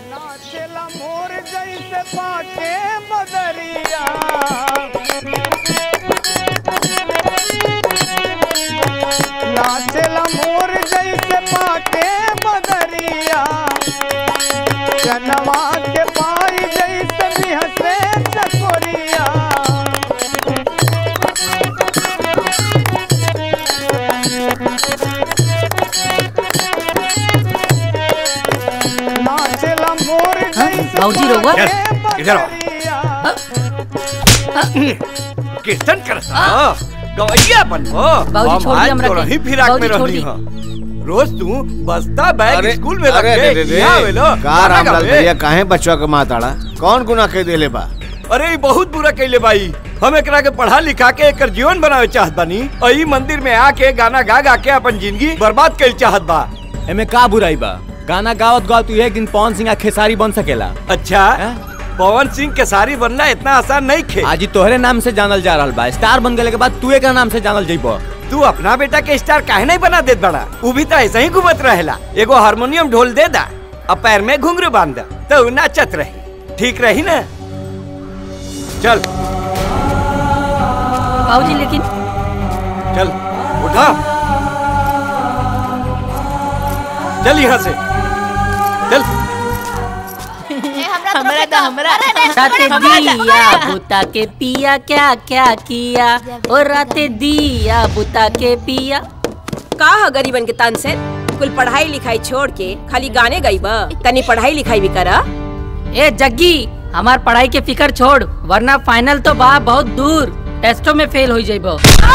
नाचेला मोर जैसे पाके बदरिया नाचेला मोर जैसे पाके बदरिया चनवा के पाई जैसे बिहसे चकोरिया नाचेला मोर जैसे भाऊजी रहुआ? पाके इधर आओ। बदरिया। कीर्तन करता गवैया बनबो बाबूजी, हम छोड़ आज दी हमरा तो के। रही फिराक में बाबूजी, छोड़ रहनी दी। हां रोज तू बस्ता बैग अरे, स्कूल में रख अरे, के रे, रे, रे। यहाँ आवेलो, का गाना रामलाल गावे। भैया काहे बचवा के माताड़ा कौन गुना कह देले बा अरे ई बहुत बुरा कैले बाई हम एकरा के पढ़ा लिखा के एकर जीवन बनावे चाहत बानी और ई मंदिर में आके गाना गा गा के अपन जिंदगी बर्बाद कर चाहत बा एमे का बुराई बा गाना गावत गावत तू एक दिन पवन सिंह खेसारी बन सकेला अच्छा हैं? पवन सिंह के सारी बनना इतना आसान नहीं खे आज ही तोहरे नाम से जानल जा रहल बा स्टार बन गए के बाद तू एक नाम से जानल जइबो तू अपना बेटा के स्टार काहे नहीं बना देत बड़ा वो भी तो ऐसे ही घूमत रहेला एगो हारमोनियम ढोल दे दा और पैर में घुंघरू बांध दा तो उ नाचत रही ठीक रही ना चल बाबूजी लेकिन चल उठा चल यहाँ से चल हमरा तो हमरा राते दिया बुता के पिया क्या क्या किया और राते दिया बुता के पिया का ह गरीबन के तन से कुल पढ़ाई लिखाई छोड़ के खाली गाने गई बा तनी पढ़ाई लिखाई भी करा ए जग्गी हमार पढ़ाई के फिकर छोड़ वरना फाइनल तो बा बहुत दूर टेस्टों में फेल हो जाइबो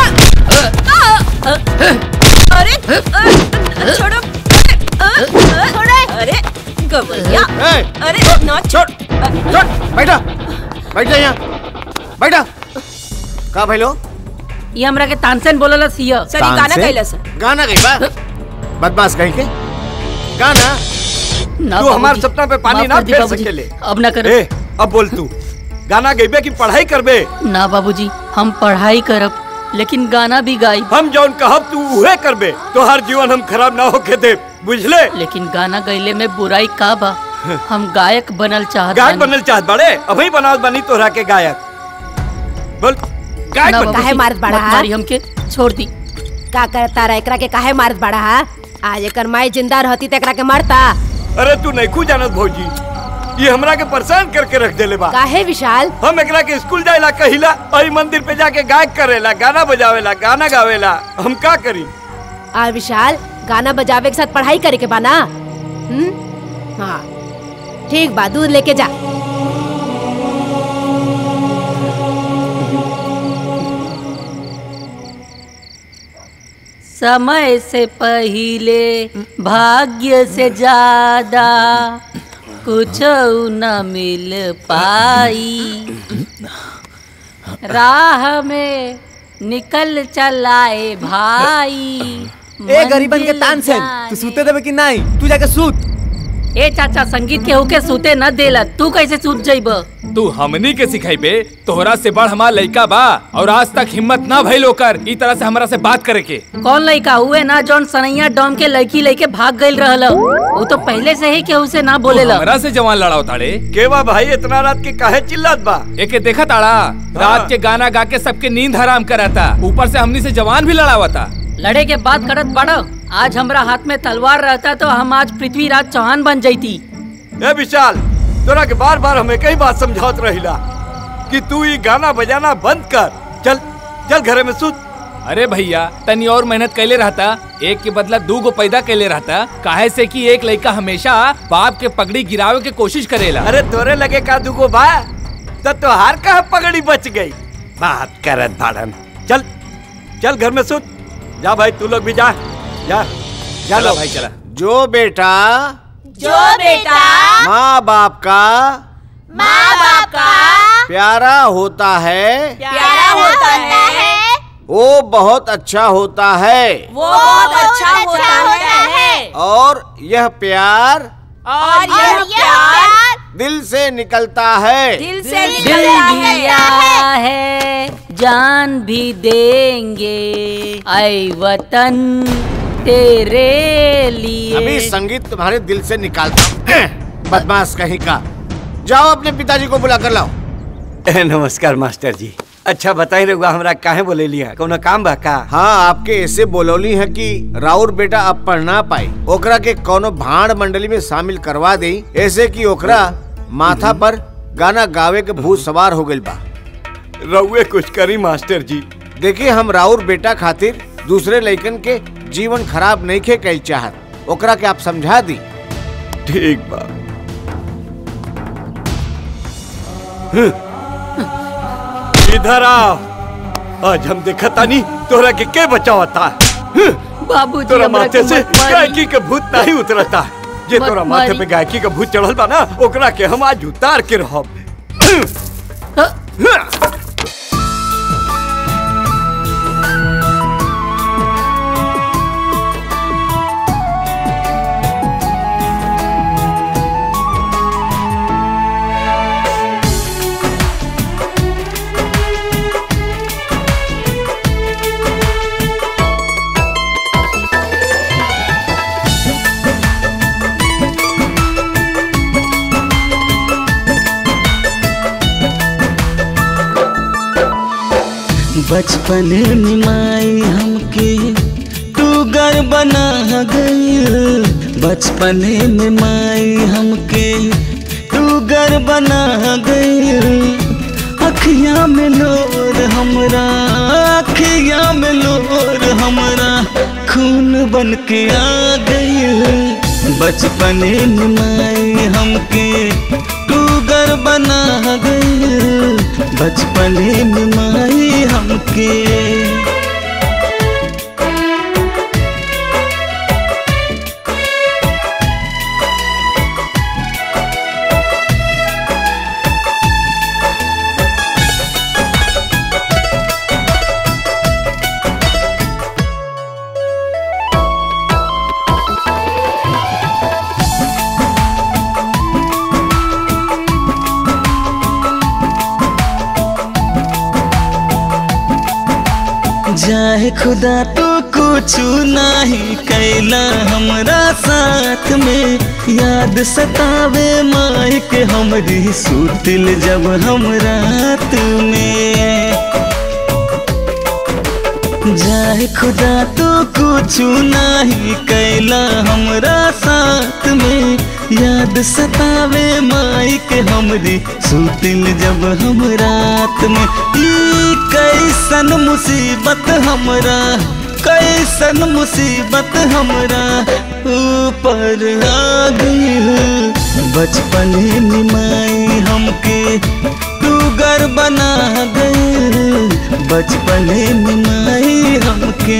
अरे अ, छोड़ो अरे अरे गवैया ए, अरे ना छोड़ छोड़ बैठा बैठ जा यहाँ बैठा का भइलो ये हमरा के तानसेन बोलला सिया सरी गाना तानसेन? कैलस गाना गई बा बदमाश कहीं के गाना ना तू हमार बाबूजी, सपना पे पानी माफ ना कर दी फेर बाबूजी, सकेले अब ना कर ए अब बोल तू गाना गईबे की पढ़ाई करबे ना बाबूजी हम पढ़ाई करब लेकिन गाना भी गाई हम जौन कहब तू उहे करबे तो हर जीवन हम खराब ना होके दे बुझले लेकिन गाना गईले में बुराई का बा हम गायक बनल चाहत गायक बानी। बनल चाहत बड़े अभी बनावत बनी तोहरा के गायक बोल गायक ना बन बाबूजी, काहे मारत बाड़ा? मत मारी हमके छोड़ दी का करता रहा एकरा के काहे मारत बड़ा हा आज एकर माई जिंदा रहती त एकरा के मारता अरे तू नहीं खू जानत भौजी ये हमरा के परेशान करके रख देले बा काहे विशाल हम एकरा के स्कूल जाएला कहिला और ई मंदिर पे जाके गायक करेला गाना बजावेला गाना गावेला हम का करी आ विशाल गाना बजावे के साथ पढ़ाई करे के बा ना हम्म हाँ ठीक बा दूध लेके जा समय से पहले भाग्य से ज्यादा कुछ न मिल पाई राह में निकल चलाए भाई ए गरीबन के मंजिल तानसेन तू जाने- सूते देबे कि नहीं तू जाके सूत ए चाचा संगीत के होके सूते न देला तू कैसे सूत जाइब तू हमनी के सिखाइबे तोहरा से बड़ हमार लइका बा और आज तक हिम्मत ना भइल ओकर ई तरह से हमरा से बात करे के कौन लड़का हुए ना जौन सनैया डॉम के लड़की लेके भाग गईल रहल वो तो पहले से ही केहू से ना तू बोलेला हमरा से जवान लड़ाओ ताड़े के बा भाई इतना रात के काहे चिल्लात बा एके देखा ताड़ा रात के गाना गा के सबके नींद हराम कराता ऊपर से हमनी से जवान भी लड़ावता लड़े के बात करत बड़ो आज हमरा हाथ में तलवार रहता तो हम आज पृथ्वीराज चौहान बन जैती ए विशाल तोरा के बार बार हमें कई बात समझावत रहिला कि तू ये गाना बजाना बंद कर चल चल घरे में सुत अरे भैया तनी और मेहनत कैले रहता एक के बदला दू गो पैदा कैले रहता काहे से कि एक लड़का हमेशा बाप के पगड़ी गिरावे के कोशिश करेला अरे तोरे लगे का दुगो बा तो तोहार कहा पगड़ी बच गई बात करत भाड़न चल चल घर में सुत जा भाई तू लोग भी जा जा जा चला लो भाई चला जो बेटा जो बेटा माँ बाप का माँ बाप का प्यारा होता है प्यारा होता है वो बहुत अच्छा होता है वो बहुत अच्छा होता है और यह प्यार और यह प्यार दिल से निकलता है दिल से दिल निकलता है दिया है जान भी देंगे ऐ वतन तेरे लिए अभी संगीत तुम्हारे दिल से निकालता हूं। बदमाश कहीं का जाओ अपने पिताजी को बुला कर लाओ नमस्कार मास्टर जी अच्छा बताई रहुआ हमरा काहे बोले लिया कोनो काम बा का हाँ आपके ऐसे बोलौली है कि राउर बेटा अब पढ़ ना पाई ओकरा के कोनो भाड़ मंडली में शामिल करवा दे ऐसे कि ओकरा माथा पर गाना गावे के भूत सवार हो गइल बा रहुए कुछ करी मास्टर जी देखिए हम राउर बेटा खातिर दूसरे लड़कन के जीवन खराब नहीं खे कल चाहत ओकरा के आप समझा दी ठीक बा इधर आओ आज हम देखा तानी तोरा के के बचावता बाबूजी तोरा हमरा माथे के से मत मारी। गायकी के भूत नहीं उतरता जे मत तोरा माथे मारी। पे गायकी के भूत चढ़ल बा ना ओकरा के हम आज उतार के रहब बचपन में माई हमके तू घर बना गई बचपन में माई हमके तू घर बना गई अखियां में लोर हमरा अखियां में लोर हमरा खून बन के आ गई बचपन में माई हमके तू घर बना गई बचपन में माई हमके जाए खुदा तो कुछ नहीं कैला हमरा साथ में याद सतावे माई के हमरी सुतिल जब हम रात में जाए खुदा तो कुछ नहीं कैला हमरा साथ में याद सतावे माई के हमरी सुतिल जब हम रात में ई कैसन मुसीबत हमरा कैसन मुसीबत हमरा ऊपर आ गई बचपन में माई हमके तू घर बना गई बचपन में माई हमके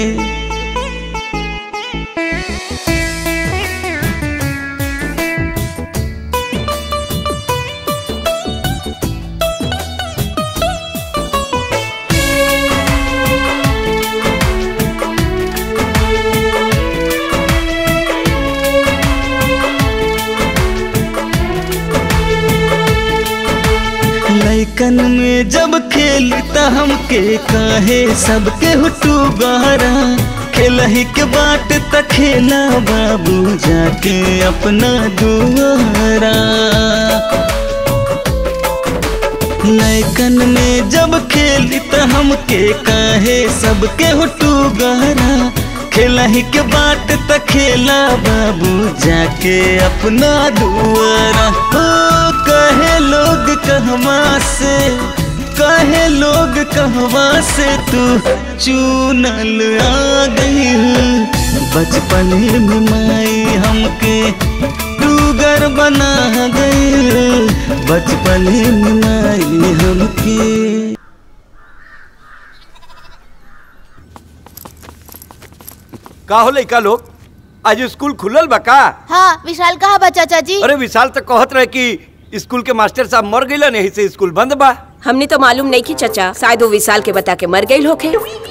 लैकन में जब खेलता हमके काहे सबके हुटू गहरा खेलही के बाट त खेला बाबू जाके अपना दुआरा लैकन में जब खेलता हमके काहे सबके हुटू गहरा खेलही के बाट त खेला बाबू जाके अपना दुआरा हो कहे लोग कहवा से कहे लोग कहवा से तू चूनल आ गई बचपन में माई हमके तू घर बना गई बचपन में माई हमके का हो लइका लोग आज स्कूल खुलल बा का हाँ विशाल कहा बा चाचा जी अरे विशाल तो कहत रहे कि स्कूल के मास्टर साहब मर गइल नहीं से स्कूल बंद बा हमने तो मालूम नहीं की चचा शायद वो विशाल के बता के मर गई होके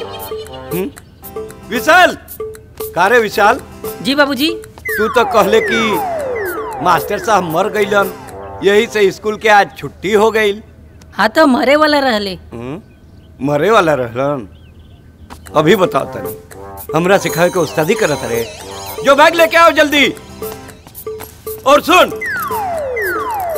विशाल का रे विशाल जी बाबूजी तू तो कहले कि मास्टर साहब मर गइलन यही से स्कूल के आज छुट्टी हो गई हाँ तो मरे वाला रहले मरे वाला रहलन अभी बताओ तनी हमरा सिखाए के उस्तादी करत रहे जो बैग लेके आओ जल्दी और सुन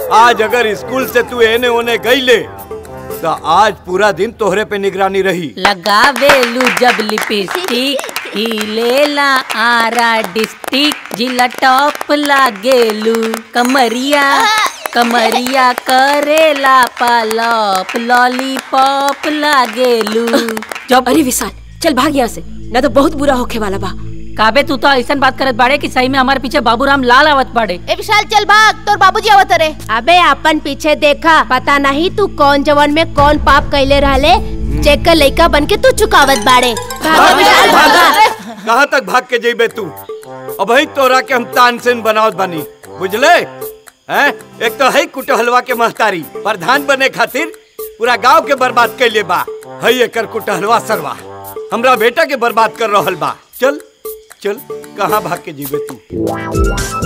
आज अगर स्कूल से तू एने ओने गईले तो आज पूरा दिन तोहरे पे निगरानी रही लगावेलू जब लिपस्टिक हिलेला आरा डिस्ट्रिक्ट जिला टॉप लागेलू कमरिया कमरिया करेला पालप लॉलीपॉप लागेलू जब अरे विशाल चल भाग यहाँ से ना तो बहुत बुरा होखे वाला बा काबे तू तो ऐसा बात करत बाड़े कि सही में हमारे पीछे बाबूराम लाल आवत बाड़े ए विशाल चल भाग तोर बाबूजी आवत रे अबे अपन पीछे देखा पता नहीं तू कौन जवान में कौन पाप कैले रहले चेक कर लइका बन के तू चुकावत बाड़े भागा विशाल भागा कहाँ तक भाग के जेबे तू अब ही तोरा के हम तानसेन बनावत बानी बुझले हैं एक तो है कुटहलवा के महतारी प्रधान बने खातिर पूरा गांव के बर्बाद कैले बा है एकर कुटहलवा सरवा हमरा बेटा के बर्बाद कर रहल बा चल चल कहाँ भाग के जीबे तू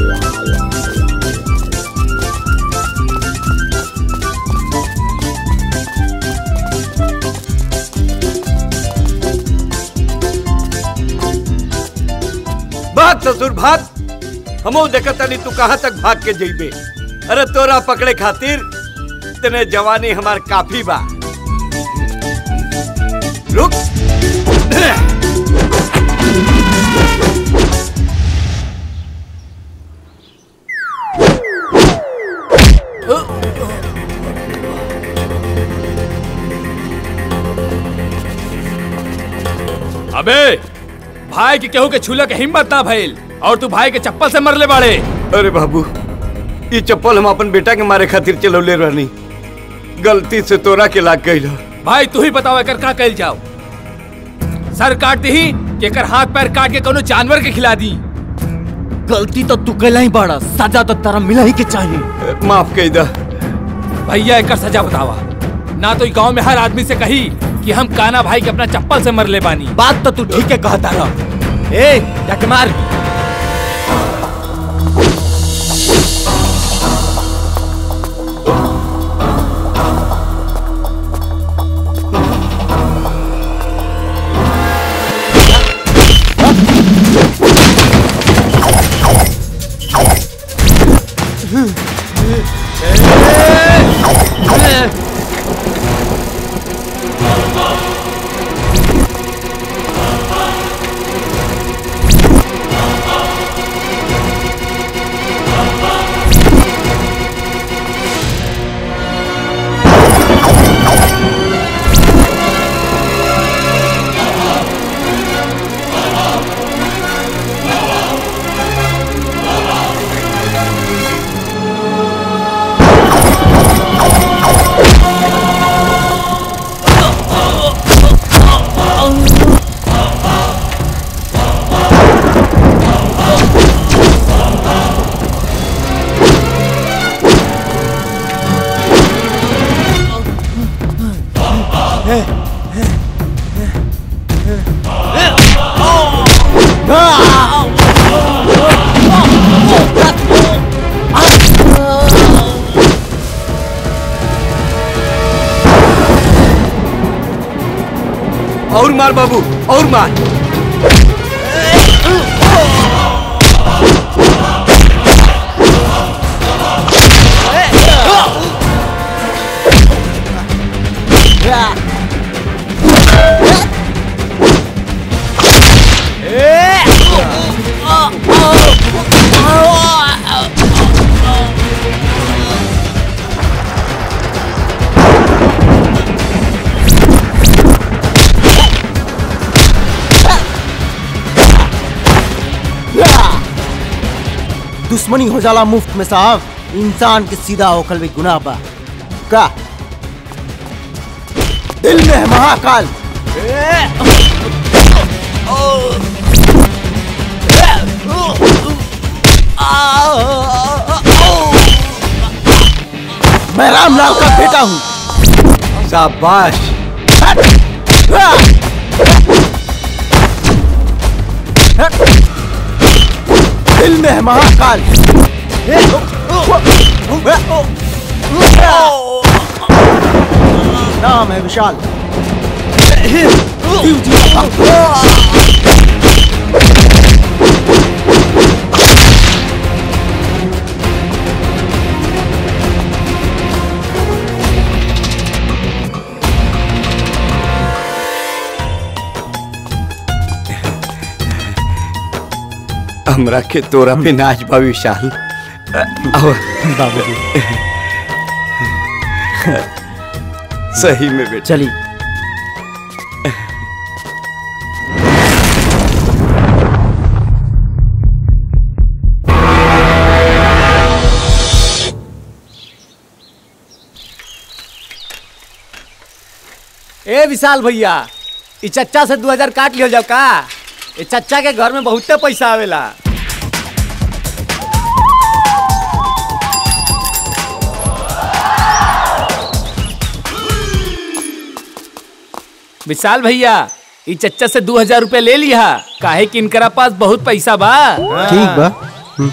भाग ससुर भाग हमो देखत तनी तू कहाँ तक भाग के जइबे अरे तोरा पकड़े खातिर इतने जवानी हमार काफी बा रुक अबे भाई के केहू के छूले के हिम्मत ना भइल और तू भाई के चप्पल से मरले बाड़े अरे बाबू ये चप्पल हम अपन बेटा के मारे खातिर चलौले रहनी गलती से तोरा के लाग गई भाई तू ही बताओ एकर का कइल जाओ सर काट दी कि एकर हाथ पैर काट के कोनो जानवर के खिला दी गलती तो तू कैला ही बाड़ा सजा तो तेरा मिला ही के चाहिए माफ कही दा भैया एकर सजा बतावा ना तो गांव में हर आदमी से कही कि हम काना भाई के अपना चप्पल से मरले बानी बात तो तू ठीक है कहता रहा ए जाके मार और मार बाबू और मार दुश्मनी हो जाला मुफ्त में साहब इंसान के सीधा होकल भी गुनाह बा का दिल में है महाकाल मैं रामलाल का बेटा हूँ शाबाश दिल में है महाकाल नाम है विशाल शिव जी का हमरा के तोरा पे नाच बा विशाल अ, आओ बाबूजी सही में बेटा चली ए विशाल भैया ई चच्चा से दू हजार काट लियो जाओ का ए चच्चा के घर में बहुते पैसा आवेला विशाल भैया ई चच्चा से दू हजार रूपए ले लिया काहे कि इनकरा पास बहुत पैसा बा ठीक बा हम्म।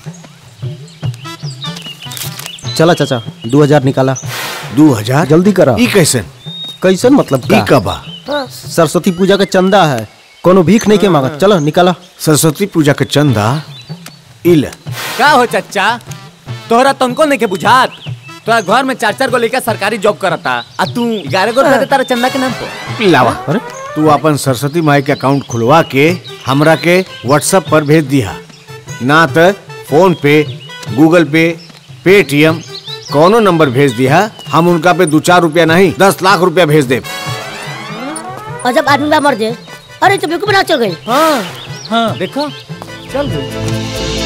चला चाचा दो हजार निकाला दो हजार जल्दी करा ई कैसन कैसन मतलब ई का का बा सरस्वती पूजा का चंदा है कोनो भीख नहीं के मांगत चलो निकाला सरस्वती पूजा के चंदा इल का हो चच्चा तोहरा तनको नहीं के बुझात तोरा घर में चार चार गो लेकर सरकारी जॉब करता आ तू ग्यारह गो रुपया देता रहा चंदा के नाम पर लावा अरे तू अपन सरस्वती माई के अकाउंट खुलवा के हमरा के व्हाट्सएप पर भेज दिया ना तो फोन पे गूगल पे पेटीएम कोनो नंबर भेज दिया हम उनका पे दो चार रुपया नहीं दस लाख रुपया भेज दे और जब आदमी बा मर जाए अरे तो बिल्कुल बना चल गई हाँ हाँ देखो चल गई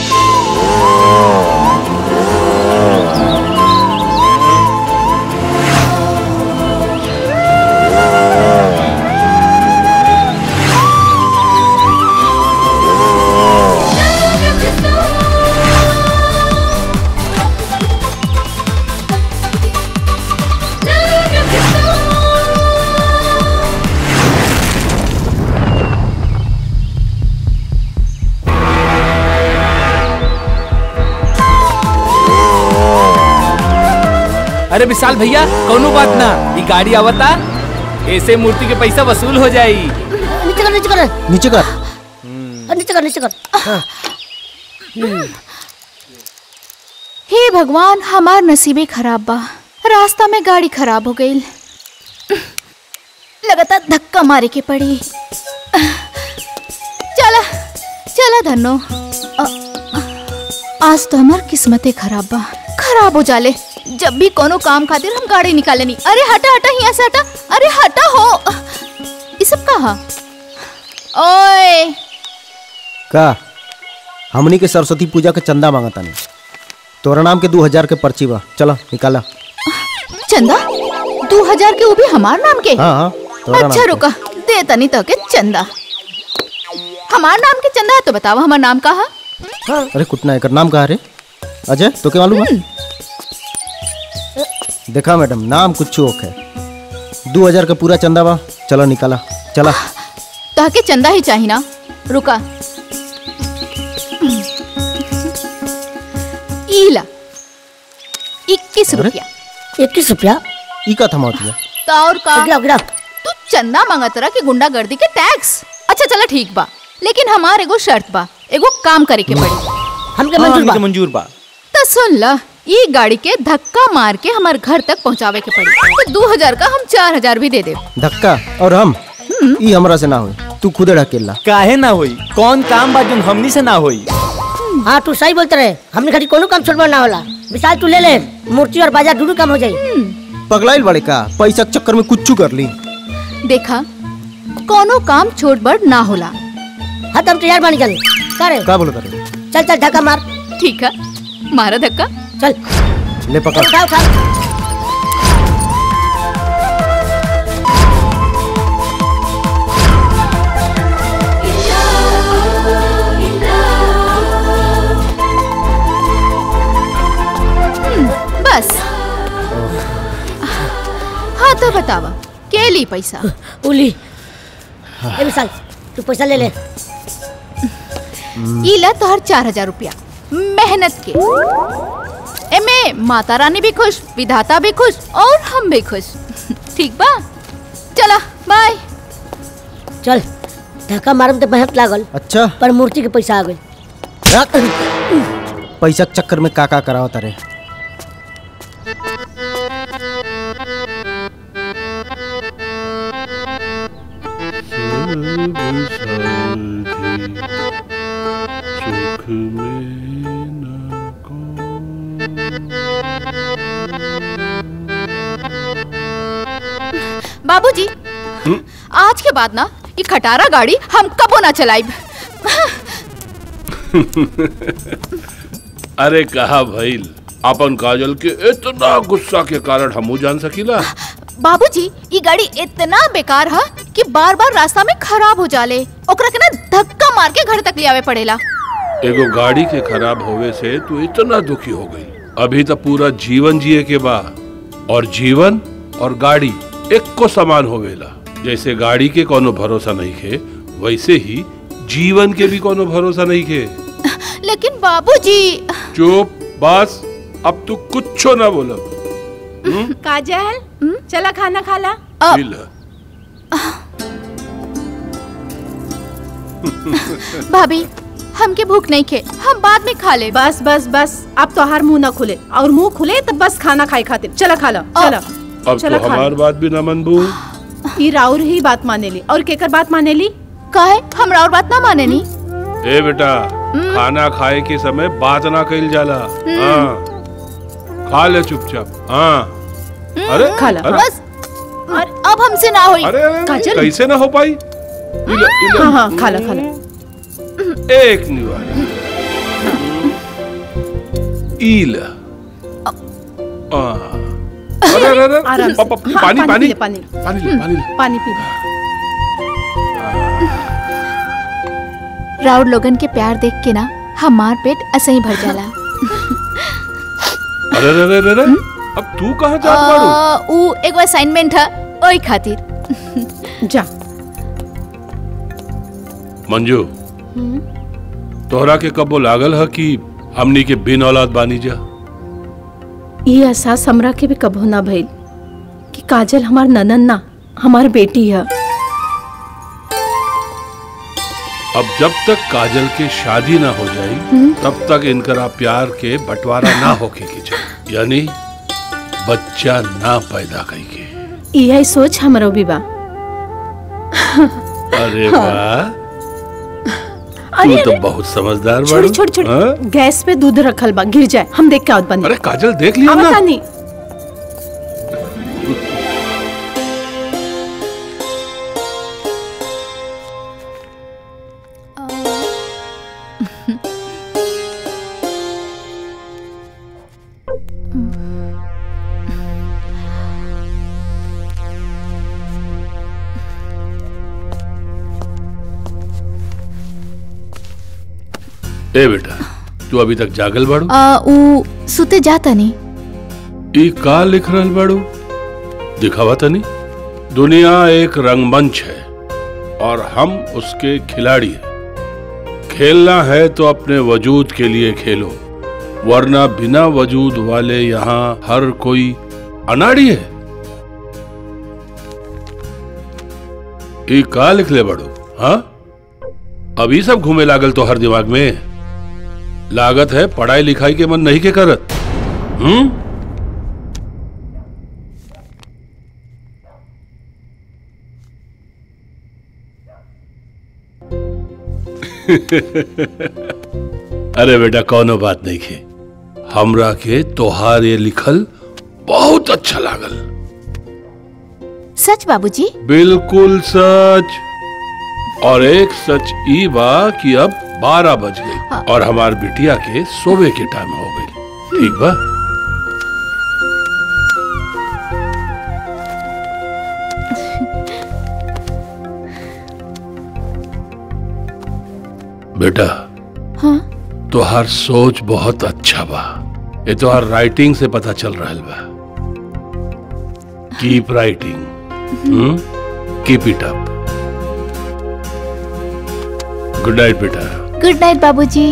अरे विशाल भैया कोनो बात ना ई गाड़ी आवता ऐसे मूर्ति के पैसा वसूल हो जाई नीचे कर नीचे कर नीचे कर नीचे कर नीचे कर हे भगवान हमार नसीबे खराब बा रास्ता में गाड़ी खराब हो गई लगातार धक्का मारे के पड़ी चला चला धनो अ- आज तो हमार किस्मते खराब बा खराब हो जाले जब भी कोनो काम खातिर हम गाड़ी निकाले नहीं अरे हटा हटा यहाँ से हटा अरे हटा हो ये सब कहा ओए का हमनी के सरस्वती पूजा के चंदा मांगता नहीं तोरा नाम के दो हजार के पर्ची बा चलो निकाला चंदा दो हजार के वो भी हमार नाम के हाँ हाँ तोरा नाम अच्छा के। रुका दे तनी तो के चंदा हमार नाम के चंदा है तो बताओ हमार नाम का है अरे कुटना एकर नाम कहा रे अजय तो क्या मालूम है देखा मैडम नाम कुछ ओक है दो हजार का पूरा चंदा बा चलो निकाला चला ताके चंदा ही चाहिए ना रुका इला इक्कीस अरे? रुपया इक्कीस रुपया ई का थमा दिया तो और का गिराओ गिराओ तू चंदा मांगत रहा कि गुंडागर्दी के टैक्स अच्छा चला ठीक बा लेकिन हमार एगो शर्त बा एगो काम करे के पड़ी हमके हाँ, मंजूर बा हमके मंजूर बा तो सुन ल ये गाड़ी के धक्का मार के हमार घर तक पहुंचावे के पड़ी तो दो हजार का हम चार हजार भी दे दे धक्का और हम ई हमरा से ना हुई तू खुदे ढकेला काहे ना होई कौन काम बा जोन हमनी से ना होई हाँ तू सही बोलते रहे हमने खाली कोनो काम छोड़वा ना होला विशाल तू ले ले मूर्ति और बाजार दोनों काम हो जाई पगलाइल बड़े का पैसा के चक्कर में कुछ कर ली देखा कोनो काम छोट बड़ ना होला हाँ तो हम तैयार बनी चल करे का बोलो करे चल चल धक्का मार ठीक है मारा धक्का चल ले पकड़ उठा उठा बस हाँ तो बतावा के ली पैसा उली ए विशाल तू पैसा ले ले ई ला तोहर चार हजार रुपया मेहनत के एमे माता रानी भी खुश विधाता भी खुश और हम भी खुश ठीक बा चला बाय चल धक्का मारम तो मेहनत लागल अच्छा पर मूर्ति के पैसा आ गई पैसा के चक्कर में का का करावत रे बाबूजी आज के बाद ना ये खटारा गाड़ी हम कबो ना चलाइब अरे कहा भइल अपन काजल के इतना गुस्सा के कारण हमू जान सकीला बाबूजी ये गाड़ी इतना बेकार है कि बार बार रास्ता में खराब हो जाले ओकरा के ना धक्का मार के घर तक ले आवे पड़ेला एगो गाड़ी के खराब होवे से तू इतना दुखी हो गई अभी तो पूरा जीवन जिए के बा और जीवन और गाड़ी एक को समान होवेला जैसे गाड़ी के कोनो भरोसा नहीं खे वैसे ही जीवन के भी कोनो भरोसा नहीं खे लेकिन बाबूजी चुप बस अब तू कुछ ना बोलो काजल चला खाना खाला भाभी हमके भूख नहीं खे हम बाद में खा ले बस बस बस अब तो हर मुंह ना खुले और मुंह खुले तो बस खाना खाए खातिर चला खा लो चला अब चला तो खा हमार बात भी ना मनबू ई राउर ही बात मानेली और केकर बात मानेली काहे हम राउर बात ना माने नी ए बेटा खाना खाए के समय बात ना कइल जाला हाँ खा ले चुपचाप हाँ अरे खा ला अरे, बस और अब हमसे ना होई अरे अरे, अरे कैसे ना हो पाई इले, इले। हाँ हाँ खा ला खा ला एक निवाला ईल आ, अरे अरे अरे आराम से। प- प- हाँ, पानी पी पानी ले, पानी पानी ले पानी ले पानी पी ले राउर लोगन के प्यार देख के ना हमार पेट ऐसे ही भर जाला अरे अरे अरे अरे अब तू कहाँ जात बाड़ू आ, ऊ एगो असाइनमेंट है ओई खातिर जा मंजू तोहरा के कबो लागल है कि हमनी के बिन औलाद बानी जा ये एहसास हमरा के भी कबो ना भइल कि काजल हमार ननन ना हमार बेटी है अब जब तक काजल के शादी ना हो जाई तब तक इनकरा प्यार के बंटवारा ना होके के चाहिए यानी बच्चा ना पैदा कई के यही सोच हमरो भी बा अरे हाँ। वाह अरे, तू तो अरे। बहुत समझदार छोड़ी बाड़ू छोड़ी छोड़ी हाँ? गैस पे दूध रखल बा गिर जाए हम देख के आवत बनी अरे काजल देख लिया ना नहीं ए बेटा तू अभी तक जागल बाड़ू आ, ऊ सुते जाता नहीं ई का लिख रहल बाड़ू दिखावा तनी दुनिया एक रंगमंच है और हम उसके खिलाड़ी हैं खेलना है तो अपने वजूद के लिए खेलो वरना बिना वजूद वाले यहाँ हर कोई अनाड़ी है ई का लिख ले बड़ो हाँ अभी सब घूमे लागल तो हर दिमाग में लागत है पढ़ाई लिखाई के मन नहीं के करत हम्म अरे बेटा कौनो बात नहीं खे हमरा के तोहार ये लिखल बहुत अच्छा लागल सच बाबूजी बिल्कुल सच और एक सच ई बा कि अब बारह बज गई और हमार बिटिया के सोवे के टाइम हो गई ठीक बा बेटा हाँ तोहार सोच बहुत अच्छा बा ये तोहार राइटिंग से पता चल रहा बा keep writing keep it up good night बेटा गुड नाइट बाबूजी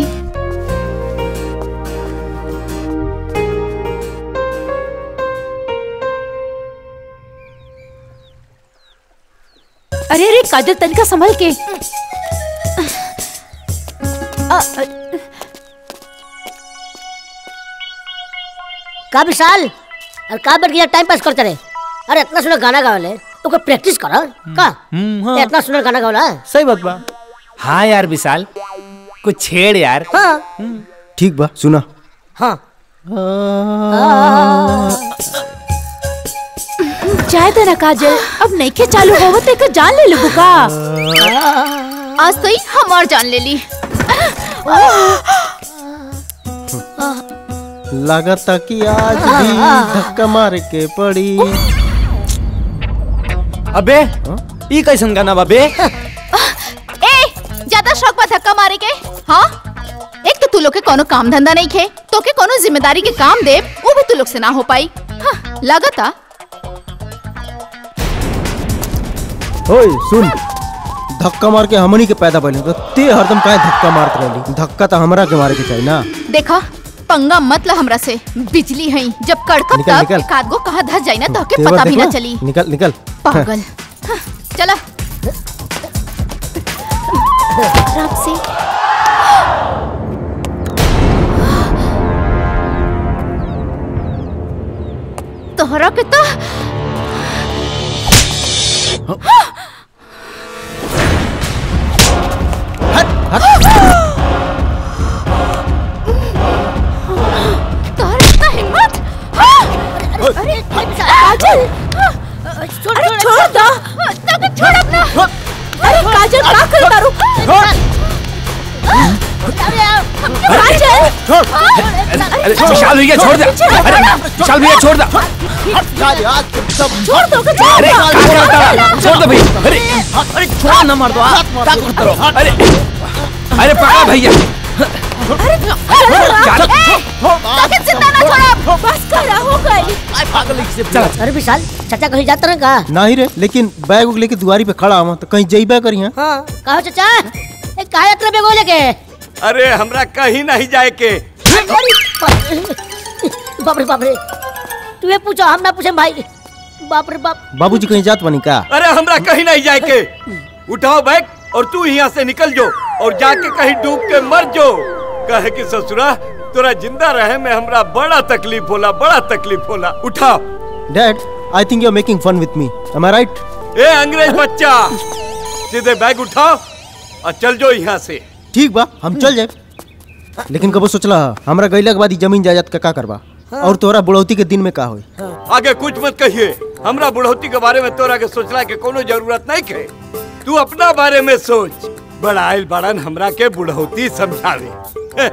अरे अरे काजल तनिका संभल के का विशाल और का बैठ के टाइम पास करते रहे अरे इतना सुंदर गाना गावले तो कोई प्रैक्टिस करो का हाँ। इतना सुंदर गाना गावला सही बात बा हाँ यार विशाल कुछ छेड़ यार हाँ ठीक बा सुना हाँ चाहे तो ना काजल अब नहीं के चालू हो ते का जान ले लू का आज तो ही हमार जान ले ली लगता कि आज भी धक्का मार के पड़ी अबे ई कैसन गाना बा बे ए ज्यादा शौक बा धक्का मारे के हाँ एक तो तू लोग के कोनो काम धंधा नहीं खे तो के कोनो जिम्मेदारी के काम दे वो भी तू लोग से ना हो पाई हाँ, लगता ओए सुन धक्का मार के हमनी के पैदा भइल तो ते हरदम काहे धक्का मारत रहली धक्का तो हमरा के मारे के चाहिए ना देखा पंगा मत ला हमरा से बिजली है जब कड़कब निकल, तब निकल। एक आध गो कहाँ धस जाई ना तो के तेवर पता भी देख ना लो। चली निकल निकल पागल हाँ, चला खराब से तोहरा के तो तोहरा इतना हिम्मत अरे काजल छोड़ अरे छोड़ दो तक छोड़ अपना अरे काजल का कर तारू काजल अरे विशाल भैया छोड़ दे अरे विशाल भैया छोड़ दे छोड़ दो का अरे क्या करता है? छोड़ दो भैया अरे अरे छोड़ ना मार दो आ, क्या करते रहो अरे अरे पकड़ा भैया ताकि जिंदा ना छोड़ा बस करा हो गई पागल से अरे विशाल चाचा कहीं जाते रहे का नहीं रे लेकिन बैग उग लेके दुआरी पे खड़ा हूँ तो कहीं जइबा करी हाँ हाँ कहो चाचा ए काहे इतना बेगो लेके अरे हमरा कहीं नहीं जाए के अरे बाप रे बाप रे तू ये पूछो हम ना पूछे भाई बाप रे बाप बाबूजी कहीं जात बनी का अरे हमरा कहीं नहीं जाए के उठाओ बैग और तू यहाँ से निकल जो और जाके कहीं डूब के मर जो कहे कि ससुरा तोरा जिंदा रहे में हमरा बड़ा तकलीफ होला बड़ा तकलीफ होला उठाओ dad I think you are making fun with me am I right ए अंग्रेज बच्चा सीधे बैग उठाओ और चल जो यहाँ से ठीक बा हम चल जाए लेकिन कबो सोचला हा, हमरा गईला के बाद ई जमीन जायदाद का का करबा और तोरा बुढ़ौती के दिन में का होई आगे कुछ मत कहिए हमरा बुढ़ौती के बारे में तोरा के सोचला के कोनो जरूरत नहीं है तू अपना बारे में सोच बड़ा आयल बड़न हमरा के बुढ़ौती समझावे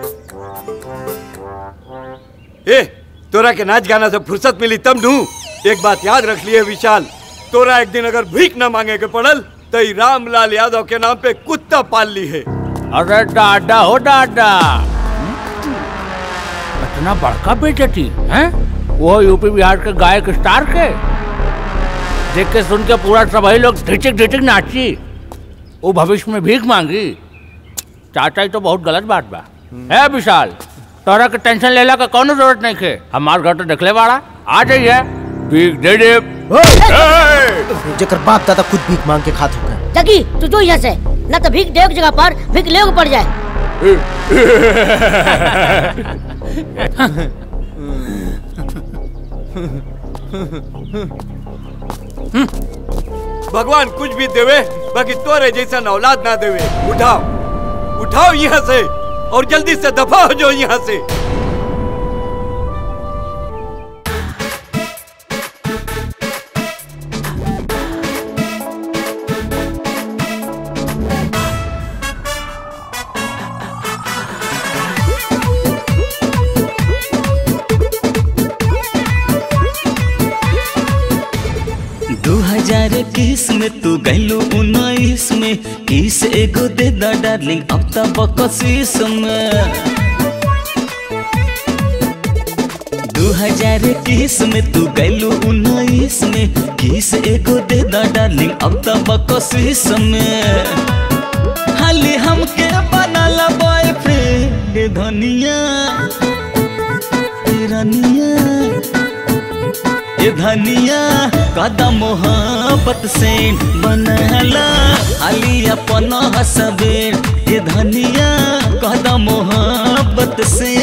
ए तोरा के नाच गाना से फुर्सत मिली तब नू एक बात याद रख लिए विशाल तोरा एक दिन अगर भीख न मांगे के पड़ल तो ई रामलाल यादव के नाम पे कुत्ता पाल ली है अरे डाडा हो डाडा इतना बड़का बेचती हैं वो यूपी बिहार के गायक स्टार के देख के सुन के पूरा सभी लोग ढिचिक ढिचिक नाची वो भविष्य में भीख मांगी चाचा ही तो बहुत गलत बात बा है विशाल तोरा के टेंशन लेला का कोनो जरूरत नहीं खे हमार घर तो देखले बाड़ा आ जाइए भीख दे दे जेकर बाप दादा खुद भीख मांग के खात होगा जगी तू जो यहाँ से ना तो भीख दे जगह पर भीख ले पड़ जाए भगवान कुछ भी देवे बाकी तोरे जैसा औलाद ना देवे उठाओ उठाओ यहाँ से और जल्दी से दफा हो जाओ यहाँ से दो हजार इक्कीस में तू गैलू उन्नीस में किस एगो दे दा डार्लिंग अब तक बकसीस में दो हजार इक्कीस में तू गैलू उन्नीस में किस एगो दे दा डार्लिंग अब तक बकसीस में हाली हमके बनाला बॉयफ्रेंड धनिया रनिया ये धनिया कदम मोहब्बत से बनला अली अपन हसबेर ये धनिया कदम मोहब्बत से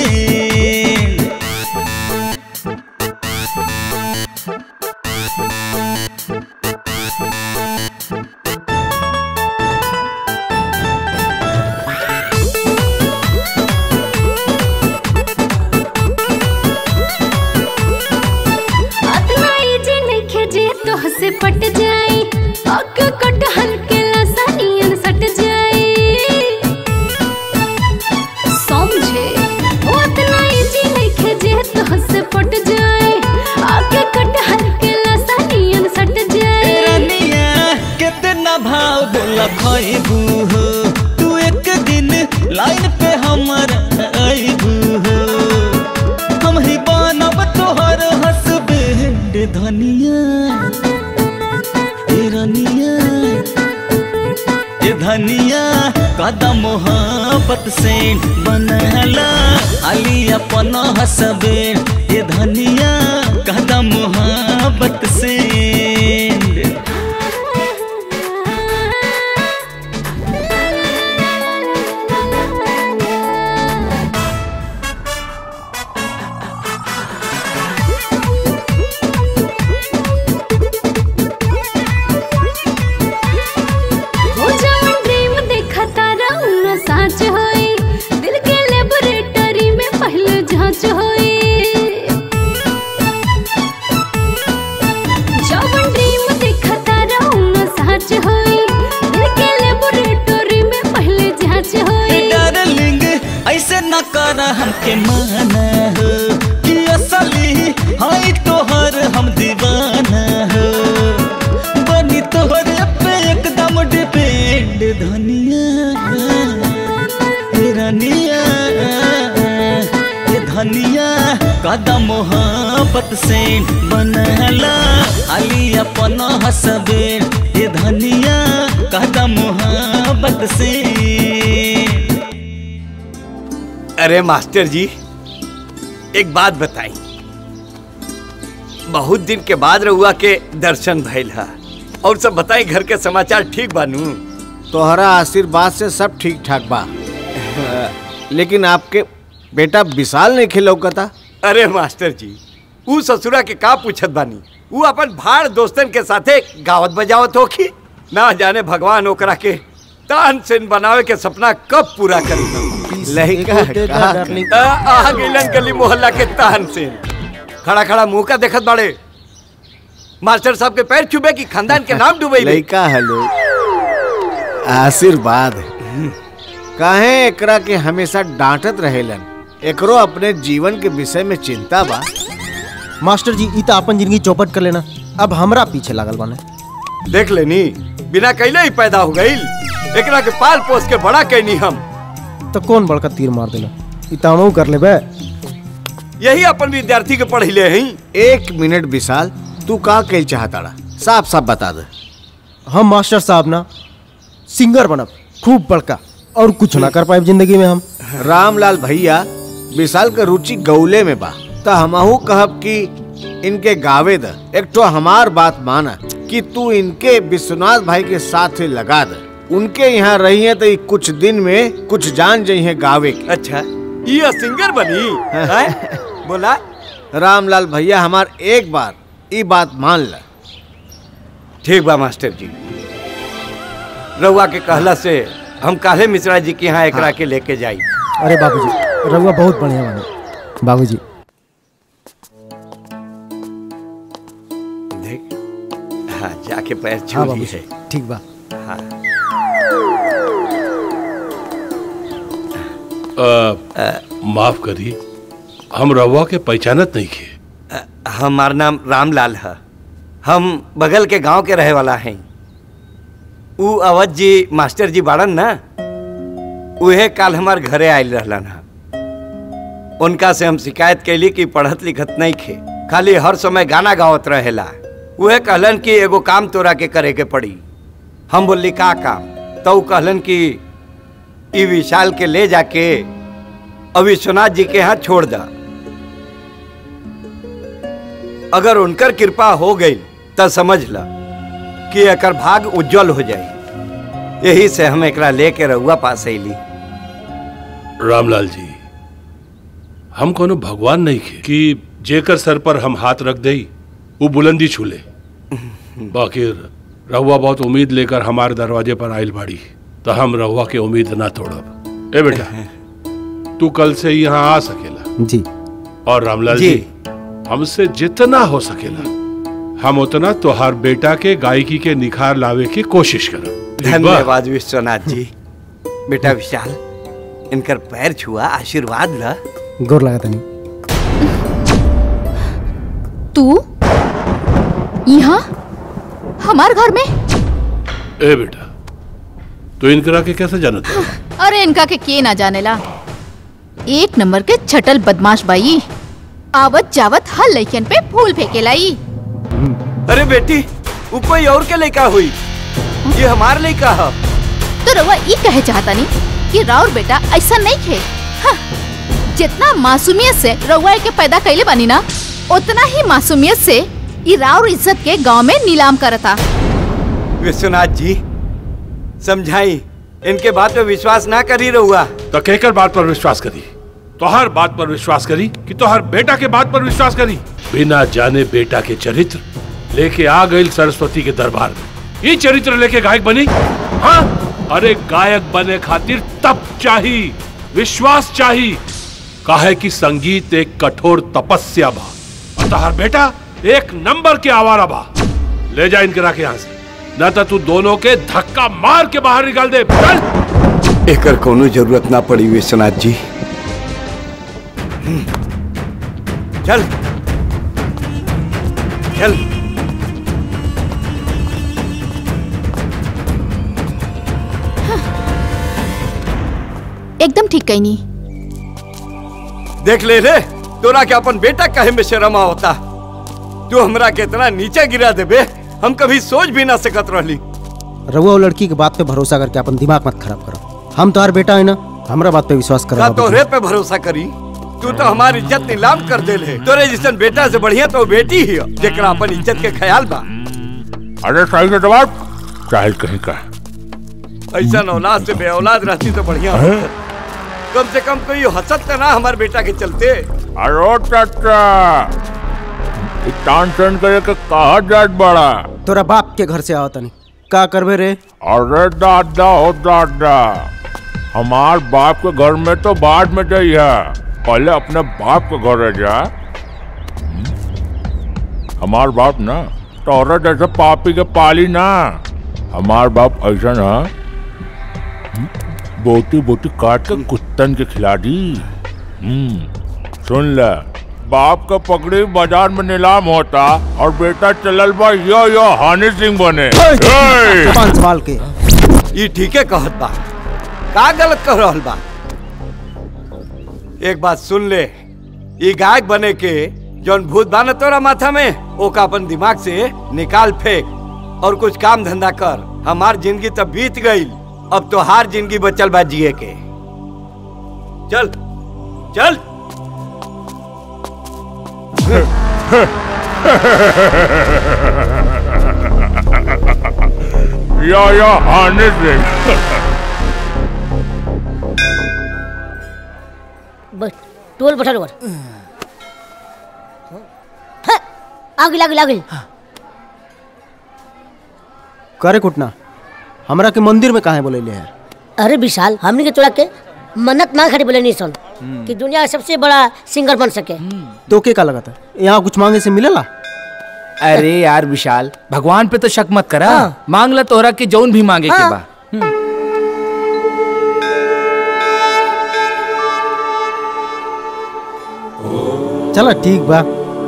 अतना इजी नइखे जे तोह धनिया ए रनिया ए धनिया कदम मोहब्बत से बनला अली अपन हसबे ए धनिया कदम मोहब्बत से हो जावन ड्रीम देखा तारा उना साच होई दिल के लेबोरेटरी में पहले जांच होई जावन ड्रीम देखा तारा उना साच होई दिल के लेबोरेटरी में पहले जांच होई डार्लिंग ऐसे न कर हमके माना हो कि असली हाय तोहर हम दीवाना हो बनी तोहरे पे एकदम डिपेंड धनिया हे रनिया हे धनिया कदम मोहब्बत से बनला अली अपन हसबे हे धनिया कदम मोहब्बत से अरे मास्टर जी एक बात बताई बहुत दिन के बाद रहुआ के दर्शन भइल हा और सब बताई घर के समाचार ठीक बानू तोहरा आशीर्वाद से सब ठीक ठाक बा लेकिन आपके बेटा विशाल नहीं खिलौकता अरे मास्टर जी ऊ ससुरा के का पूछत बानी ऊ अपन भाड़ दोस्तन के साथे गावत बजावत होखी ना जाने भगवान ओकरा के तान सेन बनावे के सपना कब पूरा करी लड़का आ आ गइलन गली मोहल्ला के तान सेन खड़ा खड़ा मुंह का देखत बाड़े मास्टर साहब के पैर छुबे की खानदान के नाम डूबे लड़का हेलो आशीर्वाद काहे एकरा के हमेशा डांटत रहेलन एकरो अपने जीवन के विषय में चिंता बा मास्टर जी ई त अपन जिंदगी चौपट कर लेना अब हमरा पीछे लागल बाने देख लेनी बिना कैले ही पैदा हो गईल एकरा के पाल पोस के बड़ा कैनी हम तो कौन बड़का तीर मार देला ई त हमहू कर लेबे यही अपन विद्यार्थी के पढ़िले हई एक मिनट विशाल तू का कह चाहताड़ा साफ साफ बता दे हम मास्टर साहब ना सिंगर बनब खूब बड़का और कुछ ना कर पाए जिंदगी में हम रामलाल भैया विशाल का रुचि गौले में बा त हमहू कहब कि इनके गावे द एक तो हमार बात माना कि तू इनके विश्वनाथ भाई के साथ लगा दे उनके यहाँ रही है तो ई कुछ दिन में कुछ जान जाइए गावे की अच्छा ये सिंगर बनी हैं? बोला रामलाल भैया हमार एक बार ई बात मान ला ठीक बा मास्टर जी रउआ के कहला से हम काले मिश्रा जी के यहाँ एकरा के लेके जाई अरे बाबूजी रउआ बहुत बढ़िया बने बाबूजी देख हाँ जाके पैर छू हाँ ली बाबूजी है ठीक बा हाँ अ, माफ करी हम रवा के पहचानत नहीं खे हमार नाम रामलाल है हम बगल के गांव के रहे वाला हैं ऊ अवध जी मास्टर जी बाड़न ना उहे काल हमार घरे आयल रहलन हा उनका से हम शिकायत कैली कि पढ़त लिखत नहीं खे खाली हर समय गाना गावत रहेला उहे कहलन कि एगो काम तोरा के करे के पड़ी हम बोली का काम तो ऊ कहलन कि ई विशाल के ले जाके अब विश्वनाथ जी के यहाँ छोड़ दा अगर उनकर कृपा हो गई तो समझ ला कि एकर भाग उज्जवल हो जाए यही से हम एकरा लेके रहुआ पास अली रामलाल जी हम कोनो भगवान नहीं खे कि जेकर सर पर हम हाथ रख दई वो बुलंदी छूले बाकी रहुआ बहुत उम्मीद लेकर हमारे दरवाजे पर आयल बाड़ी तो हम रहुआ के उम्मीद ना तोड़ब ए बेटा तू कल से यहाँ आ सकेला जी और रामलाल जी। जी, हमसे जितना हो सकेला हम उतना तोहार बेटा के गायकी के निखार लावे की कोशिश करब ठीक बा? धन्यवाद विश्वनाथ जी बेटा विशाल इनकर पैर छुआ आशीर्वाद ला गोर लगा तनी तू यहाँ हमार घर में ए बेटा तो इनकरा के कैसे जानत है अरे इनका के के ना जानेला एक नंबर के छटल बदमाश बाई आवत जावत हर लइकन पे फूल फेंके लाई अरे बेटी वो कोई और के लड़का हुई ये हमार लड़का है तो रउआ ई कहे चाहता नहीं कि राउर बेटा ऐसा नहीं खे हाँ, जितना मासूमियत से रउआ के पैदा कैले बनी ना उतना ही मासूमियत से ई राउर इज्जत के गांव में नीलाम करता विश्वनाथ जी समझाई इनके बात पे विश्वास ना करी रहुआ तो कहकर बात पर विश्वास करी तो हर बात पर विश्वास करी कि तो हर बेटा के बात पर विश्वास करी बिना जाने बेटा के चरित्र लेके आ गई सरस्वती के दरबार में ये चरित्र लेके गायक बनी हाँ अरे गायक बने खातिर तप चाही विश्वास चाही काहे कि संगीत एक कठोर तपस्या बा और तोहर बेटा एक नंबर के आवारा बा ले जा इनके राके यहाँ से न तो तू दोनों के धक्का मार के बाहर निकाल दे चल एकर कोनो जरूरत ना पड़ी विश्वनाथ जी हम्म। चल चल एकदम ठीक कही नहीं देख ले रे तोरा के अपन बेटा कहे में शर्मा होता तू हमरा के इतना नीचे गिरा देबे हम कभी सोच भी ना सकत रहली रउआ वो लड़की के बात पे भरोसा करके अपन दिमाग मत खराब करो हम तुम्हार बेटा है ना हमरा बात पे विश्वास का करो तोरे पे भरोसा करी तू तो हमारी इज्जत नीलाम कर दे ले तोरे जैसन बेटा से बढ़िया तो बेटी ही है जेकरा अपन इज्जत के ख्याल बा अरे सही से जवाब चाहे कहीं का ऐसा औलाद से बे औलाद रहती तो बढ़िया हैं? कम से कम कोई हसत तो ना हमारे बेटा के चलते अरे चाचा तानसेन करे के कहा जात बड़ा तोरा बाप के घर से आओ तनी का करबे रे अरे दादा हो दादा हमार बाप के घर में तो बाद में जाइए पहले अपने बाप के घर रह जा हमार बाप ना तोरा जैसे पापी के पाली ना हमार बाप ऐसा ना बोटी बोटी काट के कुत्तन के खिला दी हम्म सुन ले बाप का पकड़ी बाजार में नीलाम होता और बेटा चलल बा यो यो हानि सिंह बने ए! जुबान संभाल के ये ठीक है कहत बा का गलत कह रहल बा एक बात सुन ले ये गायक बने के जौन भूत बान तोरा माथा में ओका अपन दिमाग से निकाल फेंक और कुछ काम धंधा कर हमार जिंदगी तब बीत गई अब तो हार जिंदगी बचल बा जिए के चल चल या या हानि सिंह बस टोल बठल ओवर आगे लागे लागे करे कुटना हमरा के मंदिर में काहे बोले है अरे विशाल हमने के तोड़ा के मन्नत मांग खड़ी बोले नहीं सुन कि दुनिया का सबसे बड़ा सिंगर बन सके तो के का लगा था यहाँ कुछ मांगे से मिलेला अरे यार विशाल भगवान पे तो शक मत करा मांग ला तोहरा के जौन भी मांगे के हाँ। बा चला ठीक बा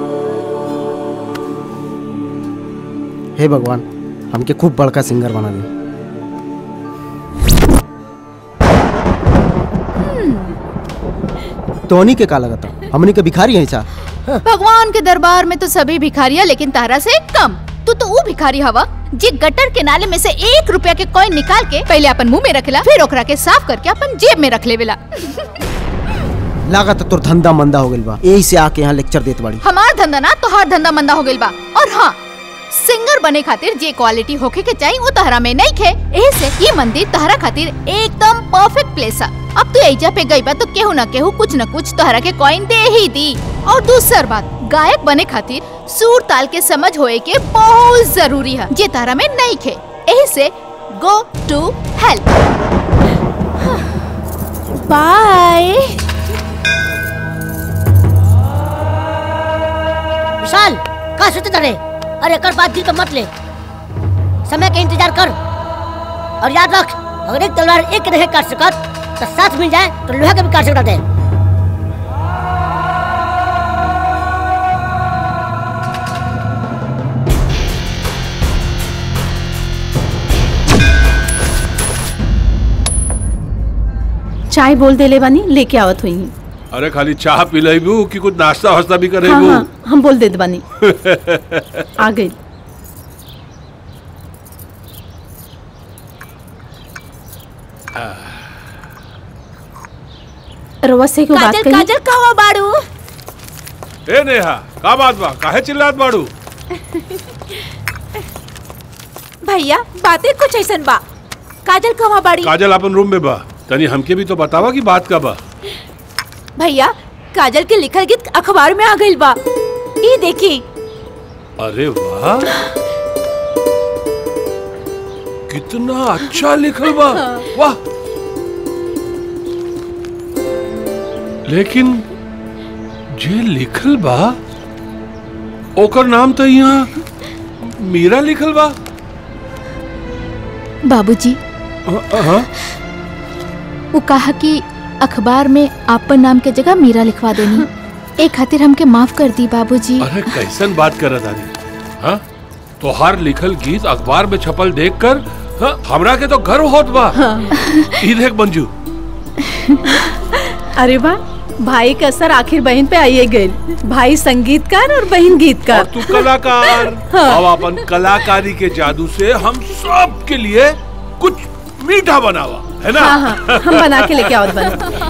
हे भगवान हमके खूब बड़का सिंगर बना दे तोनी के का लगता हमनी के भिखारी है सा भगवान के दरबार में तो सभी भिखारिया लेकिन तारा से कम तू तो वो भिखारी हवा जे गटर के नाले में से एक रुपया के कॉइन निकाल के पहले अपन मुंह में रखेला फिर ओकरा के साफ करके अपन जेब में रख लेवेला लागत तोर धंधा मंदा हो गइल बा यही से आके यहाँ लेक्चर देत बाड़ी हमार धंधा ना तोहार धंधा मंदा हो गइल बा और हाँ सिंगर बने खातिर जे क्वालिटी होखे के चाहिए वो तहरा में नहीं खे एही से ये मंदिर तहरा खातिर एकदम परफेक्ट प्लेस है अब तू एजा पे गई बा तो केहू ना केहू कुछ न कुछ तहरा के कॉइन दे ही दी और दूसर बात गायक बने खातिर सुर ताल के समझ होए के बहुत जरूरी है जे तहरा में नहीं खे एही से go to help by Vishal का सोचते रे अरे कर बात दिल पे मत ले समय का इंतजार कर और याद रख अगर एक तलवार एक नहीं काट सकत तो साथ मिल जाए तो लोहा का भी काट सकता है चाय बोल देले बानी लेके आवत हुई अरे खाली चाह पी लेबू कि कुछ नाश्ता वास्ता भी हाँ करेबू हाँ हम बोल देत बानी आ गई रवा से क्यों बात काजल कही काजल कहवा बाड़ू ए नेहा का बात बा काहे चिल्लात बाड़ू भैया बातें कुछ ऐसन बा काजल कहवा बाड़ी काजल अपन रूम में बा तनी हमके भी तो बतावा कि बात का बा भैया काजल के लिखल गीत अखबार में आ गइल बा ई देखी अरे वाह कितना अच्छा लिखल बा वाह लेकिन जे लिखल बा ओकर नाम तो यहाँ मीरा लिखल बा बाबूजी हाँ वो कहा कि अखबार में आपन नाम के जगह मीरा लिखवा देनी ए खातिर हमके माफ कर दी बाबूजी अरे कैसन बात कर रहा हाँ तोहार लिखल गीत अखबार में छपल देखकर हाँ, हमरा के तो गर्व होत बा ई देख मंजू अरे वाह भाई का असर आखिर बहन पे आइए गए भाई संगीतकार और बहन गीतकार तू कलाकार हाँ। अब अपन कलाकारी के जादू से हम सब के लिए कुछ मीठा बनावा है ना हाँ हाँ हम बना के लेके आओ बना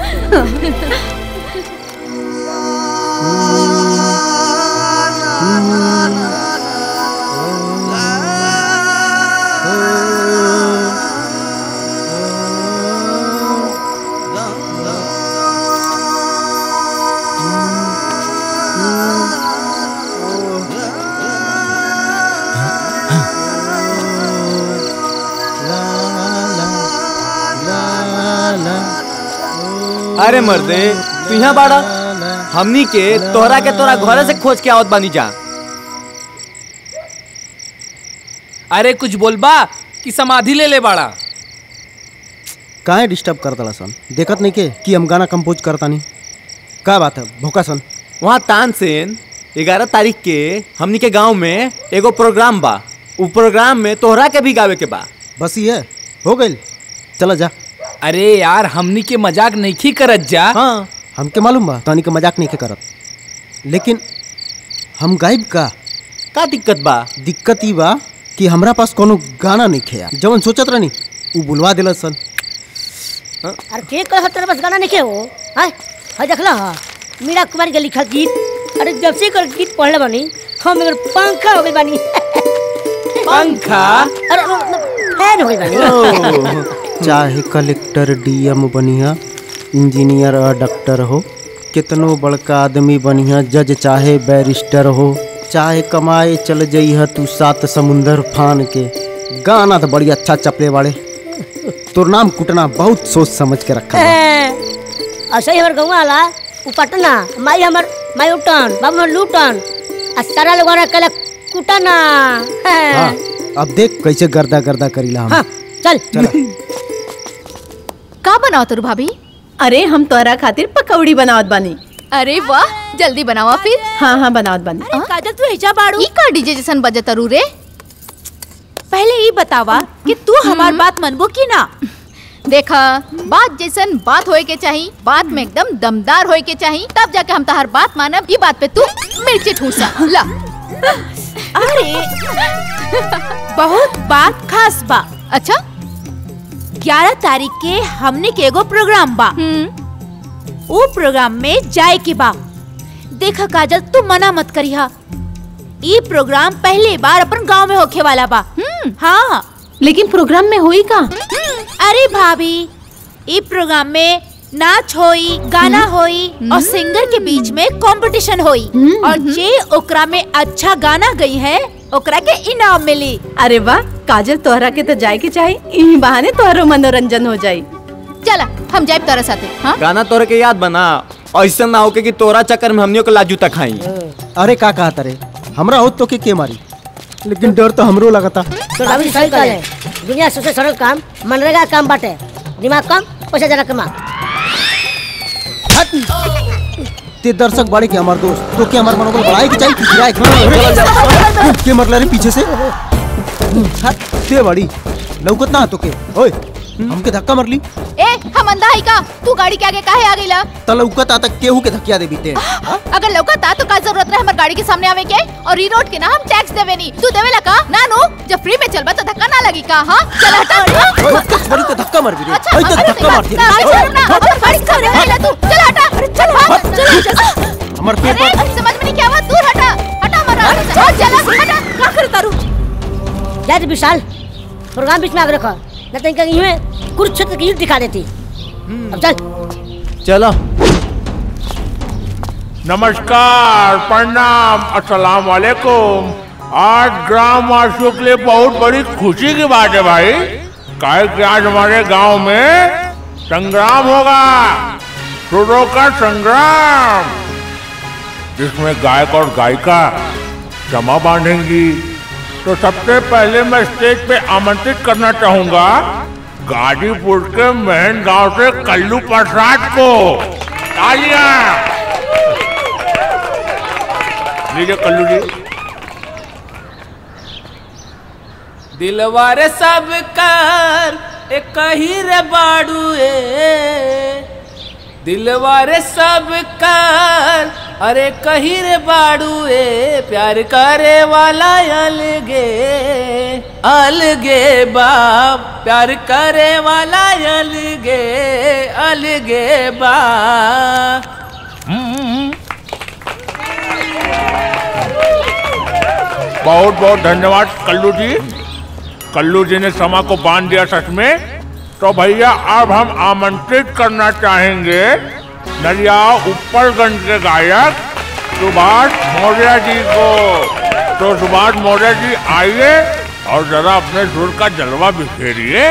अरे मर्दे तू यहाँ बाड़ा हमनी के तोहरा के तोरा घरे से खोज के आवत बानी जा अरे कुछ बोलबा कि समाधि ले ले बाड़ा काहे डिस्टर्ब करता सन देखत नहीं के कि हम गाना कंपोज करता नहीं का बात है भूखा सन वहाँ तानसेन ग्यारह तारीख के हमनी के गांव में एगो प्रोग्राम बा उ प्रोग्राम में तोहरा के भी गावे के बा बस ये हो गई चला जा अरे यार हमनी के मजाक नहीं करत जा हाँ हमके मालूम बा तानी के मजाक नहीं के करत लेकिन हम गायब का का दिक्कत बा दिक्कत ई बा कि हमरा पास कोनो गाना नहीं खेया जवन सोचत रहनी उ बुलवा दिला सन अरे के कह तेरे बस गाना नहीं हो हाय हाय देखला हा मीरा कुमारी के लिखल गीत अरे जब से कर गीत पढ़ले बानी हम एकर पंखा हो गई बानी पंखा अरे फैन हो गई बानी ओह, चाहे कलेक्टर डीएम बनिया इंजीनियर और डॉक्टर हो कितनो बड़का आदमी बनिया जज चाहे बैरिस्टर हो चाहे कमाए चल जइह तू सात समुंदर फान के गाना तो बड़ी अच्छा चपले वाले तोर नाम कुटना बहुत सोच समझ के रखा बा। ऐसे ही हमारे गाँव वाला उ पटना माई हमर माई उठन बाबू हमर लूटन आ सारा लोग हमारा कल कुटना हाँ, अब देख कैसे गर्दा गर्दा करीला हम हाँ चल का बनाओ तुर भाभी अरे हम तोहरा खातिर पकौड़ी बनावत बानी अरे वाह जल्दी बनावा फिर हाँ हाँ बनावत बानी अरे काजल तू हेजा बाड़ू ई का डीजे जैसन बजे तरू रे पहले ही बतावा कि तू हमार बात मनबो की ना देखा बात जैसन बात होए के चाही बात में एकदम दमदार होए के चाही तब जाके हम तहर बात मानब ई बात पे तू मिर्ची ठूसा ला अरे बहुत बात खास बा अच्छा ग्यारह तारीख के हमने के एगो प्रोग्राम बा वो प्रोग्राम में जाए के बा देखा काजल तू मना मत करिहा ई प्रोग्राम पहले बार अपन गांव में होखे वाला बा हाँ लेकिन प्रोग्राम में हुई का अरे भाभी ई प्रोग्राम में नाच होई गाना होई और सिंगर के बीच में कंपटीशन होई और जे ओकरा में अच्छा गाना गई है ओकरा के इनाम मिली अरे वाह काजल तोहरा के तो जाए के चाही इही बहाने तोहरो मनोरंजन हो जाई चला हम जाए तारा साथे हाँ गाना तोहरा के याद बना ऐसा ना होके कि तोरा चक्कर में हमनियों के लाजू तक खाई अरे का कहा तरे हमरा हो तो के के मारी लेकिन डर तो हमरो लगता तो रवि सही करे दुनिया से सबसे सरल काम मनरेगा काम बाटे दिमाग कम पैसा जरा कमा ते दर्शक बड़े के हमार दोस्त तो के हमार मनोबल बढ़ाए के चाहिए कि गिराए के? के मरला रे पीछे से हट, ते बड़ी लौकत ना तो के ओए हमके धक्का मरली ए हम अंधा है का तू गाड़ी के आगे काहे आ गईला त लौकत तक केहू के धकिया दे बीते अगर लौकता तो का जरूरत रहे हमार गाड़ी के सामने आवे के और ई रोड के ना हम टैक्स देवे नी तू देवेला का ना नो जब फ्री में चलबा तो धक्का ना लगी का हां चल हटा बड़ी तो धक्का मार भी रे अच्छा आई तो अरे धक्का मार ना छोड़ ना अब गाड़ी के सामने आइला तू चल हटा अरे चल भाग चल हमर अरे पेपर अरे समझ में नहीं क्या हुआ दूर हटा हटा मरा चल चल हटा का कर तारू जा दे विशाल प्रोग्राम बीच में आगे रखो न तो इनका यूं है कुरुक्षेत्र की युद्ध दिखा देती अब चल चलो नमस्कार प्रणाम अस्सलाम वालेकुम आज ग्राम वासियों के लिए बहुत बड़ी खुशी की बात है भाई काहे कि आज हमारे गांव में संग्राम होगा सुरों का संग्राम जिसमें गायक और गायिका जमा बांधेंगी तो सबसे पहले मैं स्टेज पे आमंत्रित करना चाहूंगा गाजीपुर के महन गांव से कल्लू प्रसाद को तालियां लीजिए कल्लू जी दिलवारे सब कर एक ही रे बाड़ू ए दिलवारे सब कर अरे कही रे बाड़ू ए प्यार करे वाला अलगे अलगे बाप प्यार करे वाला अलगे अलगे बा बहुत बहुत धन्यवाद कल्लू जी कल्लू जी ने समा को बांध दिया सच में तो भैया अब हम आमंत्रित करना चाहेंगे नरिया उपरगंज के गायक सुभाष मौर्य जी को तो सुभाष मौर्य जी आइए और जरा अपने सुर का जलवा बिखेरिए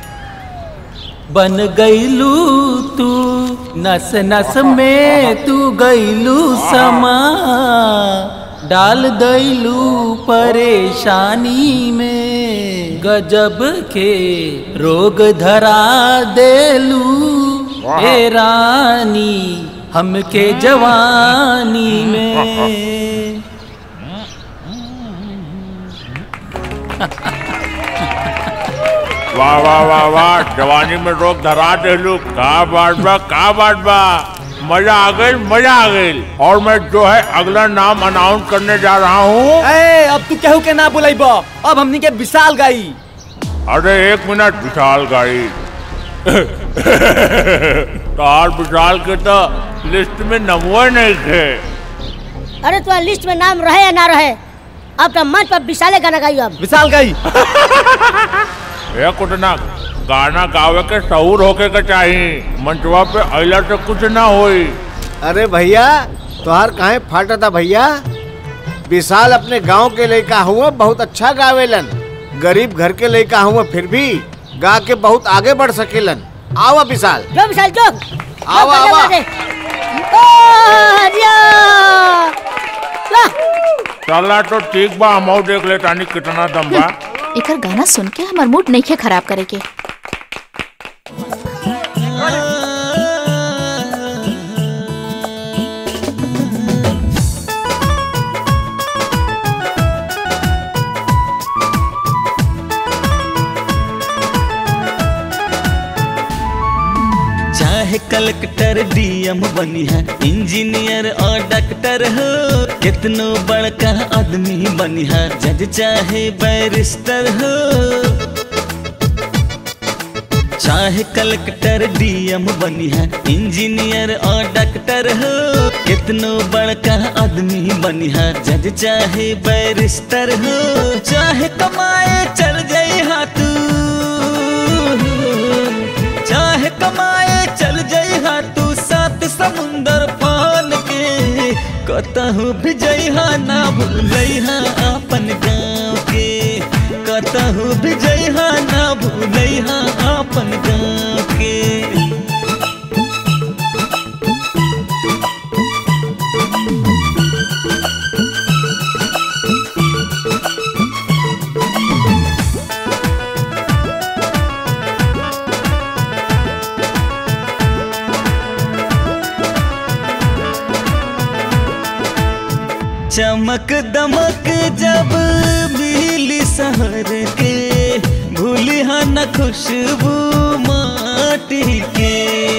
बन गईलू तू नस नस में तू गईलू समा डाल दैलू परेशानी में गजब के रोग धरा देलू ए रानी हमके जवानी में वाह वाह वाह वाह जवानी में रोग धरा देलू का बात बा का बात बा मजा आ गई मजा आ गई और मैं जो है अगला नाम अनाउंस करने जा रहा हूँ ए, अब तू केहू के ना बुलाइब अब हमनी के विशाल गाई अरे एक मिनट विशाल गाड़ी तार विशाल के तो लिस्ट में नमवे नहीं थे अरे तुम्हारा लिस्ट में नाम रहे या ना रहे अब तो मंच पर विशाले गाना गाइयो अब विशाल गाई ये कुटना गाना गावे के सहूर होके के चाहिए मंचवा पे अइला से कुछ ना होई अरे भैया तोहार काहे फाटा था भैया विशाल अपने गांव के लड़का हुआ बहुत अच्छा गावेलन गरीब घर के लड़का हुआ फिर भी गा के बहुत आगे बढ़ सकेलन आवा विशाल जो विशाल जो आवा, आवा। चला तो ठीक बा हम देख ले तानी कितना दम बा एकर गाना सुन के हमर मूड नहीं खराब करे के चाहे कलेक्टर डीएम बनी है इंजीनियर और डॉक्टर हो कितनो बड़का आदमी बनी है जज चाहे बैरिस्टर हो चाहे कलेक्टर डीएम बनी है इंजीनियर और डॉक्टर हो कितनो बड़का आदमी बनी है जज चाहे बैरिस्टर हो चाहे कमाए चल जाए हाथ चाहे कमाए चल जइहा तू सात समुंदर पान के कतहु भी जइहा ना भूलइहा अपन गाँव के कतहु भी जइहा ना भूलइहा अपन गाँव के चमक दमक जब मिली शहर के भूलिहा न खुशबू माटी के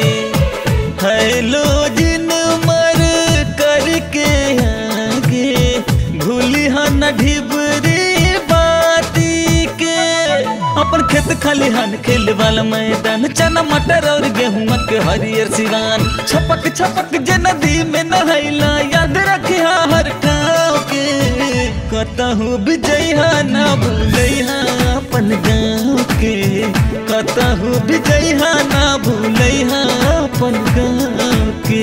हेलो जिन मर करके आगे भूली हन ढिबरी बाती के अपन खेत खलिहान खेल वाला मैदान चना मटर और गेहूं के हरियर सिवान छपक छपक जे नदी में नहैला याद रखिया हर गाँव के कतहु विजया ना भूलैहा अपन गाँव के कतहु विजया ना भूलैहा अपन गाँव के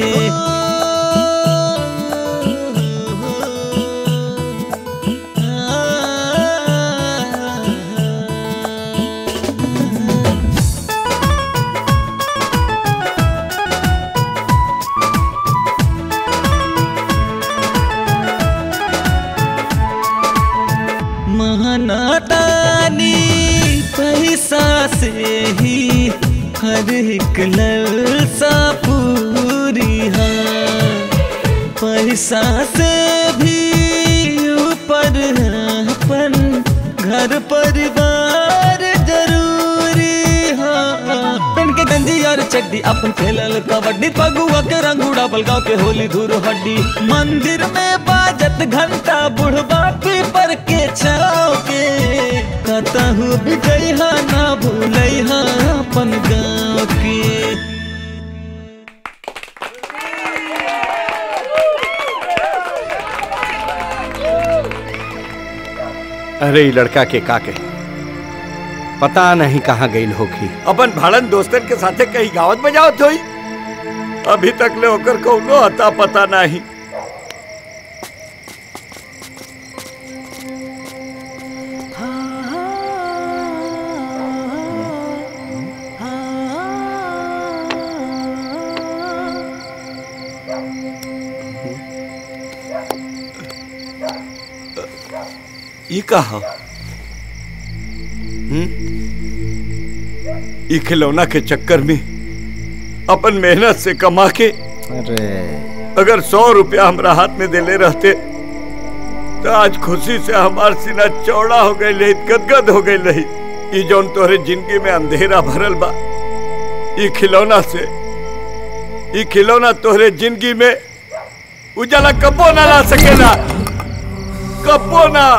महानादानी पैसा से ही हर एक ललसा पूरी है पैसा से भी ऊपर है अपन घर परिवार जरूरी है पेन के गंजी और चड्डी अपन खेलल कबड्डी पगुआ के रंग उड़ावल गाँव के होली धूर हड्डी मंदिर में बाजत घंटा बुढ़बा पीपर के छाव के कतहु बिजैहा ना भूलैहा अपन गाँव के अरे ई लड़का के का के पता नहीं कहाँ गई होगी अपन भाड़न दोस्तन के साथे कहीं गावत बजावत होई अभी तक ले ओकर कौनो अता पता नहीं ई कहा ई खिलौना के चक्कर में अपन मेहनत से कमा के अरे अगर सौ रुपया हमरा हाथ में देले रहते तो आज खुशी से हमार सीना चौड़ा हो गई रही गदगद हो गई रही ई जौन तोहरे जिंदगी में अंधेरा भरल बा ई खिलौना से ई खिलौना तोहरे जिंदगी में उजाला कबो ना ला सकेला कबो ना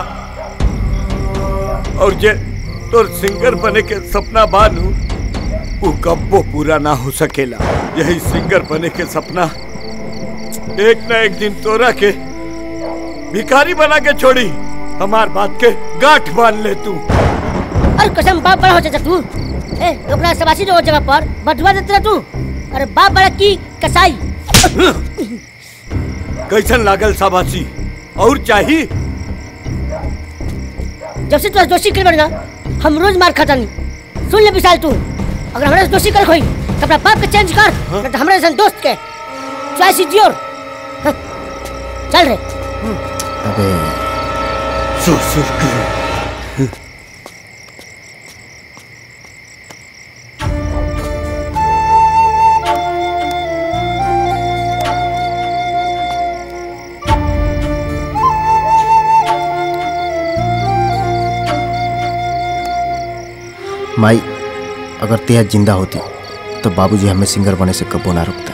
और जे तोर सिंगर बने के सपना बानू वो कब्बो पूरा ना हो सकेला यही सिंगर बने के सपना एक ना एक दिन तोरा के भिखारी बना के छोड़ी हमार बात के गांठ बांध ले तू अरे कसम बाप बड़ा हो जाता तू ए ओकरा सबासी जो जगह पर बटवा देते रह तू अरे बाप बड़ा की कसाई कैसन लागल साबासी और चाहिए जब से तू दोषी कर बनेगा हम रोज मार खाता नहीं सुन ले विशाल तू अगर हमारे से दोषी कर खोई तो अपना बाप के चेंज कर नहीं तो हमारे सन दोस्त के चॉइस इज योर चल रे अबे ससुर माई अगर तेरा जिंदा होती तो बाबूजी हमें सिंगर बने से कबो ना रोकता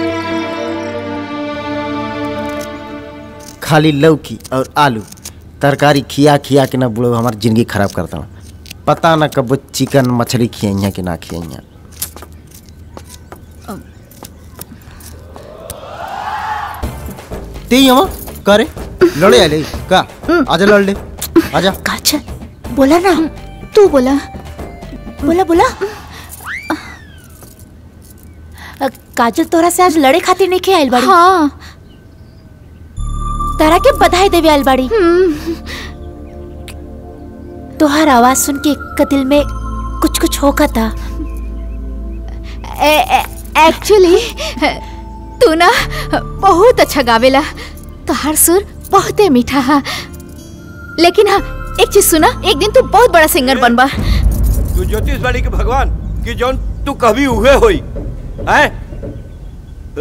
खाली लौकी और आलू तरकारी खिया खिया के ना बुढ़ो हमारी जिंदगी खराब करता पता ना कब चिकन मछली खियाइया कि ना खियाइया ते हम करे लड़े आले का आजा लड़ ले आजा काजल बोला ना तू बोला बोला बोला अ, काजल तोरा से आज लड़े खातिर नहीं आइल बाड़ी हाँ तारा के बधाई देवे आइल बाड़ी तोहार आवाज सुन के एक दिल में कुछ कुछ होका था एक्चुअली तू ना बहुत अच्छा गावेला तोहार सुर बहुते मीठा है लेकिन हाँ एक चीज सुना एक दिन तू बहुत बड़ा सिंगर बनबा तू ज्योतिष वाली के भगवान कि जौन तू कभी हुए होई हैं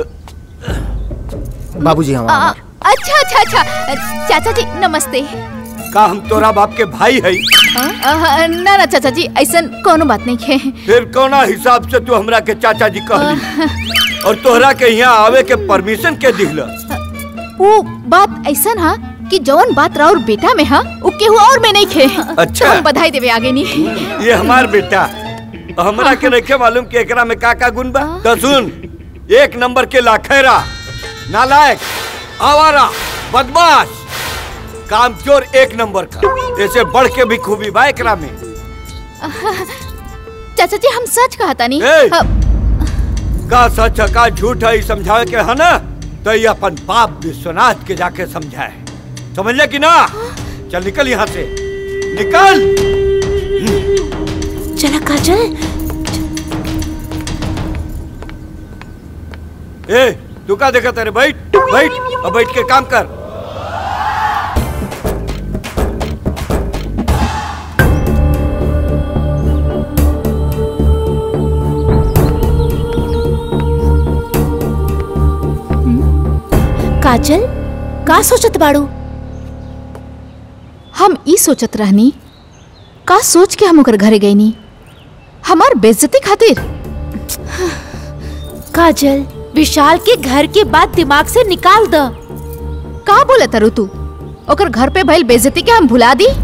बाबूजी हम आ, अच्छा अच्छा अच्छा चाचा जी नमस्ते का हम तोरा बाप के भाई है अह, ना ना चाचा जी ऐसा कोनो बात नहीं है फिर कौना हिसाब से तू हमरा के चाचा जी कहली और तोहरा के यहाँ आवे के परमिशन के दिहल वो बात ऐसा हा कि जौन बात राउर बेटा में हा वो केहू और में नहीं खे अच्छा। तो हम बधाई देवे आगे नहीं ये हमार बेटा हमरा के नहीं मालूम कि एकरा में का का गुण बा तो सुन एक नंबर के लाखेरा नालायक आवारा बदमाश कामचोर एक नंबर का ऐसे बढ़ के भी खूबी बा एकरा में चाचा जी हम सच कहता नहीं ए! अ, का सच है का झूठ है ई समझावे के है ना तो ये अपन बाप विश्वनाथ के जाके समझाए समझले कि ना चल निकल यहाँ से निकल चला काजल ए तू का देखा तेरे बैठ बैठ और बैठ के काम कर काजल का सोचत बाड़ू हम ई सोचत रहनी का सोच के हम ओकर घरे गई नी हमार बेइज्जती खातिर काजल विशाल के घर के बात दिमाग से निकाल द का बोले तरु तू ओकर घर पे भइल बेइज्जती के हम भुला दी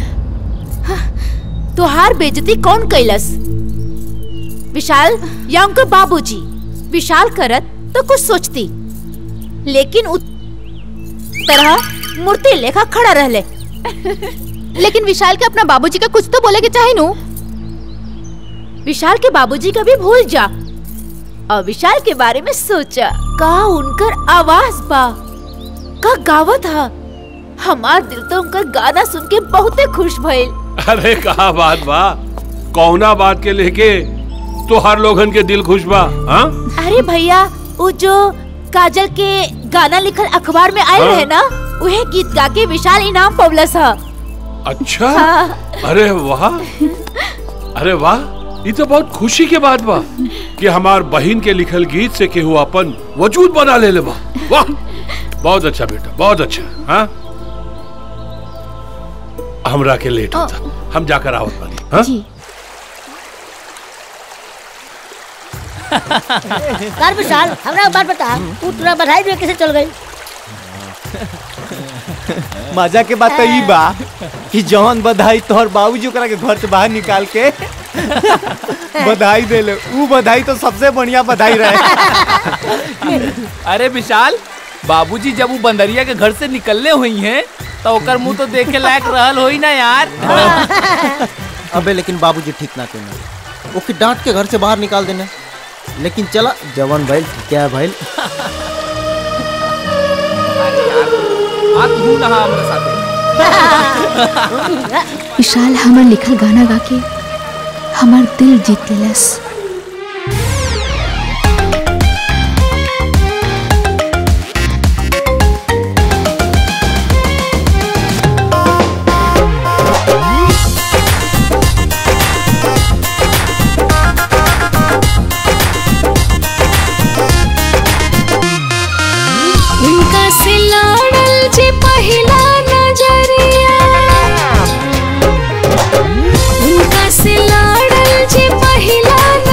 तुहार बेजती कौन कैलस विशाल या उनके बाबूजी विशाल करत तो कुछ सोचती लेकिन उत तरह मूर्ति लेखा खड़ा रहले लेकिन विशाल के अपना बाबूजी का कुछ तो बोले के चाहे नु विशाल के बाबूजी का भी भूल जा और विशाल के बारे में सोचा का उनकर आवाज बा का गावत हा हमार दिल तो उनकर गाना सुन के बहुते खुश भइल अरे कहा बात बा कौना बात के लेके तो हर लोगन के दिल खुश बा हाँ अरे भैया वो जो काजल के गाना लिखल अखबार में आए हाँ। रहे ना वह गीत गा के विशाल इनाम पवलस हा अच्छा हाँ। अरे वाह अरे वाह ये तो बहुत खुशी के बात बा कि हमार बहन के लिखल गीत से केहू अपन वजूद बना ले ले बा वाह बहुत अच्छा बेटा बहुत अच्छा हाँ हमरा के लेट होता हम जाकर आवत बानी हाँ कर विशाल हमरा एक बात बता तू तुरा बधाई में कैसे चल गई मजा के बात तो ई बा कि जौन बधाई तोहर बाबूजी ओकरा के घर से बाहर निकाल के बधाई देले ऊ बधाई तो सबसे बढ़िया बधाई रहे अरे विशाल बाबूजी जब वो बंदरिया के घर से निकलने हुई हैं तो ओकर मुंह तो देखे लायक रहल होई ना यार अबे लेकिन बाबूजी ठीक ना कहना ओके डांट के घर से बाहर निकाल देना लेकिन चला जवान भाई क्या है भाई आ तू ना हमारे साथे विशाल हमर लिखल गाना गा के हमार दिल जीत लेलस उनका से लड़ल जे पहिला नजरिया उनका से लड़ल जे पहिला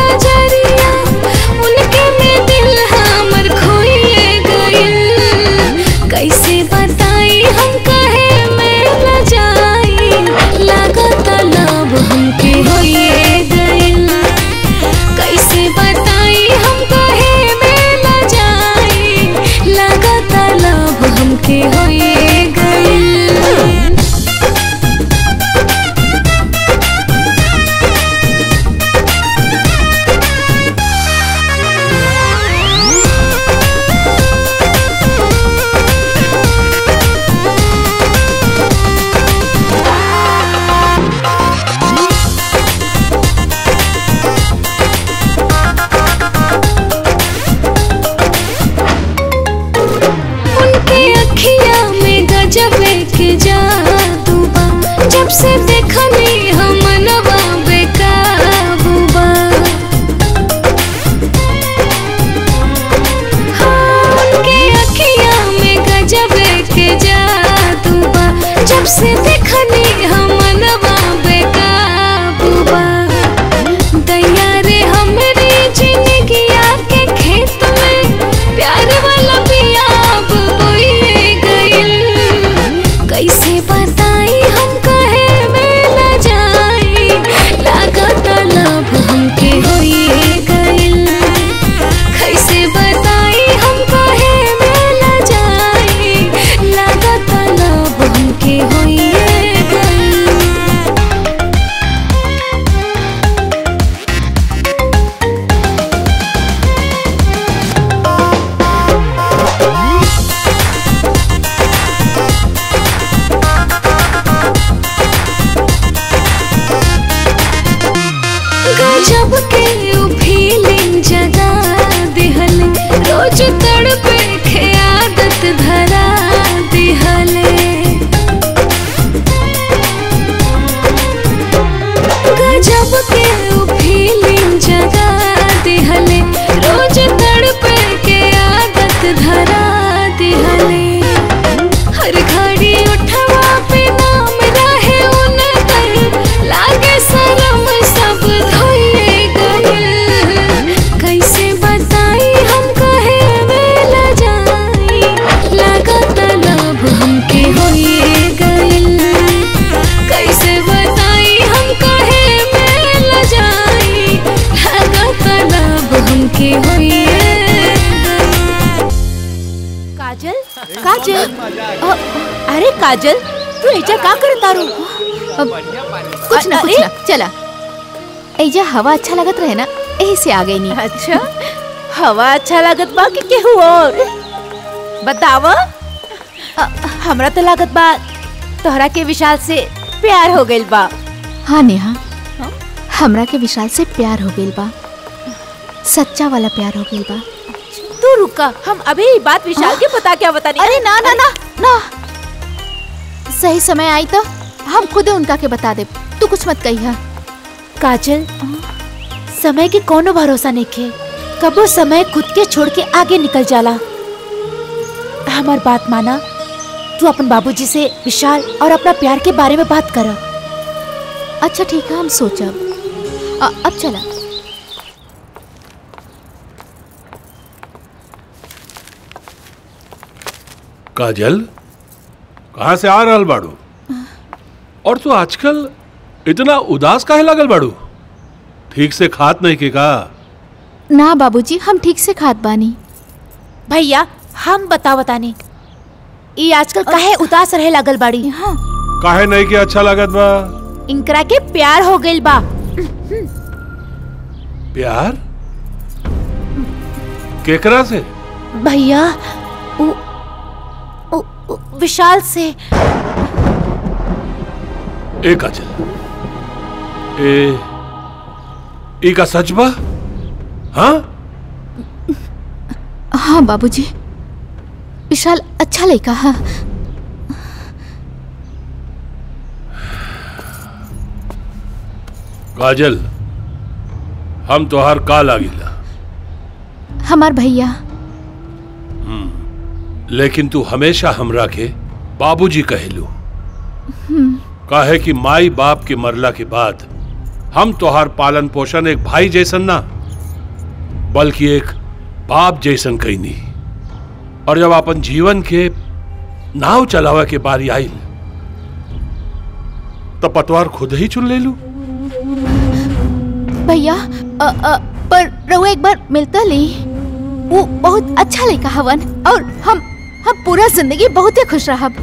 से देखनी हम मनवा बेकाबू बा दैया रे हमरी जिंदगिया के खेत में प्यार वाला बिया अब बोइए गइल कैसे बताई हम कहे में न जाई लागत लब हमके होइए गइल कैसे बताई हम कहे में न जाई लागत लब हमके होइए गइल गजब के उ फीलिंग जगा दिहल रोज तड़पे के आदत धरा दिहले गजब के उ फीलिंग जगा दिहले रोज तड़पे के आदत धरा दिहले हर घड़ी उठवा पे नाम रहे उनकर लागे शरम सब धोइए गइल कैसे बताई हम कहे में न जाई लागत लब हमके होइए गइल कैसे बताई हम कहे में न जाई लागत लब हमके होइए काजल काजल अ, अरे काजल तू ऐजा का करत तारू कुछ ना कुछ ना चला एजा हवा अच्छा लगत रहे ना यही से आ गई नहीं अच्छा हवा अच्छा लागत बा कि केहू और बताव हमरा तो लागत बा तोहरा के विशाल से प्यार हो गइल बा हाँ नेहा हमरा के विशाल से प्यार हो गइल बा सच्चा वाला प्यार हो गइल बा तू रुका हम अभी ये बात विशाल के बता क्या बता अरे ना ना ना ना सही समय आई तो हम खुद उनका के बता दे तू कुछ मत कही काजल समय के कोनो भरोसा नहीं खे कबो समय खुद के छोड़ के आगे निकल जाला हमार बात माना तू अपन बाबूजी से विशाल और अपना प्यार के बारे में बात कर अच्छा ठीक है हम सोचब अ- अब चला काजल कहाँ से आ रहल बाड़ू और तू आजकल इतना उदास काहे लागल बाड़ू ठीक से खात नहीं के का ना बाबूजी हम ठीक से खात बानी भैया हम बता बताने ई आजकल काहे उदास रहे लागल बाड़ी काहे नहीं के अच्छा लागत बा इनकरा के प्यार हो गइल बा प्यार केकरा से भैया उ, उ, उ, विशाल से ए काजल ए ई का सच बा हाँ हाँ बाबूजी विशाल अच्छा लड़का है काजल हम तोहार का लागिला हमार भैया लेकिन तू हमेशा हमरा के बाबूजी कहेलू हम्म, काहे कि माई बाप के मरला के बाद हम तोहार पालन पोषण एक भाई जैसन ना बल्कि एक बाप जैसन कैनी और जब अपन जीवन के नाव चलावे के बारी आई तो पतवार खुद ही चुन ले लू भैया अ, अ, पर रहुआ एक बार मिलता ली वो बहुत अच्छा लड़का हवन और हम हम पूरा जिंदगी बहुत ही खुश रहब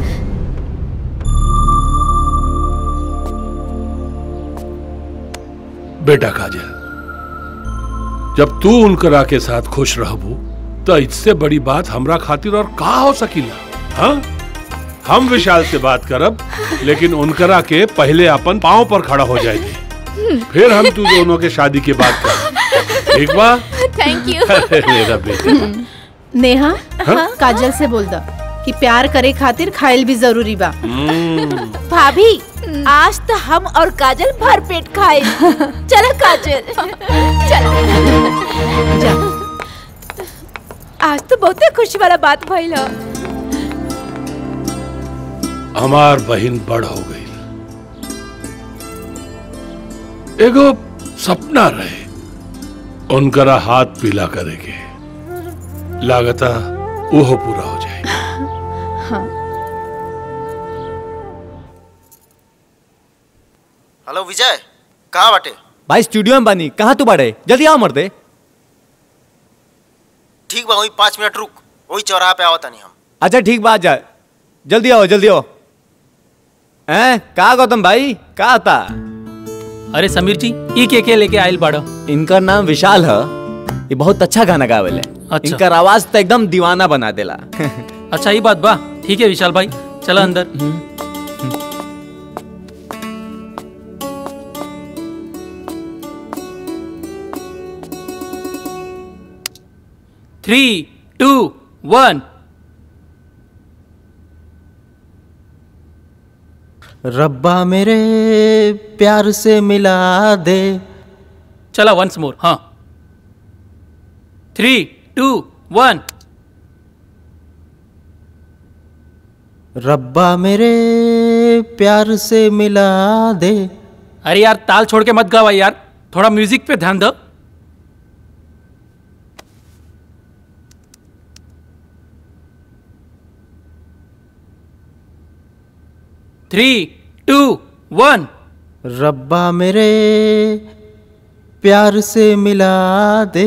बेटा काजल जब तू उनकरा के साथ खुश रहबू तो इससे बड़ी बात हमरा खातिर और का हो सकीला हाँ हम विशाल से बात करब लेकिन उनकरा के पहले अपन पाँव पर खड़ा हो जाएगी फिर हम तू दोनों के शादी के बाद कर ठीक बा थैंक अरे मेरा बेटा नेहा हाँ? काजल से बोल दो कि प्यार करे खातिर खाइल भी जरूरी बा हम्म, भाभी आज तो हम और काजल भर पेट खाए चलो काजल चलो आज तो बहुते खुशी वाला बात भइल ह। हमार बहिन बड़ हो गई एगो सपना रहे उनकरा हाथ पीला करेगे लागता वो पूरा हो जाए हेलो विजय कहाँ बाटे भाई स्टूडियो में बानी कहाँ तू बाड़े जल्दी आओ मर्दे ठीक बा वही पाँच मिनट रुक वही चौराहा पे आवता नहीं हम अच्छा ठीक बात जा जल्दी आओ जल्दी आओ हैं का गौतम भाई का आता अरे समीर जी ई के के लेके आयल बाड़ो इनका नाम विशाल है ये बहुत अच्छा गाना गावेले अच्छा। इनका आवाज तो एकदम दीवाना बना देला अच्छा ये बात बा ठीक है विशाल भाई चलो अंदर थ्री टू वन रब्बा मेरे प्यार से मिला दे चला वंस मोर हाँ थ्री टू वन रब्बा मेरे प्यार से मिला दे अरे यार ताल छोड़ के मत गावा यार थोड़ा म्यूजिक पे ध्यान दो थ्री टू वन रब्बा मेरे प्यार से मिला दे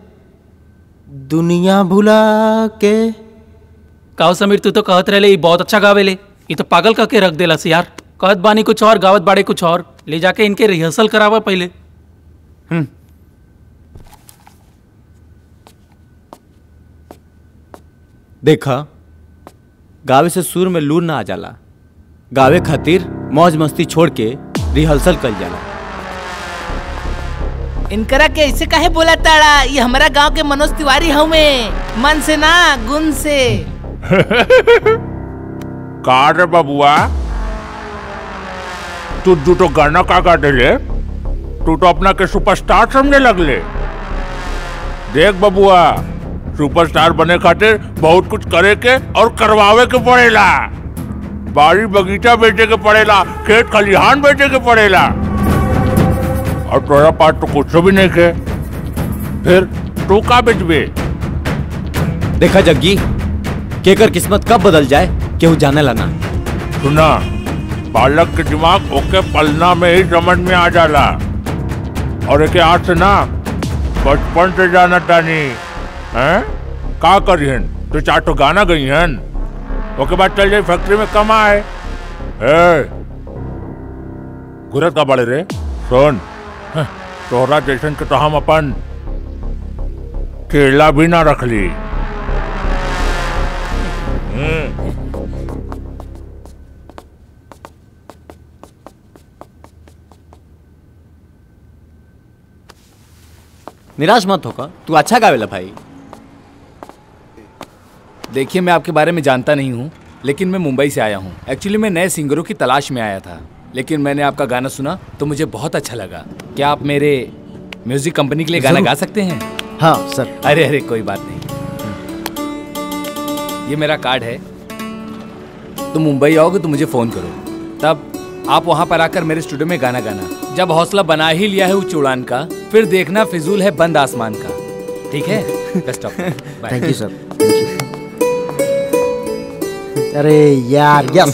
दुनिया भुला के काहो समीर तू तो कहत रहे बहुत अच्छा गावेले ये तो पागल कह के रख देला से यार कहत बानी कुछ और गावत बाड़े कुछ और ले जाके इनके रिहर्सल करावा पहले हम्म देखा गावे से सुर में लूर ना आ जाला गावे खातिर मौज मस्ती छोड़ के रिहर्सल कल जाला इनकरा के ऐसे काहे बोला ताड़ा ये हमारा गांव के मनोज तिवारी हवे मन से ना गुण से का रे बबुआ तू दू तो गाना का गा देले तू तो अपना के सुपरस्टार समझने लगले देख बबुआ सुपरस्टार बने खातिर बहुत कुछ करे के और करवावे के पड़ेला बाड़ी बगीचा बेचे के पड़ेला खेत खलिहान बेचे के पड़ेला और तोरा पास तो कुछ भी नहीं के फिर तू का बेचबे देखा जग्गी केकर किस्मत कब बदल जाए केहू जाने लाना सुना बालक के दिमाग ओके पलना में ही समझ में आ जाला और एक आज से ना बचपन से जाना तानी हैं का करिहन तो चार तो गाना गई हन ओके बाद चल जाए फैक्ट्री में कमाए ए गुरत का बड़े रे सुन हं, तोहरा जैसन के तो हम अपन केला भी ना रख ली हम्म निराश मत होकर तू अच्छा गावेला भाई देखिए मैं आपके बारे में जानता नहीं हूँ लेकिन मैं मुंबई से आया हूँ एक्चुअली मैं नए सिंगरों की तलाश में आया था लेकिन मैंने आपका गाना सुना तो मुझे बहुत अच्छा लगा क्या आप मेरे म्यूजिक कंपनी के लिए गाना जरूर। गा सकते हैं हाँ सर अरे अरे कोई बात नहीं ये मेरा कार्ड है तुम मुंबई आओगे तो मुझे फ़ोन करो तब आप वहाँ पर आकर मेरे स्टूडियो में गाना गाना जब हौसला बना ही लिया है उच्च उड़ान का फिर देखना फिजूल है बंद आसमान का ठीक है best of thank you sir अरे यार यस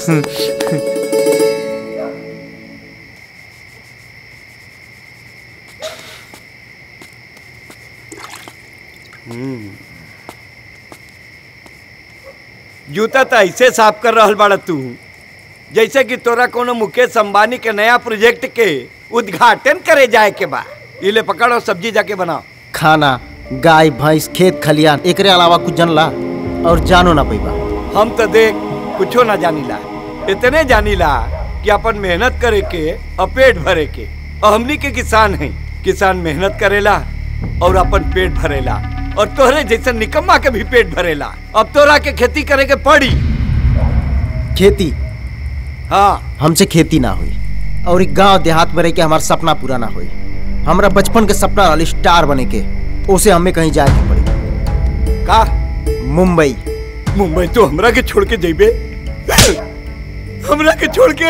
जूता तो ऐसे साफ कर रहल बाड़ा तू जैसे कि तोरा कोनो मुकेश अंबानी के नया प्रोजेक्ट के उद्घाटन करे जाए के बा इले पकड़ो सब्जी जाके बनाओ खाना गाय भैंस खेत खलियान एकरे अलावा कुछ जनला और जानो ना पैबा हम तो देख कुछो ना जानीला इतने जानीला कि अपन मेहनत करे के और पेट भरे के और हमनी के किसान हैं किसान मेहनत करेला और अपन पेट भरेला और तोहरे जैसे निकम्मा के भी पेट भरेला अब तोरा के खेती करे के पड़ी खेती हाँ हमसे खेती ना हुई और एक गांव देहात में रह के हमारा सपना पूरा ना हुई हमरा बचपन के सपना रहल स्टार बने के उसे हमें कहीं जाए के पड़ी का मुंबई मुंबई तो हमरा के छोड़ के जेबे हमरा के छोड़ के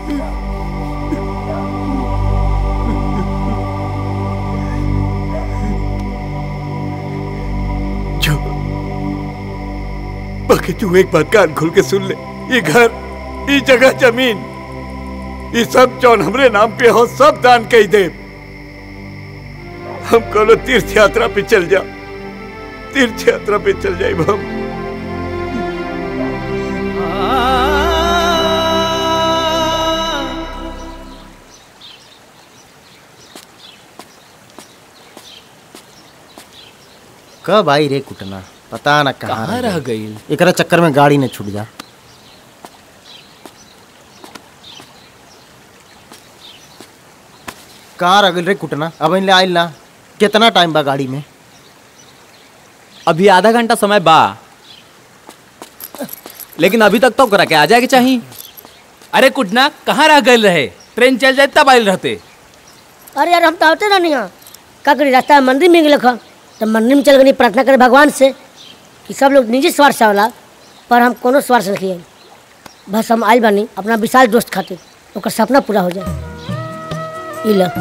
जो बाकी तू एक बात कान खोल के सुन ले ये घर ये जगह जमीन ये सब जौन हमरे नाम पे हो सब दान कही दे हम कोनो तीर्थ यात्रा पे चल जा तीर्थ यात्रा पे चल जाए हम कब आई रे कुटना पता न कहाँ कहाँ रह गई एकरा चक्कर में गाड़ी न छूट जा कहाँ रह गइल रे कुटना अब इन ले आइल ना कितना टाइम बा गाड़ी में अभी आधा घंटा समय बा लेकिन अभी तक तो करा के आ जाएगी चाहिए अरे कुटना कहाँ रह गए रहे ट्रेन चल जाए तब आयल रहते अरे यार हम तो आते रहनी यहाँ का करी रास्ता में मंदिर में गेलक तो मंदिर में चल गई प्रार्थना करे भगवान से कि सब लोग निजी स्वार्थ से होला पर हम कोनो स्वार्थ से नहीं आई बस हम आइल बानी अपना विशाल दोस्त खातिर ओकर सपना पूरा हो जाए ई ला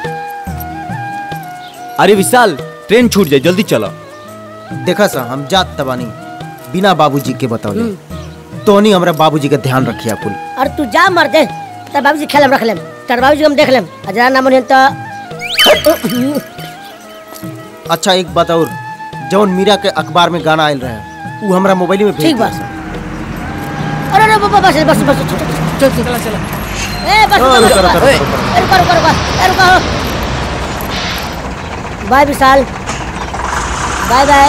अरे विशाल ट्रेन छूट जाए जल्दी चलो देखा सा हम जात तबानी बिना बाबूजी के बतौले तो नहीं हमरा बाबूजी का ध्यान रखिया कुल अरे तू जा मर दे तेरे बाबूजी खेलम रख लेम तेरे बाबूजी हम देख लेम आ जरा ना मन तो अच्छा एक बात और जौन मीरा के अखबार में गाना आयल रहे वो हमरा मोबाइल में भेज ठीक बा दिया। अरे अरे बस बस बस बस चल चल चला चला ए बस ओ, बस, रुको, बस, रुको, बस, रुको, ए, रुको रुको रुको ए, रुको bye Vishal bye bye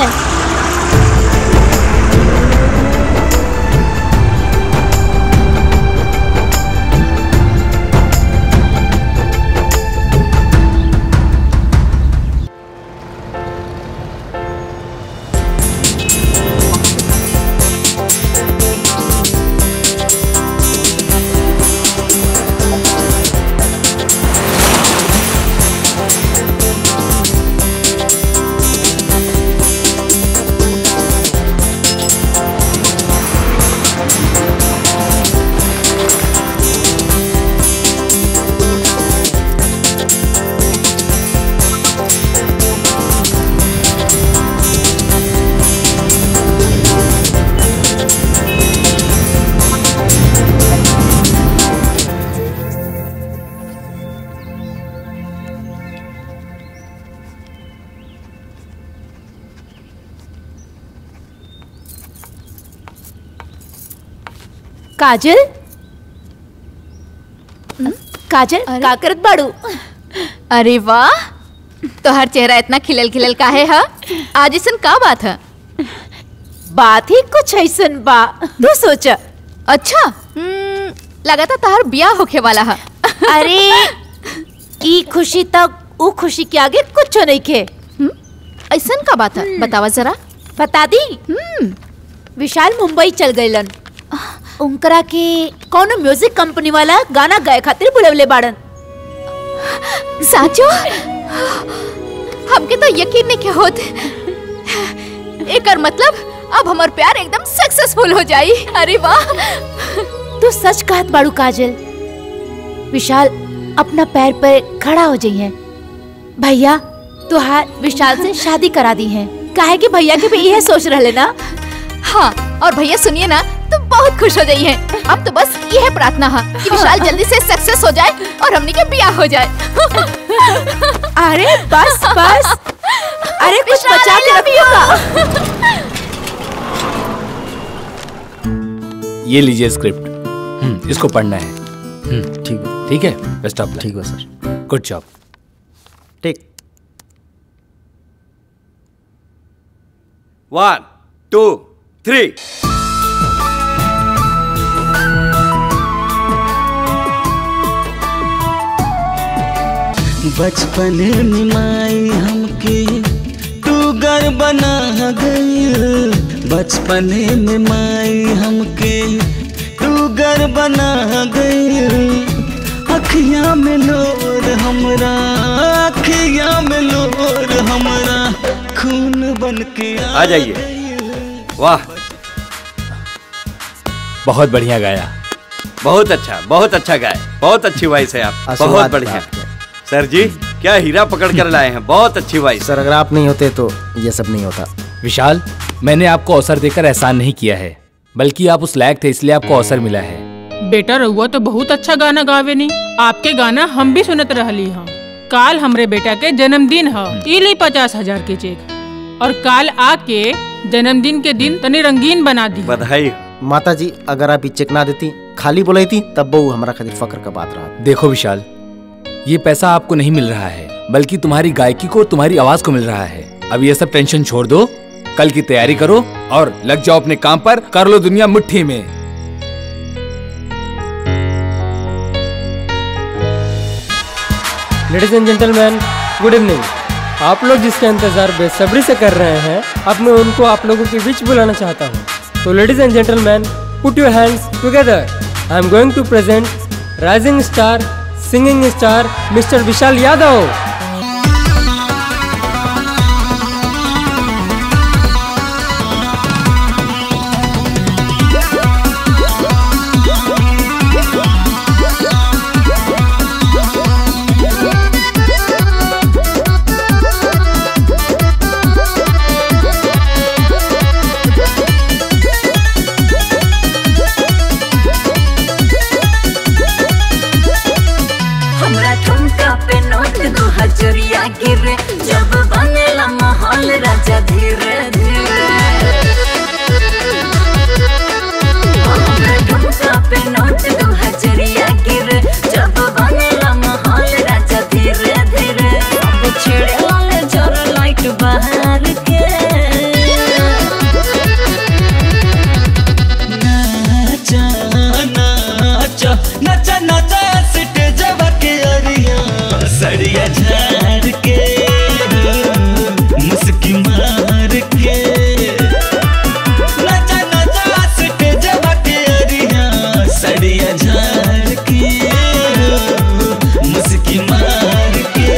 Kajal Kajal का करत बाड़ू अरे वाह तोहर चेहरा इतना खिलल खिलल काहे है आज इसन का बात है बात ही कुछ ऐसन बा तू सोच अच्छा हम्म, लगा था तोहर बियाह होखे वाला है अरे ई खुशी तक ऊ खुशी के आगे कुछ नहीं खे ऐसन का बात है बतावा जरा बता दी विशाल मुंबई चल गइलन उनकरा के कौन म्यूजिक कंपनी वाला गाना गाए खातिर बुलवले बाड़न साचो हमके तो यकीन नहीं के होत एकर मतलब अब हमार प्यार एकदम सक्सेसफुल हो जाई अरे वाह तू सच कहत बाड़ू काजल विशाल अपना पैर पर खड़ा हो जाइए भैया तुहार विशाल से शादी करा दी है काहे कि भैया के भी यह सोच रहे ना हाँ और भैया सुनिए ना तो बहुत खुश हो जाइए अब तो बस यह प्रार्थना है कि विशाल जल्दी से सक्सेस हो जाए और हमने के ब्याह हो जाए अरे बस बस अरे कुछ विशाल, बचा I के love रखिएगा ये लीजिए स्क्रिप्ट हम्म, इसको पढ़ना है हम्म, ठीक है ठीक है बेस्ट ऑफ ठीक है सर गुड जॉब ठीक वन टू थ्री बचपन में माई हमके तू घर बना गई बचपन में माई हमके तू घर बना गई अखियां में लोर हमरा अखियां में लोर हमरा खून बन के आ जाइए वाह बहुत बढ़िया गाया बहुत अच्छा बहुत अच्छा गाय बहुत अच्छी वॉइस है आप बहुत आशीर्वाद बढ़िया सर जी क्या हीरा पकड़ कर लाए हैं बहुत अच्छी वॉइस सर अगर आप नहीं होते तो ये सब नहीं होता विशाल मैंने आपको अवसर देकर एहसान नहीं किया है बल्कि आप उस लायक थे इसलिए आपको अवसर मिला है बेटा रहुआ तो बहुत अच्छा गाना गावे नी आपके गाना हम भी सुनत रहली हाँ काल हमरे बेटा के जन्मदिन है ई ली पचास हजार के चेक और काल आके जन्मदिन के दिन तनी रंगीन बना दी बधाई माता जी अगर आप ये चेक ना देती खाली बोलाई थी तब बहु हमारा खातिर फक्र का बात रहा देखो विशाल ये पैसा आपको नहीं मिल रहा है बल्कि तुम्हारी गायकी को तुम्हारी आवाज को मिल रहा है अब ये सब टेंशन छोड़ दो कल की तैयारी करो और लग जाओ अपने काम पर कर लो दुनिया मुट्ठी में ladies and gentleman good evening आप लोग जिसका इंतजार बेसब्री से कर रहे हैं अब मैं उनको आप लोगों के बीच बुलाना चाहता हूँ तो ladies and gentleman put your hands together I am going to present rising star singing star mister Vishal Yadav हमरा ठुमका पे नोट दो हजरिया गिरे जब बनेला माहौल राजा धीरे धीरे हमरा ठुमका पे नोट दो हजरिया गिरे जब बनेला माहौल राजा धीरे धीरे सब छेड़े वाले जोर लाइट बाहर के नाचा नाचा नाचा नाचा स्टेजवा के अरिया सड़िया झाड़ के मुस्की मार के नाचा नाचा स्टेजवा के अरिया सड़िया झाड़ के मुस्की मार के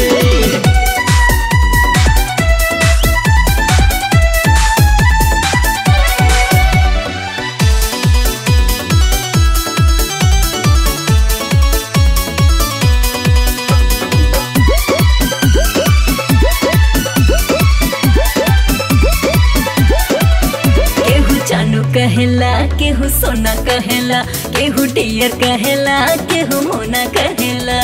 केहू जानू कहेला केहू सोना कहेला केहू डियर कहेला केहू मोना कहेला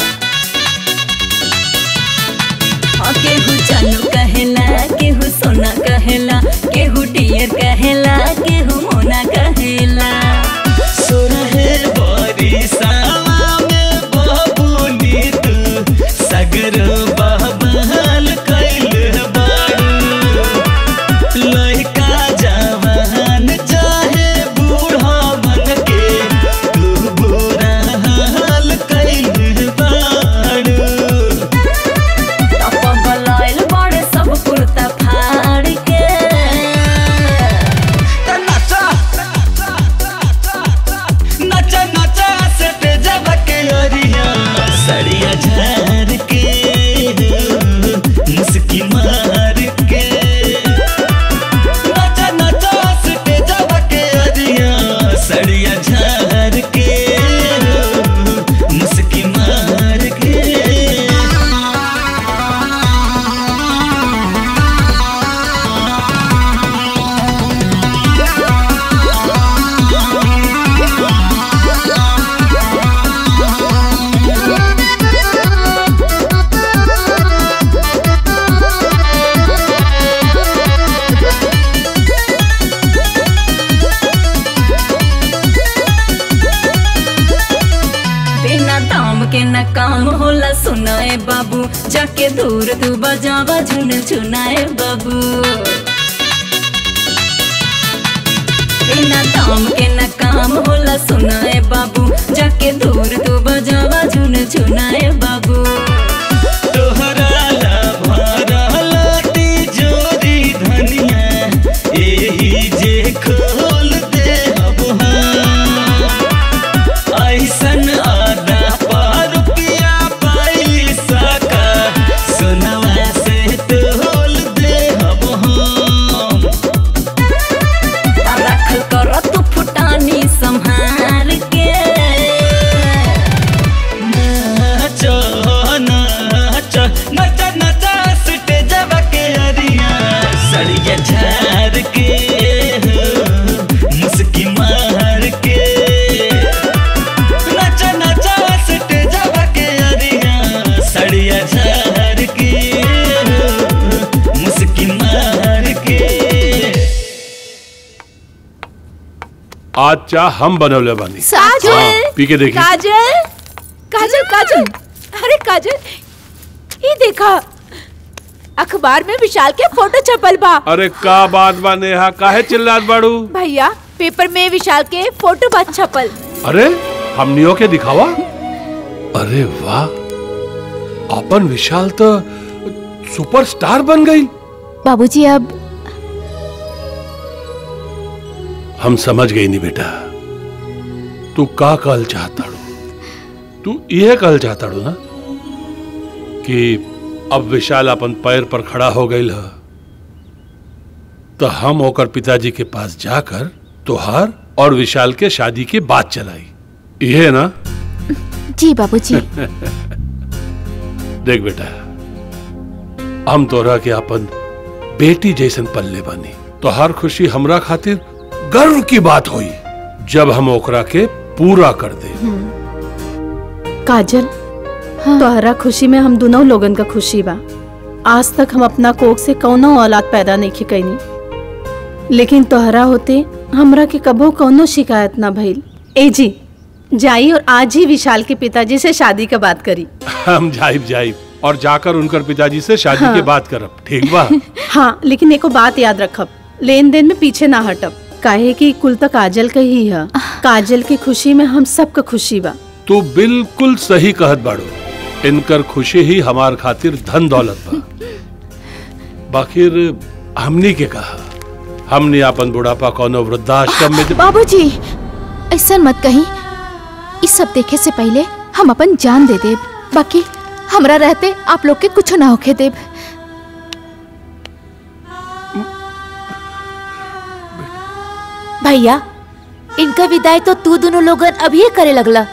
हाँ, केहू जानू कहेला केहू सोना कहेला केहू डियर कहेला केहू मोना कहेला सुरहे बरिसावा में बबुनी तू सगर बहबहल कैल बारू लइका जवान चाहे बूढ़ा मन के तू बुरा हाल कैल बारू बलाइल बड़े सब कुर्ता फाड़ के नचा नचा नचा स्टेजवा के अरिया सड़िया झार के मुस्की मार के नचा नचा स्टेजवा के अरिया सड़िया झार के मुस्की मार के बिना दाम के न काम होला सुनाए बाबू जाके दूर तू बजावा झुन झुनाए बाबू बिना दाम के न काम होला सुनाए बाबू जाके दूर तू बजावा झुन झुनाए बाबू तोहरा ला भरला तिजोरी धनिया एही जे खोल दे अब ऐसन आदा पर रुपया पैसा का सोनवा से तोल दे अब हम रख कर तू फुटानी संभार के आज चाह हम बनवले बानी काजल हाँ, पी के देखी काजल काजल काजल अरे काजल ये देखा अखबार में विशाल के फोटो छपल बा अरे का बात बा नेहा काहे चिल्लात बाड़ू भैया पेपर में विशाल के फोटो बा छपल अरे हमनियों के दिखावा अरे वाह अपन विशाल तो सुपरस्टार बन गई बाबूजी अब हम समझ गई नहीं बेटा तू का कल चाहता तू यह कल चाहता ना कि अब विशाल अपन पैर पर खड़ा हो गई ह तो हम होकर पिताजी के पास जाकर तुहार और विशाल के शादी की बात चलाई यह ना जी बाबूजी देख बेटा हम तोरा के अपन बेटी जैसन पल्ले बनी तो हर खुशी हमरा खातिर गर्व की बात हुई जब हम ओकरा के पूरा कर दे काजल तोहरा खुशी में हम दोनों लोगन का खुशी बा आज तक हम अपना कोख से कौनो औलाद पैदा नहीं कैनी लेकिन तोहरा होते हमरा के कबो कौनो शिकायत ना भइल ए जी जाई और आज ही विशाल के पिताजी से शादी का बात करी हम जाइब जाइब और जाकर उनकर पिताजी से शादी हाँ। के बात करब ठीक बा हाँ लेकिन एको बात याद रखब लेन देन में पीछे ना हटब काहे कि कुल तक काजल का ही है काजल की खुशी में हम सबका खुशी बा तू बिल्कुल सही कहत बाड़ू इनकर खुशी ही हमार खातिर धन दौलत बा बाकिर हमनी के कहा हमने अपन बुढ़ापा कोनो वृद्धाश्रम में बाबूजी ऐसा मत कही इस सब देखे से पहले हम अपन जान दे देब बाकी हमरा रहते आप लोग के कुछ ना होके देब भैया इनका विदाई तो तू दोनों लोगन अभी करे लगला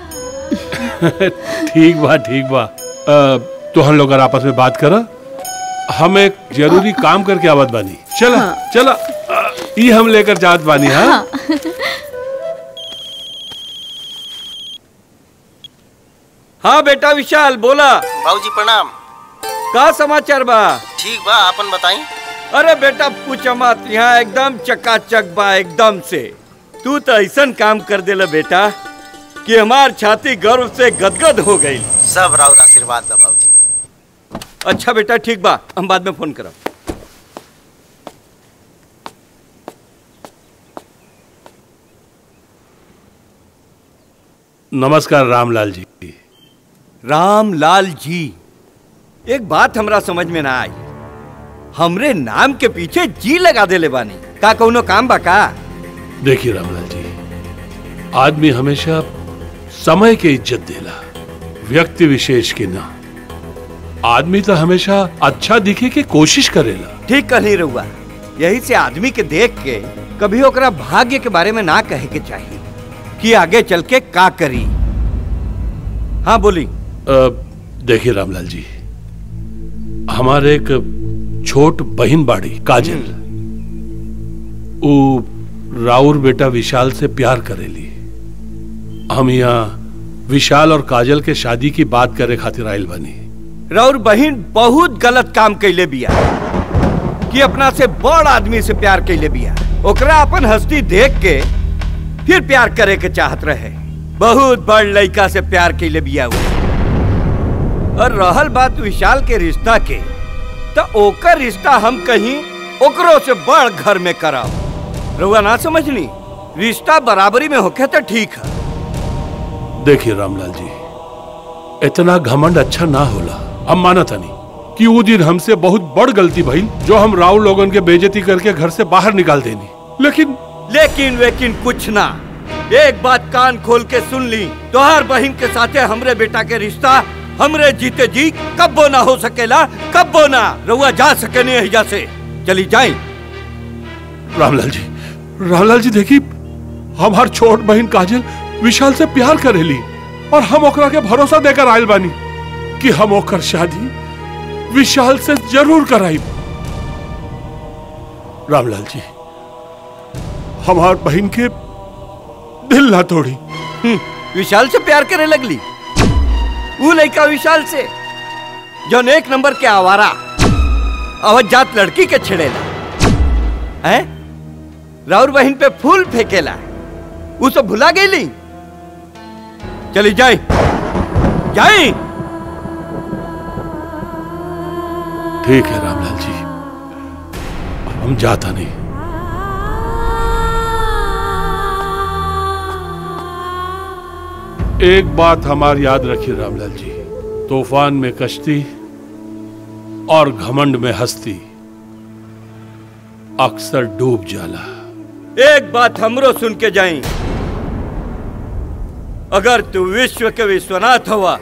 ठीक बा ठीक बा अ, तो हम लोग आपस में बात करा हम एक जरूरी काम करके आवत बानी चला हाँ। चला अ, ई हम लेकर जात बानी हाँ हाँ बेटा विशाल बोला बाबूजी प्रणाम का समाचार बा ठीक बा आपन बताई अरे बेटा पूछ मत यहाँ एकदम चकाचक बा एकदम से तू तो ऐसा काम कर देला बेटा कि हमार छाती गर्व से गदगद हो गई सब राउर आशीर्वाद बा बाबूजी अच्छा बेटा ठीक बा हम बाद में फोन करब नमस्कार रामलाल जी रामलाल जी एक बात हमरा समझ में ना आई हमरे नाम के पीछे जी लगा देले बानी का कौनो काम बा का देखिए रामलाल जी आदमी हमेशा समय के इज्जत देला व्यक्ति विशेष के ना आदमी तो हमेशा अच्छा दिखे के कोशिश करेला ठीक कहनी रहुआ यही से आदमी के देख के कभी ओकरा भाग्य के बारे में ना कहे के चाहिए कि आगे चल के का करी हाँ बोली अ, देखिए रामलाल जी हमारे एक छोट बहन बाड़ी काजल वो राउर बेटा विशाल से प्यार करेली हम यहाँ विशाल और काजल के शादी की बात करे खातिर आयल बनी राउर बहन बहुत गलत काम कैले बिया कि अपना से बड़ आदमी से प्यार कैले बिया ओकरा अपन हस्ती देख के फिर प्यार करे के चाहत रहे बहुत बड़ लड़का से प्यार कैले बिया वो और रहल बात विशाल के रिश्ता के तो ओकर रिश्ता हम कहीं ओकरो से बड़ घर में कराओ रउआ ना समझनी रिश्ता बराबरी में होके तो ठीक है देखिए रामलाल जी इतना घमंड अच्छा ना होला हम माना था नहीं कि वो दिन हमसे बहुत बड़ गलती भई जो हम राव लोगन के बेजती करके घर से बाहर निकाल देनी लेकिन लेकिन वेकिन कुछ ना एक बात कान खोल के सुन ली तोहर बहन के साथे हमरे बेटा के रिश्ता हमरे जीते जी कब्बो ना हो सकेला कब्बो ना रउआ जा सके नहीं हिजा से चली जाए रामलाल जी रामलाल जी देखी हमार छोट बहन काजल विशाल से प्यार करेली और हम ओकरा के भरोसा देकर आयल बानी कि हम ओकर शादी विशाल से जरूर कराई रामलाल जी हमार बहन के दिल ना तोड़ी विशाल से प्यार करे लगली वो लड़का विशाल से जो एक नंबर के आवारा अवध जात लड़की के छेड़ेला हैं राउर बहन पे फूल फेंकेला वो सब भुला गई चली जाए जाए ठीक है रामलाल जी हम जाता नहीं एक बात हमार याद रखिए रामलाल जी तूफान में कश्ती और घमंड में हस्ती अक्सर डूब जाला एक बात हमरो सुन के जाई अगर तू विश्व के विश्वनाथ हुआ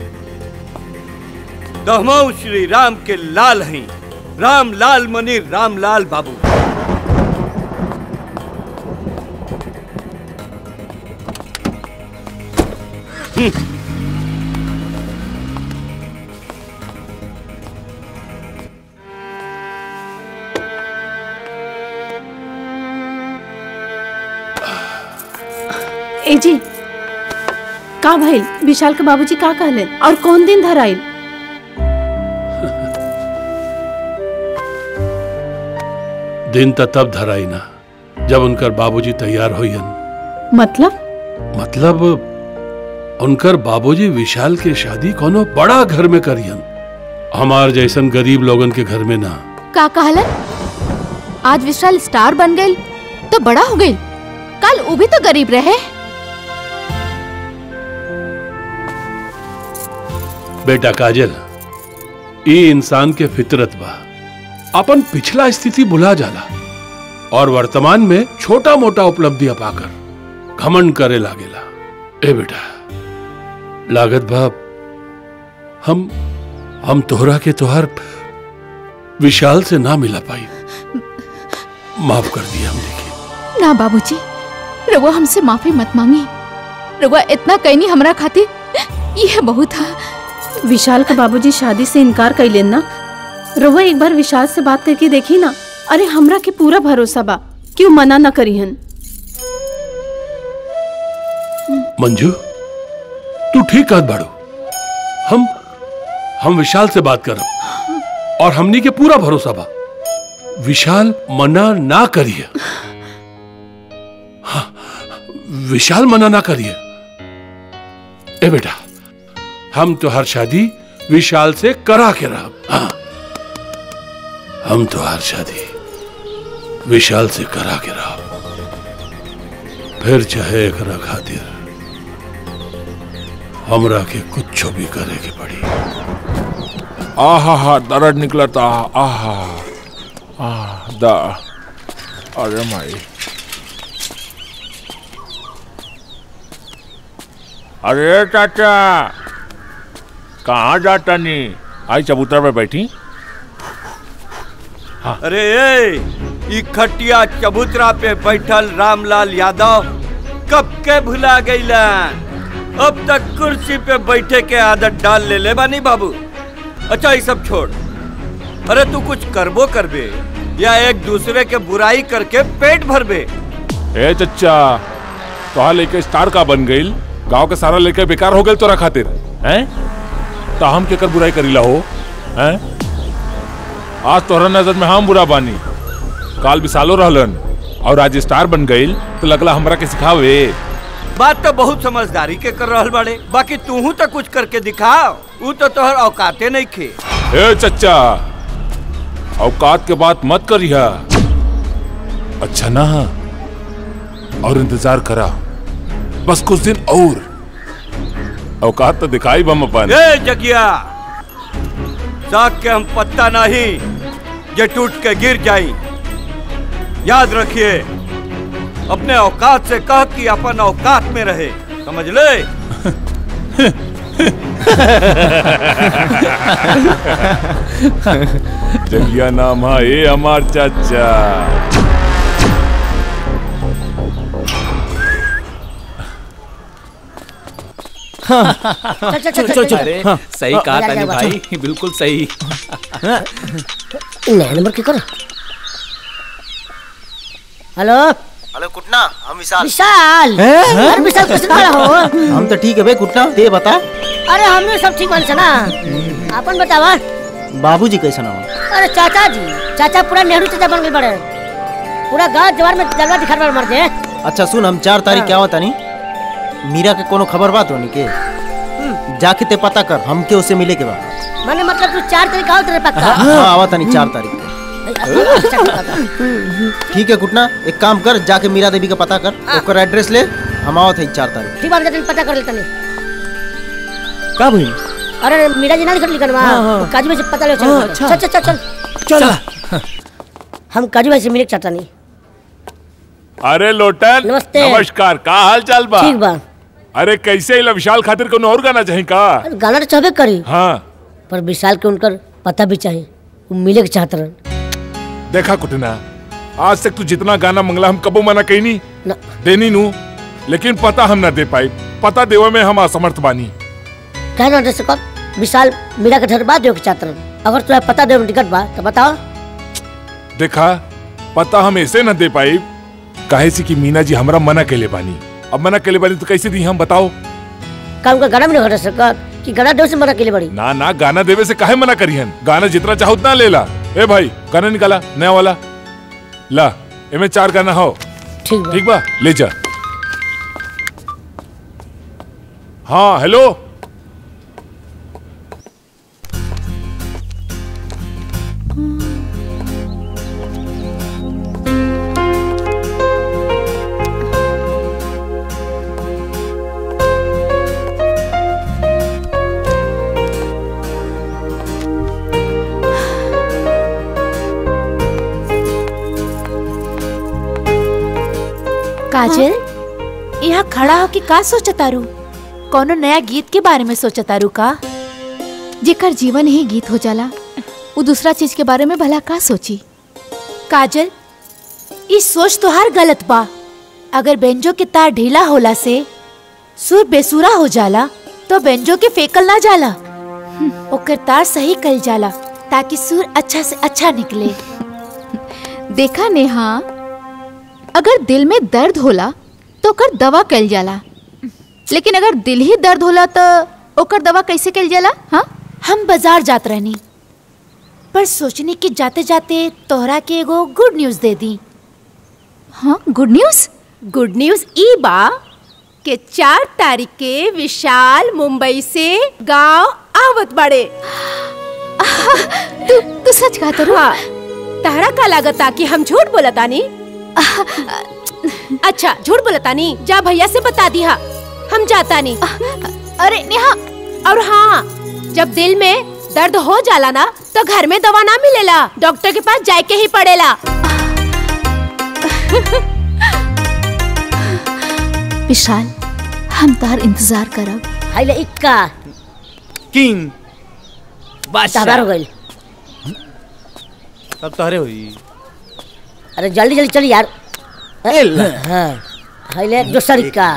तो हम श्री राम के लाल हैं राम लाल मनी राम लाल बाबू हम्म। ए जी का भइल विशाल के बाबूजी का कहलेन और कौन दिन धराइल दिन त तब धराई ना जब उनकर बाबूजी तैयार होयन मतलब मतलब उनकर बाबूजी विशाल के शादी कोनो बड़ा घर में करियन हमार जैसन गरीब लोगन के घर में ना का कहलन आज विशाल स्टार बन गई तो बड़ा हो गई कल वो भी तो गरीब रहे बेटा काजल ई इंसान के फितरत बा अपन पिछला स्थिति भुला जाला और वर्तमान में छोटा मोटा उपलब्धियां पाकर घमंड करे लागेला ए बेटा लागत बाप हम हम तोहरा के तोहर विशाल से ना मिला पाई माफ कर दिया हमने ना बाबूजी रउआ हमसे माफी मत मांगी रउआ इतना कहनी हमरा खातिर यह बहुत था विशाल के बाबूजी शादी से इनकार कैलेन ना रहुआ एक बार विशाल से बात करके देखी ना अरे हमरा के पूरा भरोसा बा कि वो मना ना करीहन मंजू तू ठीक कहत बाड़ू हम हम विशाल से बात करब और हमनी के पूरा भरोसा बा विशाल मना ना करिए हाँ, विशाल मना ना करिए ए बेटा हम तो हर शादी विशाल से करा के रह हाँ हम तो हर शादी विशाल से करा के रह फिर चाहे एकरा खातिर हमरा के कुछ भी करे के पड़ी आहा हा दर्द निकलता आहा आह दा अरे माई अरे चाचा कहाँ जाता नहीं आई चबूतरा पे बैठी अरे ए, ई खटिया चबूतरा पे बैठल रामलाल यादव कब के भुला गईलन अब तक कुर्सी पे बैठे के आदत डाल ले ले बानी बाबू अच्छा ये सब छोड़ अरे तू कुछ करबो करबे या एक दूसरे के बुराई करके पेट भरबे ए चच्चा तोहा लेके स्टार का बन गईल गांव के सारा लेके बेकार हो गईल तोरा खातिर हैं तो हम केकर बुराई करीला हो हैं आज तोहरा नजर में हम बुरा बानी काल विशालो रहलन और आज स्टार बन गईल तो लगला हमरा के सिखावे बात तो बहुत समझदारी के कर रहल बाड़े बाकी तूहू तो कुछ करके दिखाओ ऊ तो तोहर औकाते नहीं खे ए चच्चा औकात के बात मत करिया अच्छा ना और इंतजार करा बस कुछ दिन और औकात तो दिखाई बम अपन ए जगिया साग के हम पत्ता नहीं जे टूट के गिर जाई याद रखिए अपने औकात से कह कि अपन औकात में रहे समझ ले जगिया नाम है ए हमार चाचा चल, चल, चल, चल, चल। अरे हाँ। सही हाँ, कहा जा, तानी जा, भाई बिल्कुल सही नया नंबर की करो हेलो हेलो कुटना हम विशाल विशाल हैं? अरे विशाल कैसे खड़ा हो हम तो ठीक है बे कुटना ते बता अरे हमने सब ठीक बन ना अपन बतावा बाबूजी कैसा नाम अरे चाचा जी चाचा पूरा नेहरू चाचा बन गए बड़े पूरा गांव जवार में जलवा दिखा रहे मर गए अच्छा सुन हम चार तारीख क्या होता नहीं मीरा के कोनो खबर बात होनी के जाके ते पता कर हमके उससे मिले के बाद मैंने मतलब तू चार तारीख आओ तेरे पक्का हाँ आवा नहीं चार तारीख को ठीक है कुटना एक काम कर जाके मीरा देवी का पता कर ओकर एड्रेस ले हम आवत है चार तारीख ठीक बात है पता कर लेता नहीं का भइल अरे मीरा जी ना लिखल लिखल हाँ, हाँ। वहाँ काजू भाई से पता ले हाँ, चल अच्छा। चल चल चल चल हम काजू भाई से मिले के चाहता नहीं अरे लोटन नमस्ते। नमस्कार का हाल चाल बा ठीक बा अरे कैसे इला विशाल खातिर कोनो और गाना चाही का अरे गाना तो चाहबे करी हाँ पर विशाल के उनकर पता भी चाहिए वो मिले के चाहत रहन देखा कुटना आज तक तू जितना गाना मंगला हम कबो मना कही नहीं देनी नू लेकिन पता हम ना दे पाई पता देवे में हम असमर्थ बानी कह ना दे सकत विशाल मीरा के घर बात देवे के चाहत रहन अगर तुम्हें पता देवे में दिक्कत बा तो बताओ देखा पता हम ऐसे न दे पाई काहे से कि मीना जी हमरा मना केले बानी अब मना केले बानी तो कैसे दी हम बताओ का उनका गाना भी नहीं घटा सकत कि गाना देवे से मना के लिए बड़ी ना ना गाना देवे से काहे मना करिहन गाना जितना चाहो उतना ले ला ए भाई गाना निकाला नया वाला ला एमे चार गाना हो ठीक बा ठीक बा ले जा हाँ हेलो काजल यहाँ खड़ा होके का सोचतारू कोनो नया गीत के बारे में सोचतारू का जेकर जीवन ही गीत हो जाला वो दूसरा चीज के बारे में भला का सोची काजल ई सोच तोहार गलत बा अगर बेंजो के तार ढीला होला से सुर बेसुरा हो जाला तो बेंजो के फेकल ना जाला ओकर तार सही कल जाला ताकि सुर अच्छा से अच्छा निकले देखा नेहा अगर दिल में दर्द होला तो ओकर दवा कल जाला लेकिन अगर दिल ही दर्द होला तो ओकर दवा कैसे कल जाला हाँ हम बाजार जात रहनी पर सोचने की जाते जाते तोहरा के एगो गुड न्यूज दे दी हाँ गुड न्यूज गुड न्यूज ई बा के चार तारीख के विशाल मुंबई से गांव आवत बड़े तू तू सच कहत रो हाँ तहरा का लागता कि हम झूठ बोलतानी अच्छा झूठ बोलतानी जा भैया से बता दिया हम जाता नहीं अरे नेहा और हाँ जब दिल में दर्द हो जाला ना तो घर में दवा ना मिलेला डॉक्टर के पास जाके ही पड़ेला विशाल हम तार इंतजार करब हाय ले इक्का किंग तबार हो गई तब तोहरे हुई अरे जल्दी जल्दी चल यार हाँ हाय ले दूसरा इक्का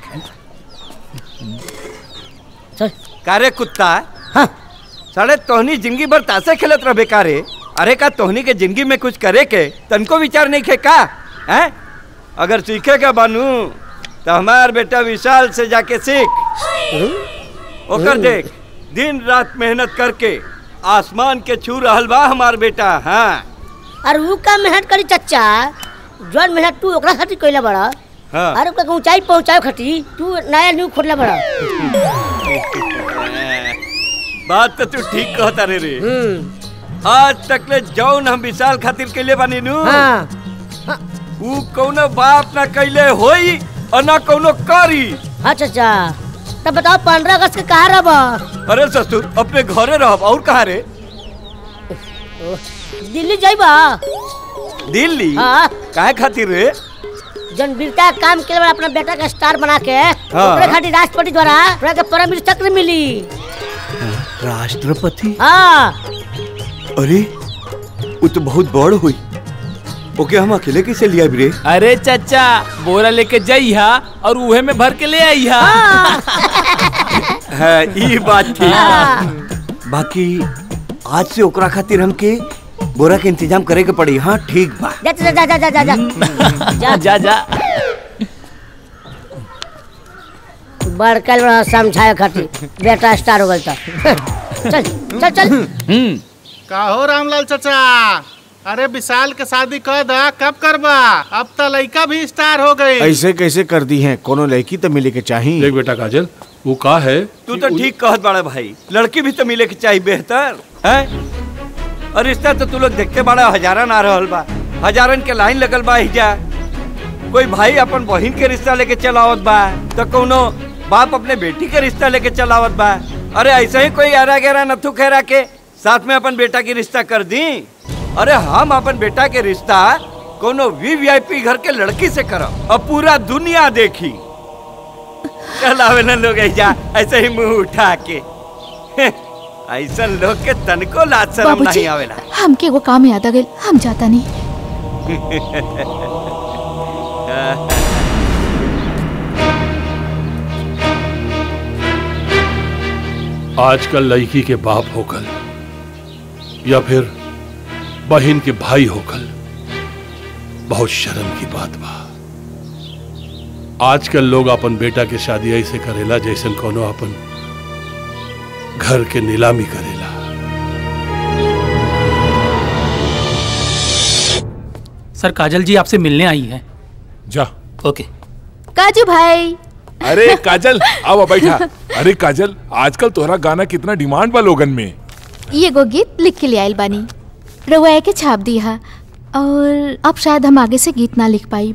चल कारे कुत्ता हाँ साढ़े तोहनी जिंदगी भर तासे खेलत रह बेकारे अरे का तोहनी के जिंदगी में कुछ करे के तनको विचार नहीं खे का हैं अगर सीखे का बानू तो हमार बेटा विशाल से जाके सीख ओकर देख दिन रात मेहनत करके आसमान के छू रहल बा हमार बेटा हाँ अरे वो का मेहनत करी चच्चा जौन मेहनत तू ओकरा खातिर कइला बड़ा हाँ अरे ओकरा के ऊंचाई पहुंचाए खातिर तू नया न्यू खोलला बड़ा बात तो तू ठीक कहता रे रे आज तक ले जौन हम विशाल खातिर कैले बानी नु हाँ ऊ कौनो बाप ना कैले होई और ना कौनो करी हाँ चचा तब बताओ पंद्रह अगस्त के कहाँ रह अरे ससुर अपने घरे रहब और कहाँ रे दिल्ली जाइबा दिल्ली हाँ। काहे खातिर रे जन वीरता का काम के अपना बेटा का स्टार बना के ओकरे खातिर राष्ट्रपति द्वारा तोरा के परम वीर चक्र मिली राष्ट्रपति हाँ अरे वो तो बहुत बड़ हुई ओके हम अकेले कैसे लिया रे अरे चाचा बोरा लेके जाइहा और उहे में भर के ले आइहा है ई बात ठीक बाकी आज से ओकरा खातिर हमके बोरा के इंतजाम करे के पड़ी हाँ ठीक बा जा जा जा जा जा जा जा जा जा बड़कल बड़ा समझाए खातिर बेटा स्टार हो गल तो चल चल चल का हो रामलाल चाचा अरे विशाल के शादी कर दा कब करबा अब तो लड़का भी स्टार हो गई ऐसे कैसे कर दी हैं कोनो लड़की तो मिले के चाहिए देख बेटा काजल वो का है तू तो ठीक कहत बड़ा भाई लड़की भी तो मिले के चाहिए बेहतर है और रिश्ता तो तू लोग देखते बड़ा हजारन आ रहल बा हजारन के लाइन लगल बा हिजा कोई भाई अपन बहन के रिश्ता लेके चलावत बा तो कोनो बाप अपने बेटी के रिश्ता लेके चलावत बा अरे ऐसे ही कोई आरा गहरा नथु खेरा के साथ में अपन बेटा की रिश्ता कर दी अरे हम अपन बेटा के रिश्ता कोनो वीवीआईपी घर के लड़की से करब अब पूरा दुनिया देखी चलावे ना लोग ऐसा ऐसे ही मुंह उठा के ऐसा लोग के तनको लाज शर्म बाबूजी नहीं आवेला हमके वो काम याद आ गइल हम जाता नहीं आजकल लड़की के बाप होकल या फिर बहन के भाई होकल बहुत शर्म की बात बा आजकल लोग अपन बेटा के शादी ऐसे करेला जैसन कोनो अपन घर के नीलामी करेला सर काजल जी आपसे मिलने आई हैं जा ओके काजू भाई अरे काजल आओ बैठा अरे काजल आजकल तोहरा गाना कितना डिमांड बा लोगन में ये गो गीत लिख के ले आइल बानी रउआ के छाप दिया और अब शायद हम आगे से गीत ना लिख पाई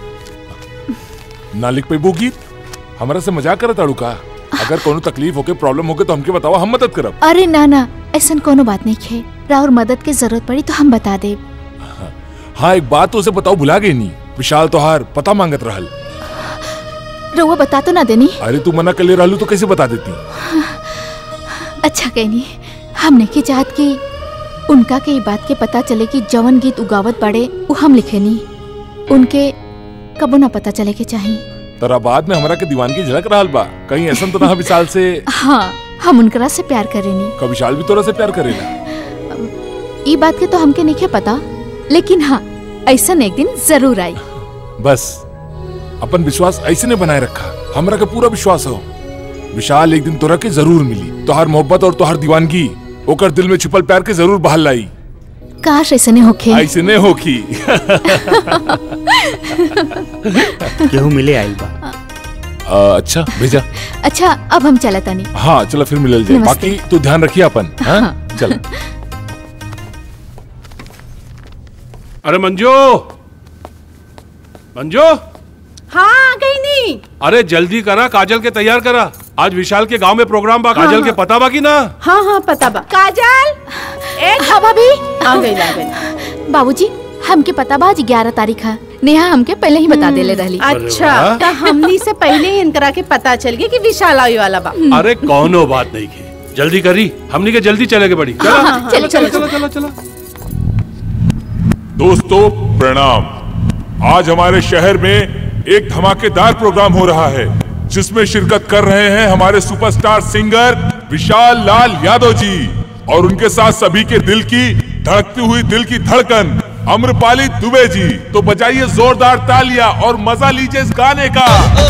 ना लिख पेबू गीत हमरा से मजाक करत ताड़ू का अगर कोनो तकलीफ होके प्रॉब्लम होके तो हमके बताओ हम मदद करब अरे ना ना ऐसा कोनो बात नहीं है राहुल मदद की जरूरत पड़ी तो हम बता दे हाँ एक बात तो उसे बताओ भुला गई नी विशाल तोहार पता मांगत रहल रउआ बता तो ना देनी अरे तू मना कर ले रहलू तो कैसे बता देती अच्छा कहनी हमने की चाहत की उनका के ई बात के पता चले कि जवन गीत उगावत पड़े वो हम लिखे नी उनके कबो ना पता चले के चाहिए तरा बाद में हमरा के दीवान की झलक रहल बा कहीं ऐसा तो ना विशाल से हाँ हम उनकरा से प्यार करेनी का विशाल भी तोरा से प्यार करेला ई बात के तो हमके नहीं पता लेकिन हाँ ऐसा एक दिन जरूर आई बस अपन विश्वास ऐसे ने बनाए रखा हमरा के पूरा विश्वास हो विशाल एक दिन तोरा के जरूर मिली तोहार मोहब्बत और तोहार दीवानगी ओकर दिल में छुपल प्यार के जरूर बहाल लाई काश ऐसे नहीं होखे ऐसे ने होखी केहू मिले आइल बा आ, अच्छा भेजा अच्छा अब हम चला तानी हाँ चलो फिर मिलल जाए नमस्ते। बाकी तू ध्यान रखिए अपन हाँ चल अरे मंजू मंजू हाँ गई नहीं अरे जल्दी करा काजल के तैयार करा आज विशाल के गांव में प्रोग्राम बा काजल हाँ, के हाँ। पता बा की ना हाँ हाँ पता बा काजल हाँ भाभी आ गई आ गई बाबूजी हमके पता बा आज ग्यारह तारीख है नेहा हमके पहले ही बता देले रहली अच्छा तो हमनी से पहले ही इनकरा के पता चल गया कि विशाल आई वाला बा अरे कौनो बात नहीं की जल्दी करी हमनी के जल्दी चले के बड़ी हाँ, हाँ, चलो चलो, चलो चलो, चलो चलो दोस्तों प्रणाम आज हमारे शहर में एक धमाकेदार प्रोग्राम हो रहा है जिसमें शिरकत कर रहे हैं हमारे सुपरस्टार सिंगर विशाल लाल यादव जी और उनके साथ सभी के दिल की धड़कती हुई दिल की धड़कन अम्रपाली दुबे जी तो बजाइए जोरदार तालियां और मजा लीजिए इस गाने का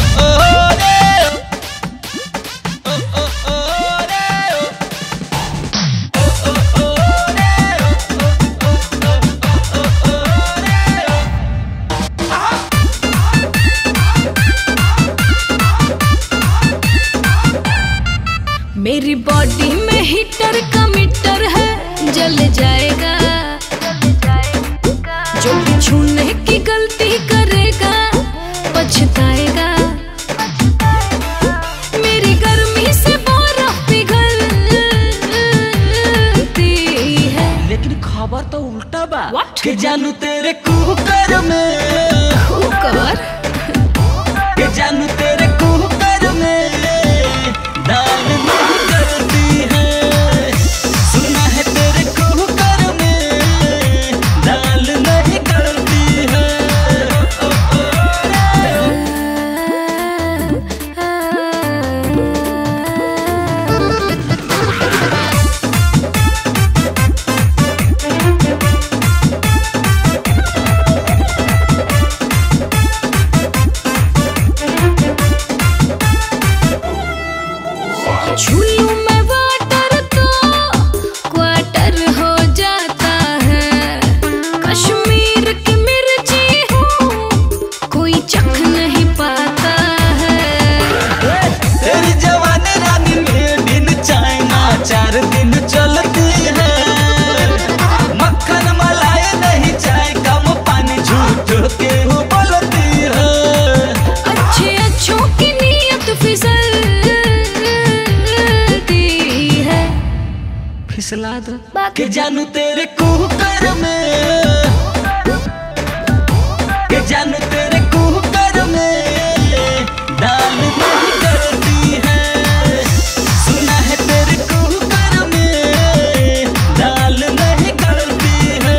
मेरी बॉडी में हीटर का मीटर है जल जाएगा जो भी छूने की गलती करेगा पछताएगा मेरी गर्मी से बर्फ पिघलती है लेकिन खबर तो उल्टा बा के जानू तेरे कुकर में कुकर के जानू तेरे कुकर में दाल नहीं करती है सुना है तेरे कुकर में दाल नहीं करती है छू लूं मैं वाटर तो क्वार्टर हो जाता है फुसला दो के जानू तेरे कुकर में के जानू तेरे कुकर में दाल नहीं गलती है सुना है तेरे कुकर में दाल नहीं गलती है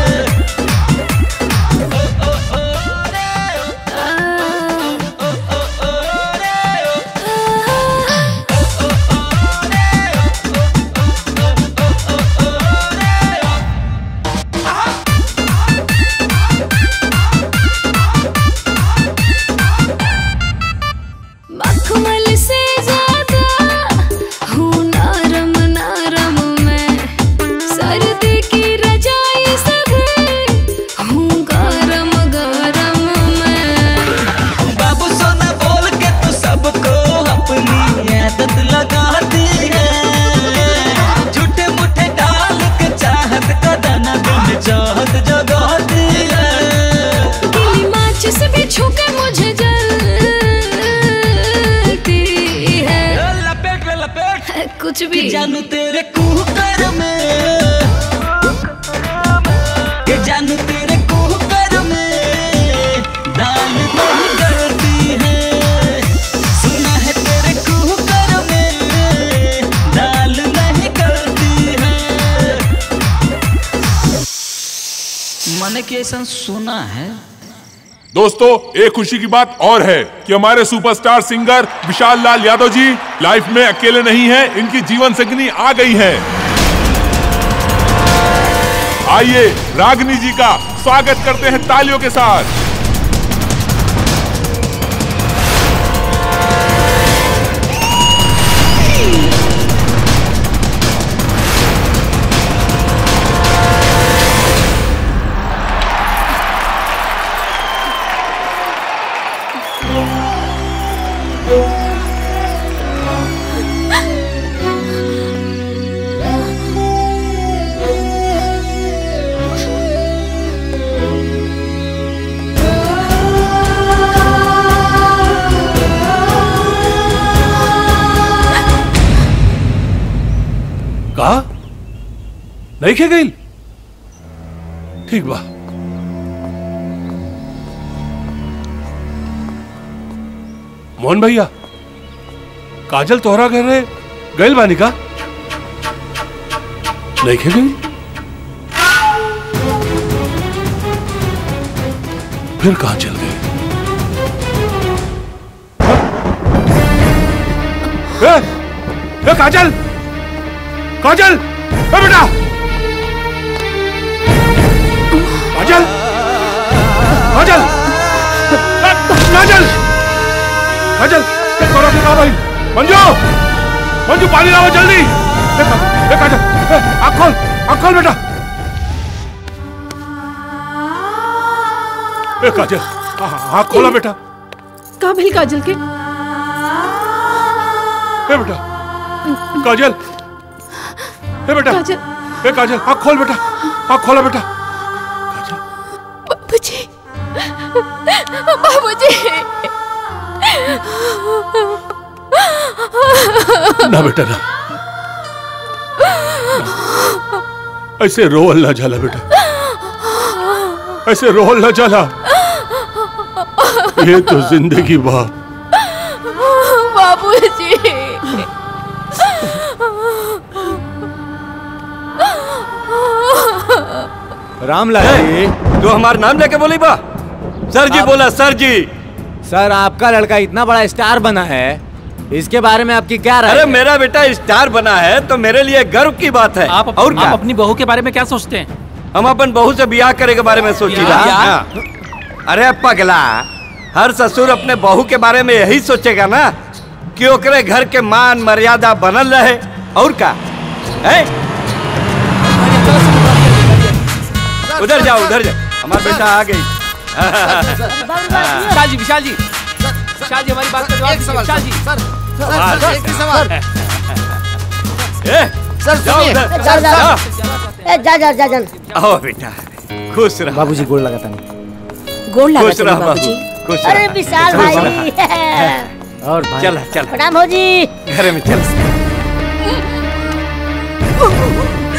मखमल से ज्यादा हूँ नरम नरम मैं सर्दी की रजाई से भी हूँ गरम गरम मैं बाबू सोना बोल के तू सबको अपनी आदत लगाती है झूठे मुठे डाल के चाहत का दाना दिल में चाहत जगाती है गीली माचिस भी छू के मुझे जलती है लपेट में लपेट कुछ भी कि जानू तेरे कुकर में कि जानू तेरे कुकर में दाल नहीं गलती है सुना है तेरे कुकर में दाल नहीं गलती है मन के ऐसा सुना है दोस्तों एक खुशी की बात और है कि हमारे superstar singer Vishal Lal Yadav ji life में अकेले नहीं हैं इनकी जीवन संगनी आ गई है आइए रागनी जी का स्वागत करते हैं तालियों के साथ कहा नहीं खे गई ठीक बा मोहन भैया काजल तोहरा घर रहे गैल बानी का नहीं खे गई फिर कहा चल गई ए, ए, काजल काजल ए बेटा काजल काजल ए, काजल काजल ए, करो के कहा भाई मंजू मंजू पानी लाओ जल्दी ए, का- ए, काजल ए, आँख खोल आँख खोल बेटा ए काजल आ- आ- आँख खोला बेटा का भइल काजल के ए बेटा काजल ए बेटा काजल ए काजल आँख खोल बेटा आँख खोला बेटा बाबूजी बाबूजी ना बेटा ना ऐसे रोल ना जाला बेटा ऐसे रोल ना जाला ये तो जिंदगी बा बाबूजी रामलाल जी तू हमारा नाम लेके बोली बा सर जी बोला सर जी सर आपका लड़का इतना बड़ा स्टार बना है इसके बारे में आपकी क्या राय अरे है? मेरा बेटा स्टार बना है तो मेरे लिए गर्व की बात है आप, और क्या आप अपनी बहू के बारे में क्या सोचते हैं हम अपन बहू से ब्याह करे के बारे में सोची ब्याह? रहा हाँ। अरे पगला हर ससुर अपने बहू के बारे में यही सोचेगा ना कि ओकरे घर के मान मर्यादा बनल रहे और का है उधर जाओ उधर जाओ हमारा बेटा आ गई विशाल जी विशाल जी विशाल जी हमारी बात का जवाब दीजिए, विशाल जी सवाल, सर, एक ही सवाल। ए, सर जाओ सुनिए उधर। जा जा जाओ। ए जा जा जा जा आओ बेटा खुश रहो बाबूजी गोड़ लगाता नहीं गोड़ लगा खुश चलो रहो बाबूजी। बाबू खुश अरे रहो। विशाल खुश भाई रहो। और भाई चल चल प्रणाम हो जी घर में चल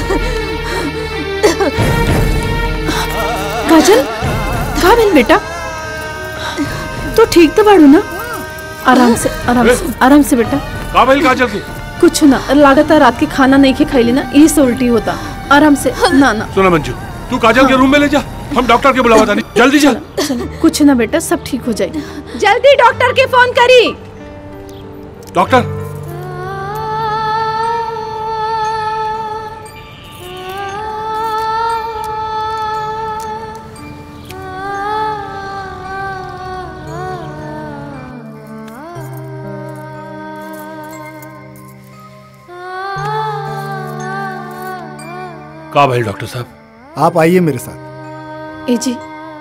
काजल का भेल बेटा तू ठीक तो बाड़ू ना आराम से आराम से आराम से बेटा का भइल काजल के कुछ ना लागत है रात के खाना नहीं के खैली ना यही से उल्टी होता आराम से ना ना सुना मंजू तू काजल के रूम में ले जा हम डॉक्टर के बुलावा तानी जल्दी चल चलो कुछ ना बेटा सब ठीक हो जाए जल्दी डॉक्टर के फोन करी डॉक्टर का भइल डॉक्टर साहब आप आइए मेरे साथ ए जी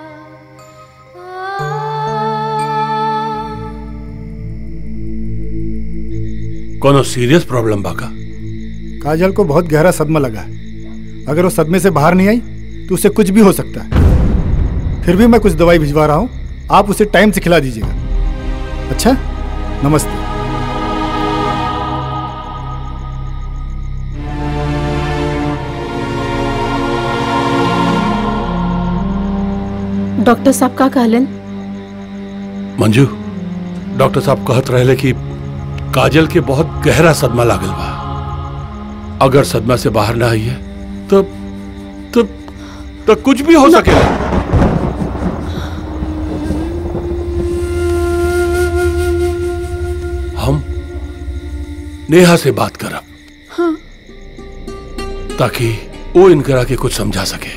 कोनो सीरियस प्रॉब्लम बा का काजल को बहुत गहरा सदमा लगा है अगर वो सदमे से बाहर नहीं आई तो उसे कुछ भी हो सकता है फिर भी मैं कुछ दवाई भिजवा रहा हूँ आप उसे टाइम से खिला दीजिएगा अच्छा नमस्ते डॉक्टर साहब का कहलन मंजू डॉक्टर साहब कहत रहे कि काजल के बहुत गहरा सदमा लागल बा अगर सदमा से बाहर ना आई है तो तो तो कुछ भी हो सकेला हम नेहा से बात करब हाँ ताकि वो इनकरा के कुछ समझा सके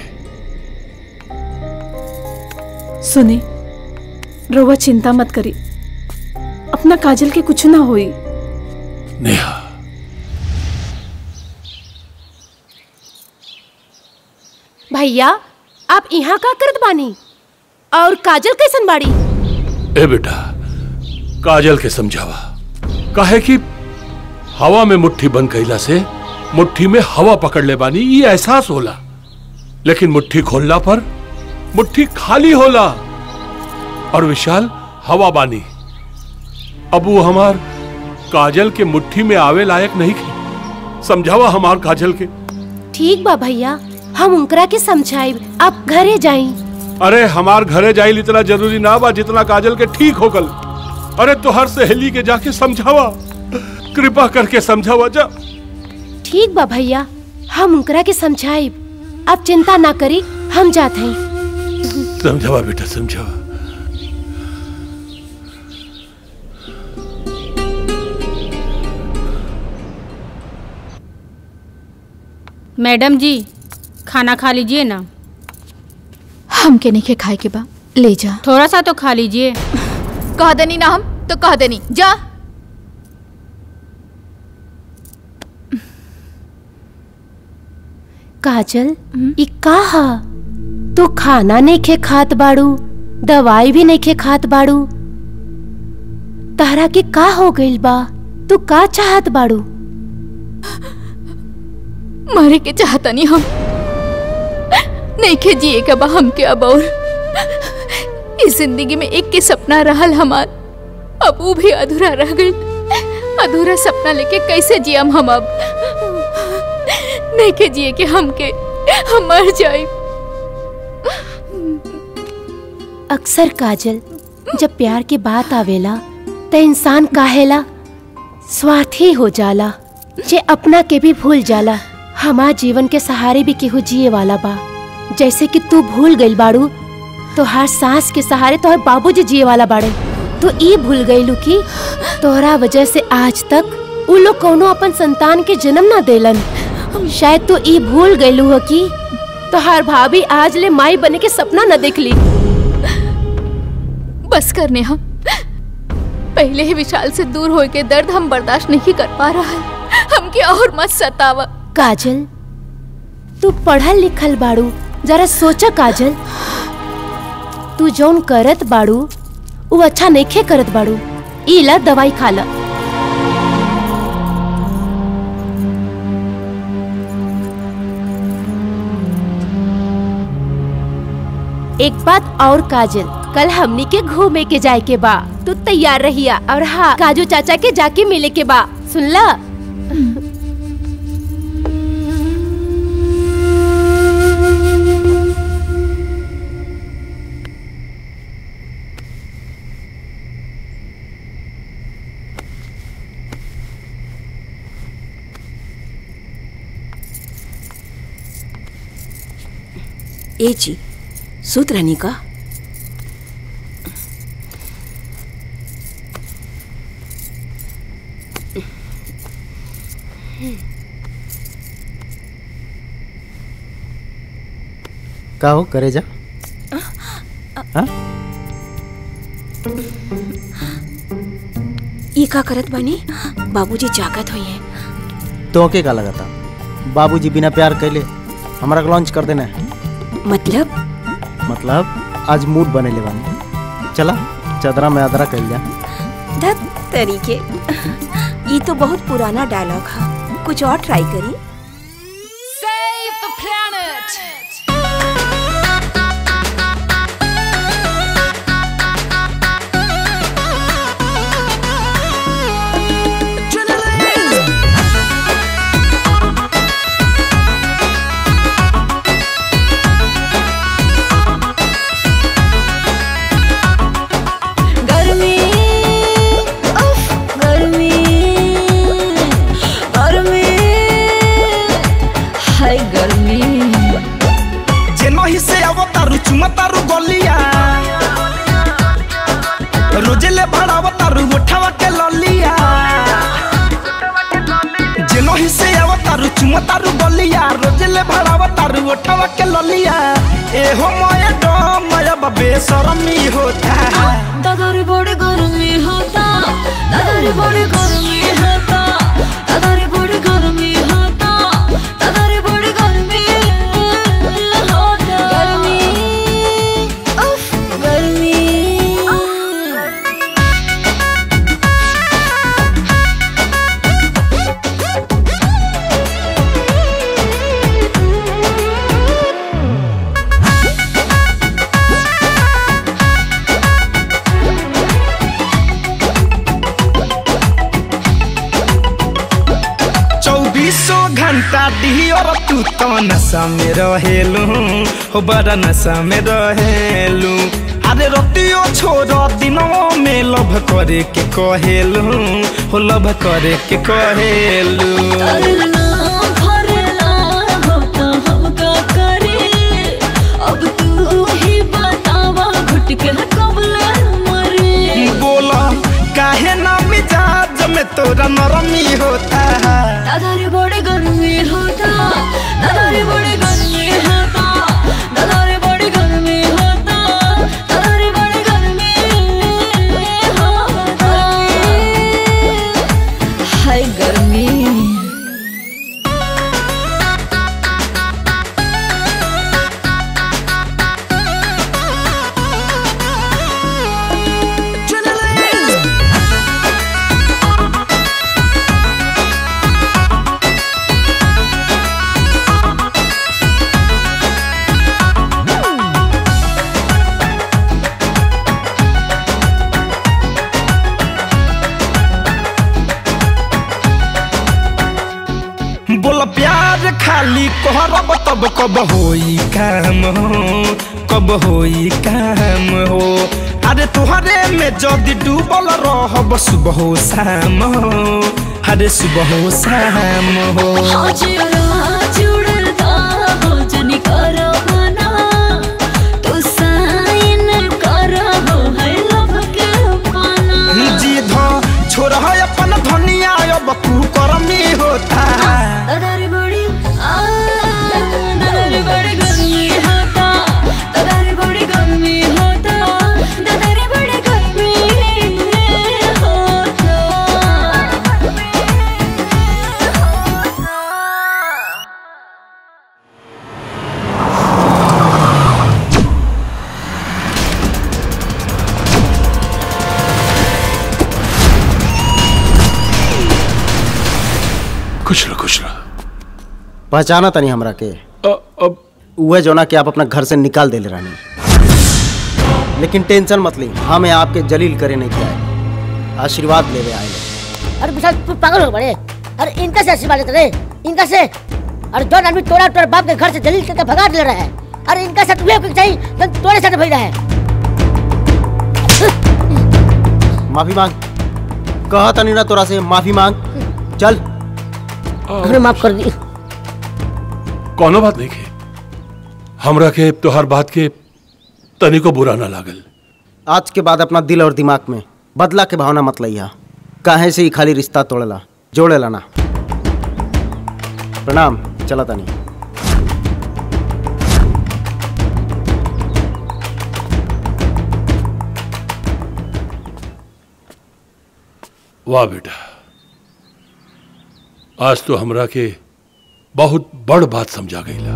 सुने रोवा चिंता मत करी अपना काजल के कुछ ना होई नेहा भैया आप यहाँ का करत बानी और काजल कैसन बाड़ी ए बेटा काजल के समझावा काहे कि हवा में मुट्ठी बंद कैला से मुट्ठी में हवा पकड़ ले बानी ये एहसास होला लेकिन मुट्ठी खोलना पर मुट्ठी खाली होला और विशाल हवा बानी अब वो हमार काजल के मुट्ठी में आवे लायक नहीं थी समझावा हमार काजल के ठीक बा भैया हम उनकरा के समझाइब आप घरे जाई अरे हमार घरे जाइल इतना जरूरी ना बा जितना काजल के ठीक हो गल अरे तो हर सहेली के जाके समझावा कृपा करके समझावा जा ठीक बा भैया हम उनकरा के समझाइब आप चिंता ना करी हम जात हई समझावा बेटा समझावा मैडम जी खाना खा लीजिए ना हमके नहीं खाए के बा ले जा थोड़ा सा तो खा लीजिए कह देनी ना हम तो कह देनी जा काजल ई का हा तू खाना नहीं खे खात बाड़ू दवाई भी नहीं खे खात बाड़ू तारा के का हो गइल बा तू का चाहत बाड़ू मरे के चाहता नहीं हम नहीं के जिए के बा हमके अब और इस जिंदगी में एक के सपना रहल हमार अब वो भी अधूरा रह गई अधूरा सपना लेके कैसे जियम हम अब नहीं के जिए के हमके हम मर जाए अक्सर काजल जब प्यार की बात आवेला त इंसान काहेला स्वार्थी हो जाला जे अपना के भी भूल जाला हमार जीवन के सहारे भी केहू जिए वाला बा जैसे कि तू भूल गइल बाड़ू तो हर सांस के सहारे तोहर बाबूजी जिए वाला बाड़े तो ई भूल गइलू कि तोहरा वजह से आज तक उ लोग कौनो अपन संतान के जन्म ना देलन शायद तो ई भूल गइलू हो कि तोहार भाभी आज ले माई बने के सपना न देखली बस करने हम पहले ही विशाल से दूर होए के दर्द हम बर्दाश्त नहीं कर पा रहा है हमके और मत सतावा काजल तू पढ़ल लिखल बाड़ू जरा सोचा काजल तू जौन करत बाड़ू वो अच्छा नइखे करत बाड़ू इला दवाई खा ला एक बात और काजल कल हमनी के घूमे के जाए के बा तू तैयार रहिया और हाँ काजू चाचा के जाके मिले के बा सुनला ए जी सूत रहनी का का हो करे जा हाँ? ई का करत बानी बाबूजी जागत हुई है तो के का लगा था बाबूजी बिना प्यार कैले हमारा लॉन्च कर देना है मतलब मतलब आज मूड बने ले बानी चला चदरा में अदरा कैल जा धत तरीके ई तो बहुत पुराना डायलॉग है कुछ और ट्राई करी Save the planet! गर्मी उफ गर्मी गर्मी हाय गर्मी जेनही से अवतारू चुमतारू गलिया रोजेले भड़ावतारू उठावा के ललिया जेनही से अवतारू चुमतारू गलिया रोजेले भड़ावतारू उठावा के ललिया ए हो माया डो माया बबे शरमी होता दादारी बड़ी गर्मी होता दादारी बड़ी गर्मी होता दादारी बड़ी गर्मी होता दादारी बड़ी गर्मी होता गर्मी उफ गर्मी चौबीसों घंटा डिहर तू तो नशा में रहेलू हो बड़ा नशा में रहेलू अरे रतियो छोड़ दिनों में लभ करे के कहेलू हो लभ करे के कहेलू करना भरना होता हम का करे अब तू ही बतावा घुट के कबला मरे बोला काहे ना मिजाज में तोरा नरमी होता दादारी बड़ी गर्मी होता दादारी बड़ी गर्मी होता दादारी बड़ी गर्मी होता दादारी बड़ी गर्मी होता हाय गर्मी बोला प्यार खाली कहरब तब कब होई काम हो कब होई काम हो अरे तुहरे में जदि डूबल रहब सुबह हो शाम हो अरे सुबह हो शाम हो हाजिरा जुड़ता हो जनी करो मना तू साइन करो हो है लभ के पाना जी धो छोड़ है अपन धनिया अब तू करमी होता दादारी बड़ी आ दादारी बड़ी गर्मी होता दादारी बड़ी गर्मी होता दादारी बड़ी गर्मी होता खुश रहो खुश रहो पहचाना तनी हमरा के अब उहे जोना के आप अपना घर से निकाल देले रानी लेकिन टेंशन मत ली हमें आपके जलील करे नहीं किया है आशीर्वाद लेवे आए अरे विशाल तू पागल हो बड़े अरे इनका से आशीर्वाद लेते रहे इनका से अरे जो आदमी तोड़ा तोड़ बाप के घर से जलील करके भगा ले रहा है अरे इनका साथ हुए कुछ चाहिए जब तोड़े साथ भई रहा है माफी मांग कहा तनी ना तोरा से माफी मांग चल हमने माफ कर दी कोनो बात नहीं की हमरा के तोहर बात के तनिको बुरा ना लागल आज के बाद अपना दिल और दिमाग में बदला के भावना मत लइहा काहे से ही खाली रिश्ता तोड़ेला जोड़ेला ना प्रणाम चला तनी वाह बेटा आज तो हमरा के बहुत बड़ बात समझा गईला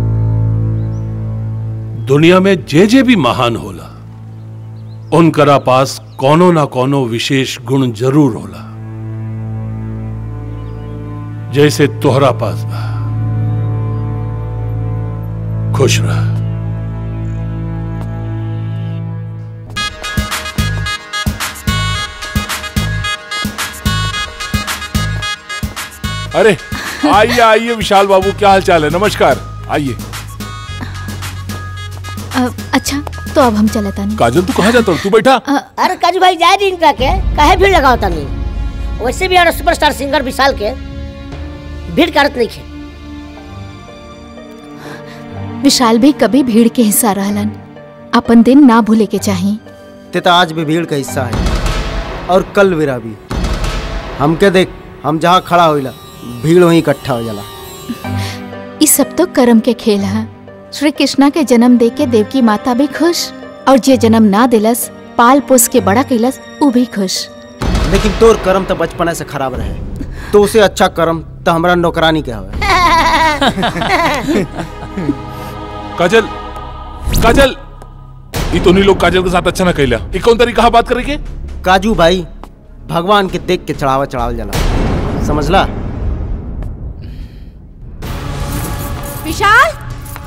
दुनिया में जे जे भी महान होला उनकरा पास कोनो ना कोनो विशेष गुण जरूर होला जैसे तोहरा पास बा खुश रह अरे आइए आइए विशाल बाबू क्या हाल चाल है नमस्कार आइए अ, अच्छा तो अब हम चलता नहीं काजल तू कहाँ जाता तू बैठा अरे काजू भाई जाए दिन का के काहे भीड़ लगाओ तनी वैसे भी यार सुपरस्टार सिंगर विशाल के भीड़ करत नहीं खे विशाल भी कभी भीड़ के हिस्सा रहलन अपन दिन ना भूले के चाही ते तो आज भी भीड़ का हिस्सा है और कल मेरा भी हमके देख हम जहाँ खड़ा होइला भीड़ वहीं इकट्ठा हो जाला इस सब तो कर्म के खेल है श्री कृष्णा के जन्म दे के देवकी माता भी खुश और जे जन्म ना दिलस पाल पोस के बड़ा कैलस उ भी खुश लेकिन तोर कर्म तो बचपने से खराब रहे तो उसे अच्छा कर्म तो हमारा नौकरानी के हवे काजल काजल ये तो नहीं लोग काजल के साथ अच्छा ना कैला ये कौन तरीका बात करे के काजू भाई भगवान के देख के चढ़ावा चढ़ावल जाला समझला विशाल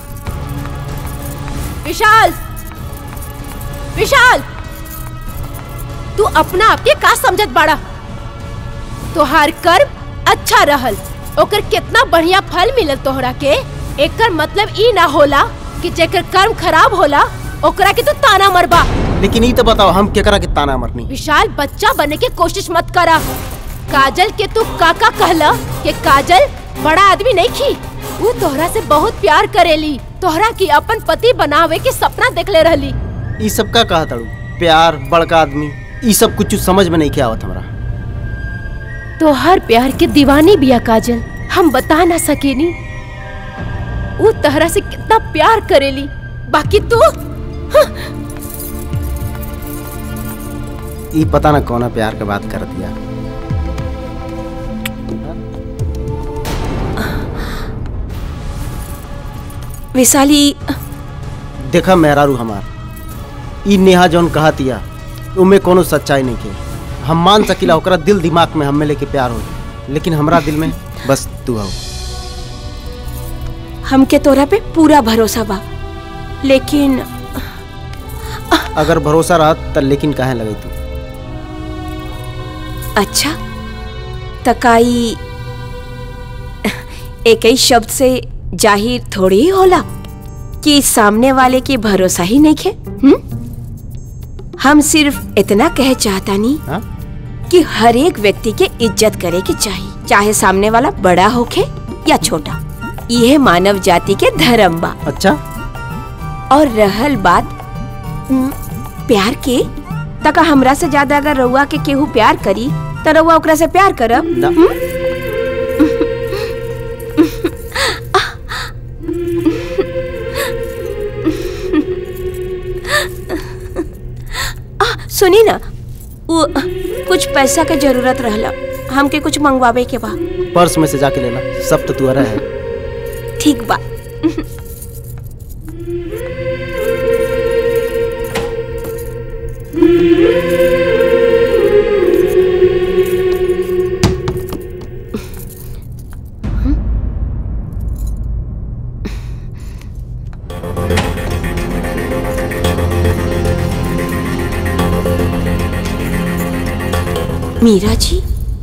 विशाल विशाल तू अपना आप के का समझत बाड़ा तोहार कर्म अच्छा रहल ओकर कितना बढ़िया फल मिलल तोहरा के एकर मतलब ई ना होला कि जेकर कर्म खराब होला ओकरा के तू ताना मरबा लेकिन ये तो बताओ हम केकरा के ताना मरनी विशाल बच्चा बने के कोशिश मत करा काजल के तू काका कहला कि काजल बड़ा आदमी नहीं खी वो तोहरा से बहुत प्यार करेली तोहरा की अपन पति बनावे के सपना देखले रहली ये सब का कहा तड़ू प्यार बड़का आदमी ये सब कुछ समझ में नहीं क्या आवत हमरा तो हर प्यार के दीवानी बिया काजल हम बता ना सकेनी वो तोहरा से कितना प्यार करेली बाकी तू ये पता ना कौना प्यार के बात कर दिया विशाली देखा मेहरारू हमार ई नेहा जौन कहा तिया उमे कोनो सच्चाई नहीं के हम मान सकिला ओकरा दिल दिमाग में हमें लेके प्यार हो लेकिन हमरा दिल में बस तू हो हमके तोरा पे पूरा भरोसा बा लेकिन अगर भरोसा रहा त लेकिन काहे लगे तू अच्छा तकाई एक ही शब्द से जाहिर थोड़ी ही होला कि सामने वाले की भरोसा ही नहीं खे हुँ? हम सिर्फ इतना कह चाहता नहीं हाँ? कि हर एक व्यक्ति के इज्जत करे के चाहिए चाहे सामने वाला बड़ा होखे या छोटा यह मानव जाति के धर्म बा अच्छा और रहल बात उम, प्यार के तका हमरा से ज्यादा अगर रउआ के केहू प्यार करी त रउआ ओकरा से प्यार करब हुँ? आ, सुनी ना वो कुछ पैसा के जरूरत रहला हमके कुछ मंगवावे के बा पर्स में से जाके लेला सब तो तुअरा है ठीक बा मीरा जी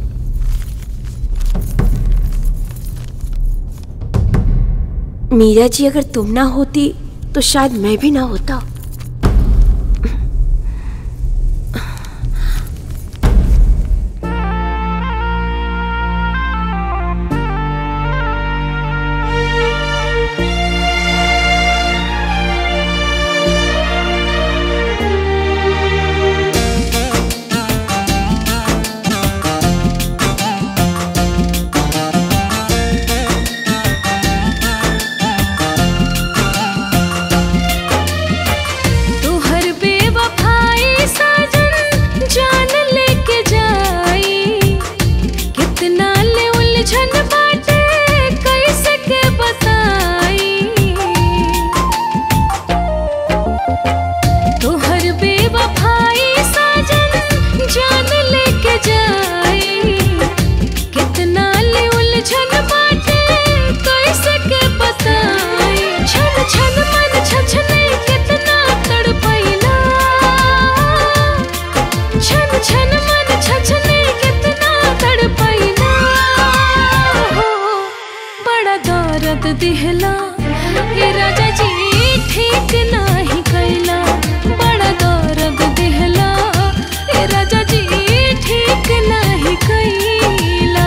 मीरा जी अगर तुम ना होती तो शायद मैं भी ना होता कितना ले उलझन बाटे कैसे के बताई तोहर बेवफाई साजन जान लेके जाई कितना ले उलझन बाटे कैसे के बताई छन छन मन छछने कितना तड़पैला छन छन मन छछने कितना तड़पैला हो बड़ा दर्द दिहला हे राजा जी ठीक नाही कैला बड़ा दर्द दिहला हे राजा जी ठीक नाही कैला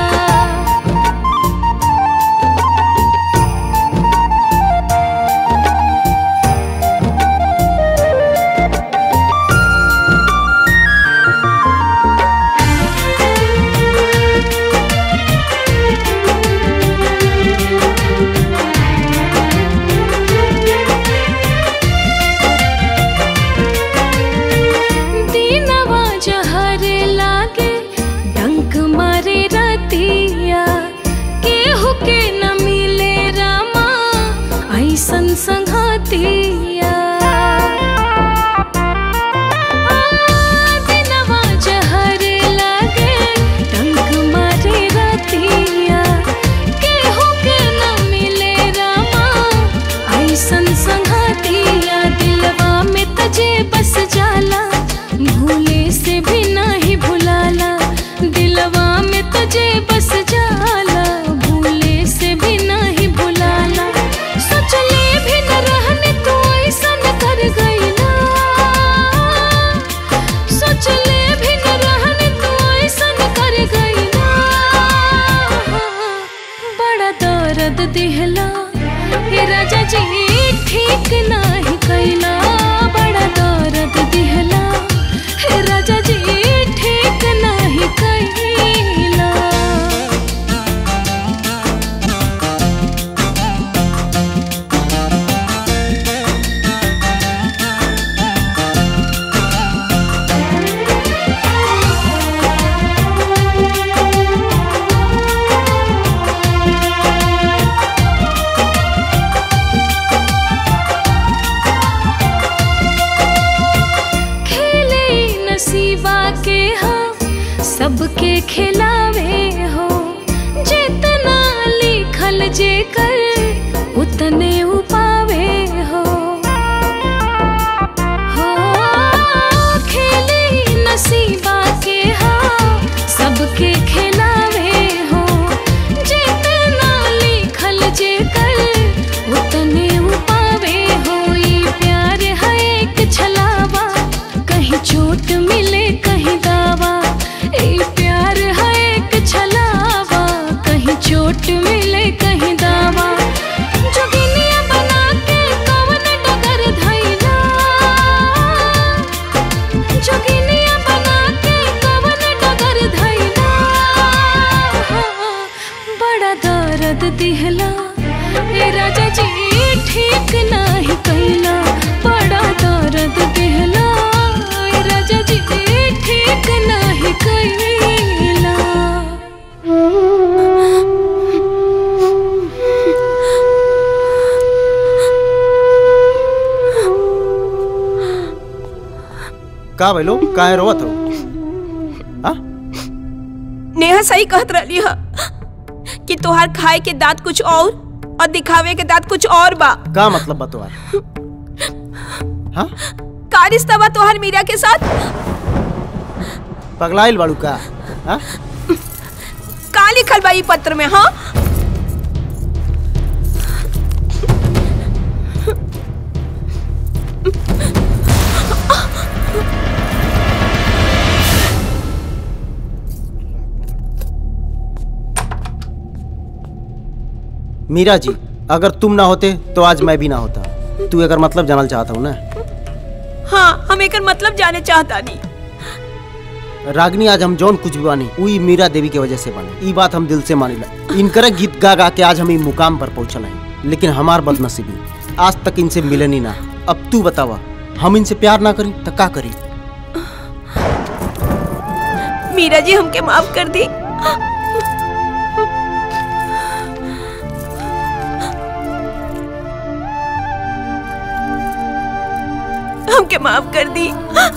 दीनवा जहर लागे डंक मारे रतिया केहू के न मिले रामा ऐसन संघतिया आ, दीनवा जहर लागे डंक मारे रतिया केहू के न मिले रामा ऐसन संघतिया दिलवा में तजे बस जाला भूले से भी नहीं भुलाला दिलवा में तुझे बस जाला भूले से भी नहीं भुलाला सोचले भी न रहने तू ऐसा न कर गईला सोचले भी न रहने तू ऐसा न कर गईला बड़ा दर्द दिहला हे राजा जी ठीक नाही कैला बड़ा दर्द दिहला हे राजा जी ठीक नाही कैला खेले नसीबा के हाँ सबके खिलावे हो जितना लिखल जे कर उतने उपावे हो हो खेले नसीबा के हाँ सबके खिलावे हो जितना लिखल जे कर उतने उपावे हो ये प्यार है एक छलावा कहीं चोट मिले कहीं दावा ये प्यार है एक छलावा कहीं चोट मिले कहीं दावा जोगिनिया बना के कवन डगर धैला जोगिनिया बना के कवन डगर धैला बड़ा दर्द दिहला ए राजा जी ठीक नाही कैला बड़ा दर्द दिहला ए राजा जी ठीक नाही कैला का भइलो काहे रोवत हो नेहा सही कहत रही है कि तोहार खाए के दांत कुछ और और दिखावे के दांत कुछ और बा का मतलब बा तोहार का रिश्ता बा तोहार मीरा के साथ पगलाइल बाड़ू का हाँ? का लिखल बा ई पत्र में हाँ मीरा जी अगर तुम ना होते तो आज मैं भी ना होता तू अगर मतलब जानल चाहता हूँ ना हाँ हम एकर मतलब जाने चाहता नहीं रागनी आज हम जौन कुछ भी बानी वही मीरा देवी की वजह से बानी ई बात हम दिल से मानिला इनकर गीत गा गा के आज हम ई मुकाम पर पहुंचल हैं लेकिन हमार बदनसीबी आज तक इनसे मिलन ही ना अब तू बतावा हम इनसे प्यार ना करी तो का करी मीरा जी हमके माफ कर दी हमके माफ कर दी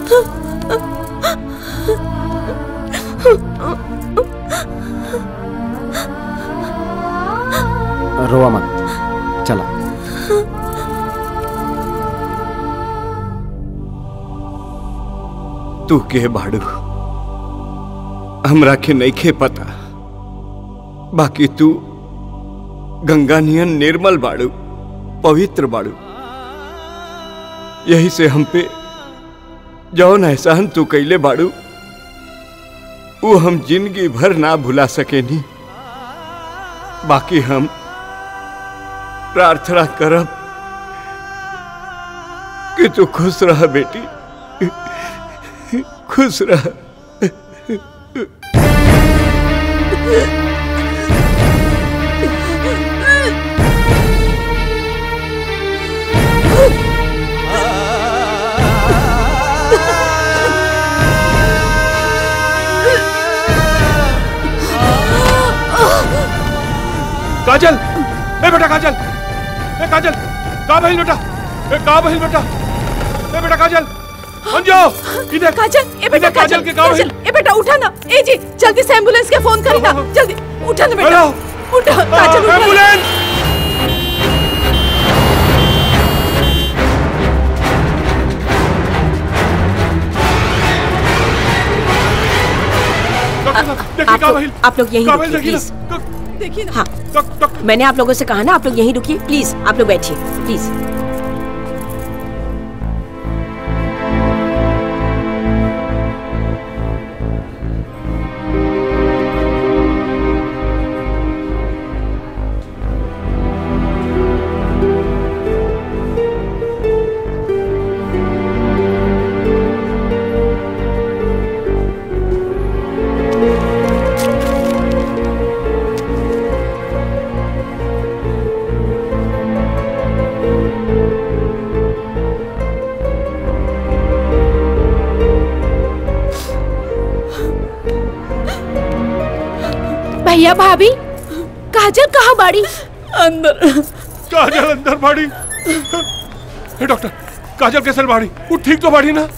रोवा मत चला तू के बाड़ू हमरा के नइखे पता बाकी तू गंगा नियन निर्मल बाड़ू पवित्र बाड़ू यही से हम पे जौन एहसान तू कैले बाड़ू वो हम जिंदगी भर ना भुला सकेनी बाकी हम प्रार्थना करब कि तू खुश रह बेटी खुश रह काजल ए बेटा काजल ए काजल का बहिल बेटा ए का बहिल बेटा ए बेटा काजल अंजो इधर काजल ए बेटा इधर काजल के का बहिल काजल ए बेटा उठा ना ए जी जल्दी से एम्बुलेंस के फोन करी ना जल्दी उठा ना बेटा उठा काजल उठा एम्बुलेंस आप लोग आप लोग यहीं रुकिए प्लीज देखिए ना हाँ मैंने आप लोगों से कहा ना आप लोग यहीं रुकिए प्लीज आप लोग बैठिए प्लीज भैया भाभी काजल कहाँ बाड़ी अंदर काजल अंदर बाड़ी ए डॉक्टर काजल कैसे बाड़ी वो ठीक तो बाड़ी ना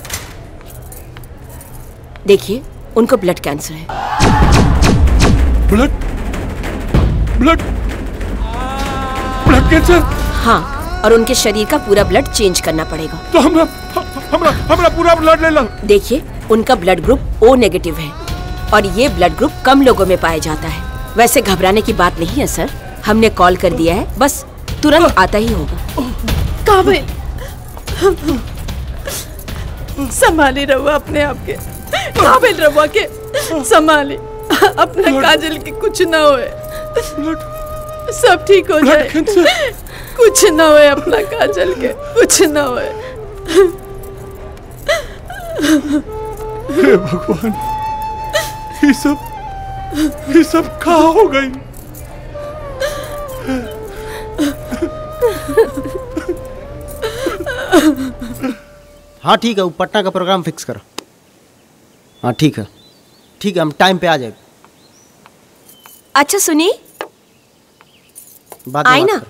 देखिए उनको ब्लड कैंसर है ब्लड ब्लड ब्लड कैंसर हाँ और उनके शरीर का पूरा ब्लड चेंज करना पड़ेगा तो हमरा हमरा हमरा पूरा ब्लड ले लो देखिए उनका ब्लड ग्रुप ओ नेगेटिव है और ये ब्लड ग्रुप कम लोगों में पाया जाता है वैसे घबराने की बात नहीं है सर हमने कॉल कर दिया है बस तुरंत आता ही होगा काबिल संभाली रहो अपने आप के काबिल रहो के संभाली अपने काजल की कुछ ना होए सब ठीक हो जाए कुछ ना होए अपना काजल के कुछ ना होए हे भगवान ये सब ये सब कहाँ हो गई हाँ ठीक है वो पटना का प्रोग्राम फिक्स करो हाँ ठीक है ठीक है हम टाइम पे आ जाएंगे अच्छा सुनी बाद में आई बात ना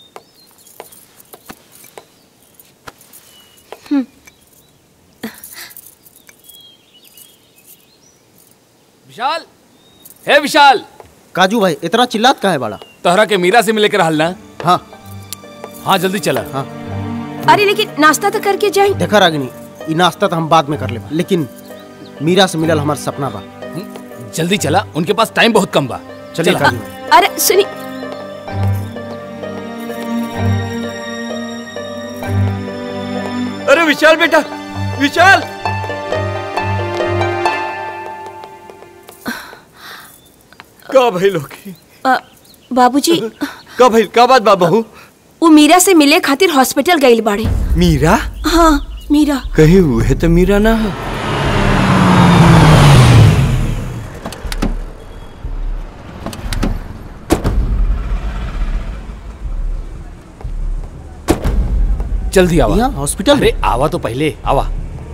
हम्म, विशाल हे विशाल काजू भाई इतना चिल्लात का है बड़ा तोहरा के मीरा से मिले कर हलना हाँ हाँ जल्दी चला हाँ अरे लेकिन नाश्ता तो करके जाए देखा रागिनी ये नाश्ता तो हम बाद में कर ले लेकिन मीरा से मिलल हमार सपना बा जल्दी चला उनके पास टाइम बहुत कम बा चलिए चला। काजू अरे सुनी अरे विशाल बेटा विशाल का भइल होगी अ, बाबूजी का भइल का बात बा बहू वो मीरा से मिले खातिर हॉस्पिटल गई बाड़े मीरा हाँ मीरा कहीं हुए तो मीरा ना है जल्दी आवा हॉस्पिटल अरे आवा तो पहले आवा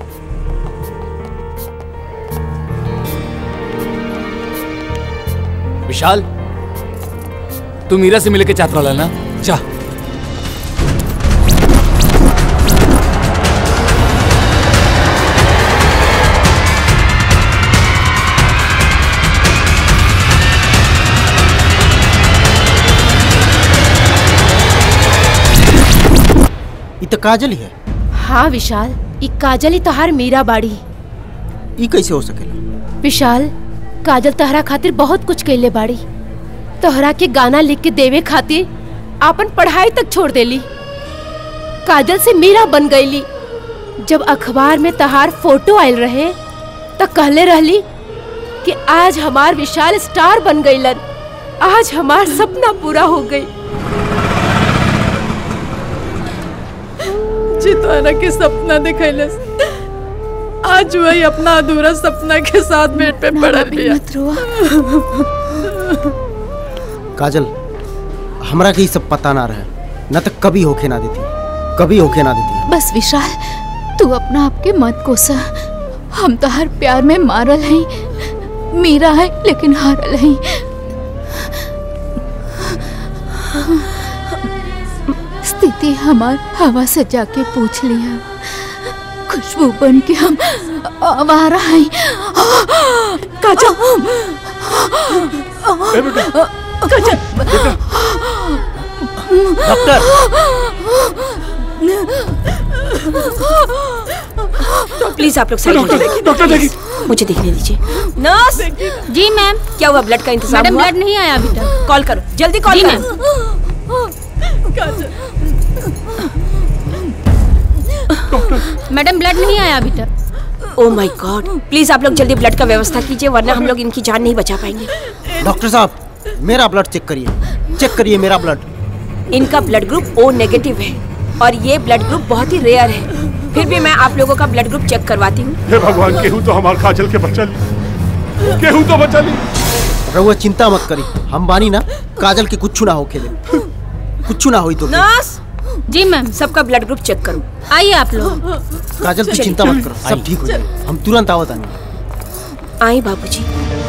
विशाल तू मीरा से मिले के चाहत रहा ना जा ये तो काजल ही है हाँ विशाल ई काजल ही तोहार मीरा बाड़ी ये कैसे हो सकेला विशाल काजल तोहरा खातिर बहुत कुछ कैले बाड़ी तोहरा के गाना लिख के देवे खातिर आपन पढ़ाई तक छोड़ देली काजल से मीरा बन गईली जब अखबार में तहार फोटो आयल रहे त कहले रहली कि आज हमार विशाल स्टार बन गईलन आज हमार सपना पूरा हो गई चितारा के सपना दिखैलस आज वही अपना अधूरा सपना के साथ बेड पे पड़ल बिया काजल हमरा के ये सब पता ना रहे न तो कभी होके ना देती कभी होके ना देती बस विशाल तू अपना आपके मत कोसा हम तो हर प्यार में मारल हैं मीरा है लेकिन हारल हैं स्थिति हमार हवा से जाके पूछ लिया खुशबू बन के हम आवारा हैं काजल प्लीज आप लोग साइड डॉक्टर देखिए, डॉक्टर देखिए मुझे देखने दीजिए नर्स जी मैम क्या हुआ ब्लड का इंतजाम मैडम हुआ ब्लड नहीं आया अभी तक कॉल करो जल्दी कॉल जी, करो मैडम ब्लड नहीं आया अभी तक ओ माय गॉड प्लीज आप लोग जल्दी ब्लड का व्यवस्था कीजिए वरना हम लोग इनकी जान नहीं बचा पाएंगे डॉक्टर साहब मेरा ब्लड चेक करिए चेक करिए मेरा ब्लड इनका ब्लड ग्रुप ओ नेगेटिव है और ये ब्लड ग्रुप बहुत ही रेयर है फिर भी मैं आप लोगों का ब्लड ग्रुप चेक करवाती हूँ हे भगवान केहू तो हमार काजल के बच्चा ली केहू तो बचा ली रहुआ चिंता मत करी हम बानी ना काजल के कुछ ना होके दे कुछ ना होई तो नर्स जी मैम सबका ब्लड ग्रुप चेक करो आइए आप लोग काजल तू चलिए। चिंता मत करो सब ठीक हो जाएगा हम तुरंत आवत आनी आए बाबूजी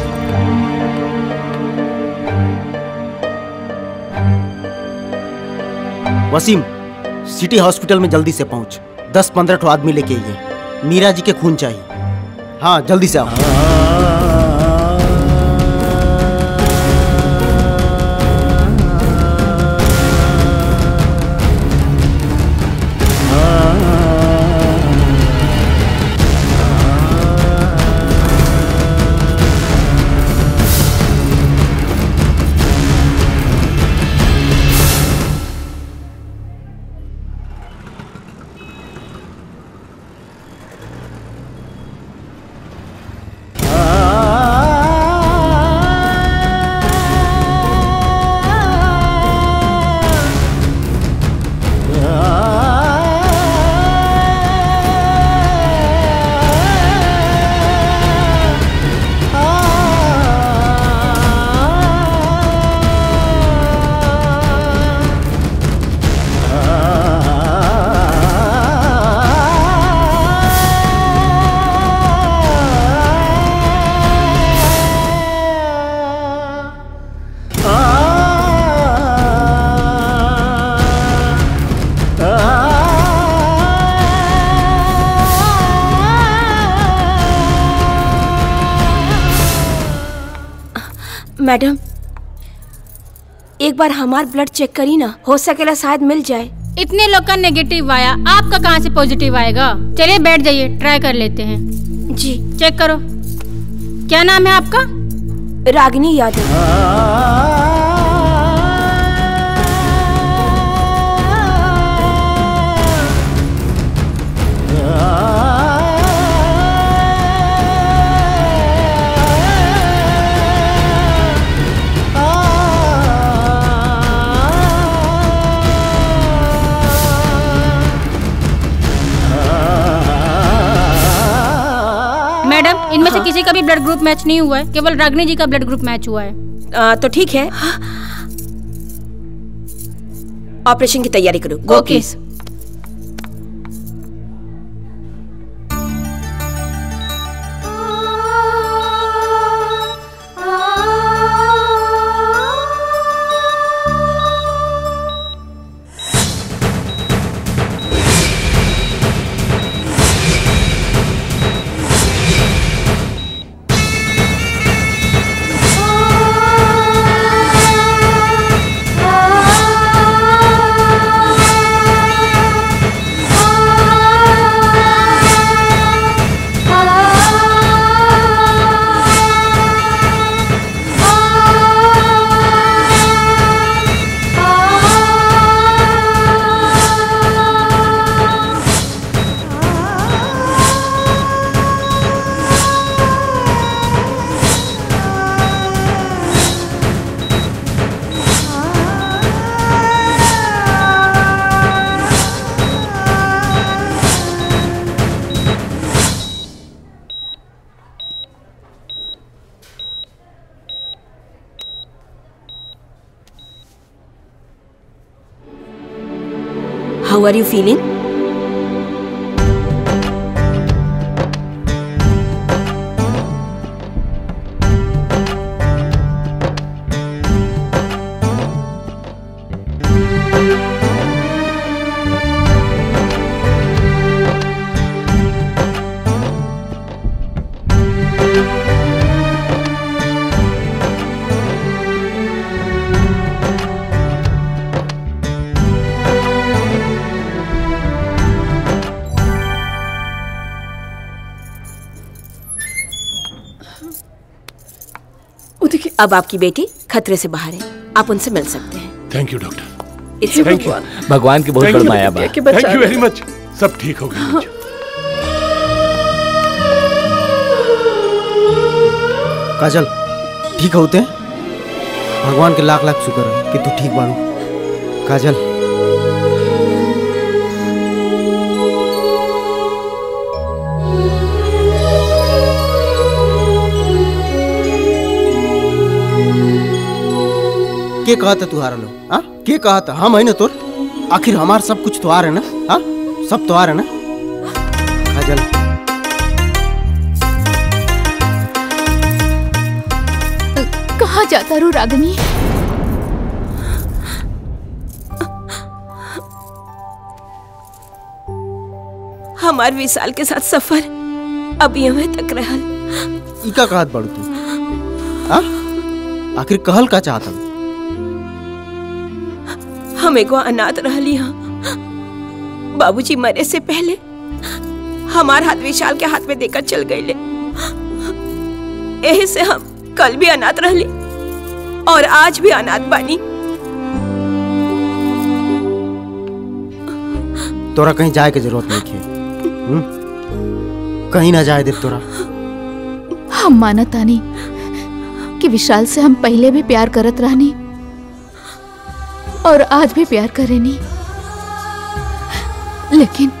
वसीम सिटी हॉस्पिटल में जल्दी से पहुंच दस पंद्रह ठो आदमी लेके आइए मीरा जी के खून चाहिए हाँ जल्दी से आओ मैडम एक बार हमार ब्लड चेक करी ना हो सकेला शायद मिल जाए इतने लोग का नेगेटिव आया आपका कहाँ से पॉजिटिव आएगा चलिए बैठ जाइए ट्राई कर लेते हैं जी चेक करो क्या नाम है आपका रागिनी यादव मैडम इनमें से किसी का भी ब्लड ग्रुप मैच नहीं हुआ है केवल रागनी जी का ब्लड ग्रुप मैच हुआ है आ, तो ठीक है ऑपरेशन की तैयारी करो go okay. Please Ah how are you feeling अब आपकी बेटी खतरे से बाहर है आप उनसे मिल सकते हैं thank you doctor It's Thank you. भगवान की बहुत Thank बड़ी you. माया बा थैंक यू वेरी मच सब ठीक हो गया काजल ठीक होते हैं भगवान के लाख लाख शुक्र है कि तू ठीक बाड़ू काजल के कहता तू हारल हो हाँ के कहता हम है ना तोर आखिर हमार सब कुछ तो आ है ना हाँ सब तो आ है ना काजल कहाँ जाता रू रागनी हमार विशाल के साथ सफर अभी हमें तक रहल इका कहत बाड़ू तू हाँ आखिर कहल का चाहता हम एगो अनाथ रहली हाँ बाबूजी मरे से पहले हमार हाथ विशाल के हाथ में देकर चल गईले यही से हम कल भी अनाथ रहली और आज भी अनाथ बानी तोरा कहीं जाए के जरूरत नहीं है हम्म? कहीं ना जाए दे तोरा हम मानत आनी कि विशाल से हम पहले भी प्यार करत रहनी और आज भी प्यार करेनी लेकिन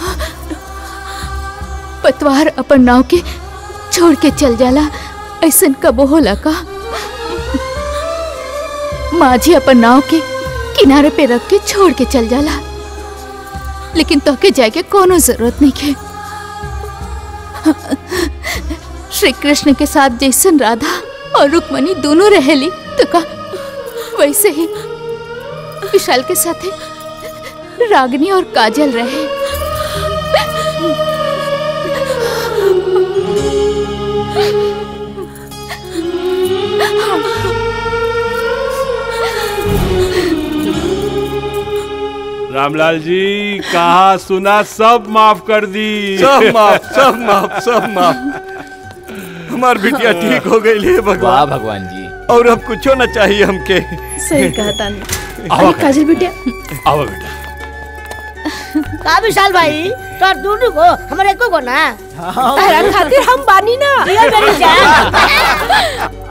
पतवार अपन नाव के छोड़ के चल जाला ऐसन कबो होला का माझी अपन नाव के किनारे पे रख के छोड़ के चल जाला लेकिन तोके जाए के कोनो जरूरत नहीं है श्री कृष्ण के साथ जैसन राधा और रुक्मणी दोनों रहेली तो का वैसे ही विशाल के साथ रागनी और काजल रहे रामलाल जी कहा सुना सब माफ कर दी सब माफ सब माफ सब माफ हमार बिटिया ठीक हो गई है वाह भगवान भगवान जी और अब कुछो ना चाहिए हमके सही कहा तानी आओ अरे काजल बेटिया आओ बेटा का विशाल भाई तो दोनों को हमारे को को ना तारा खातिर हम बानी ना ये मेरी जान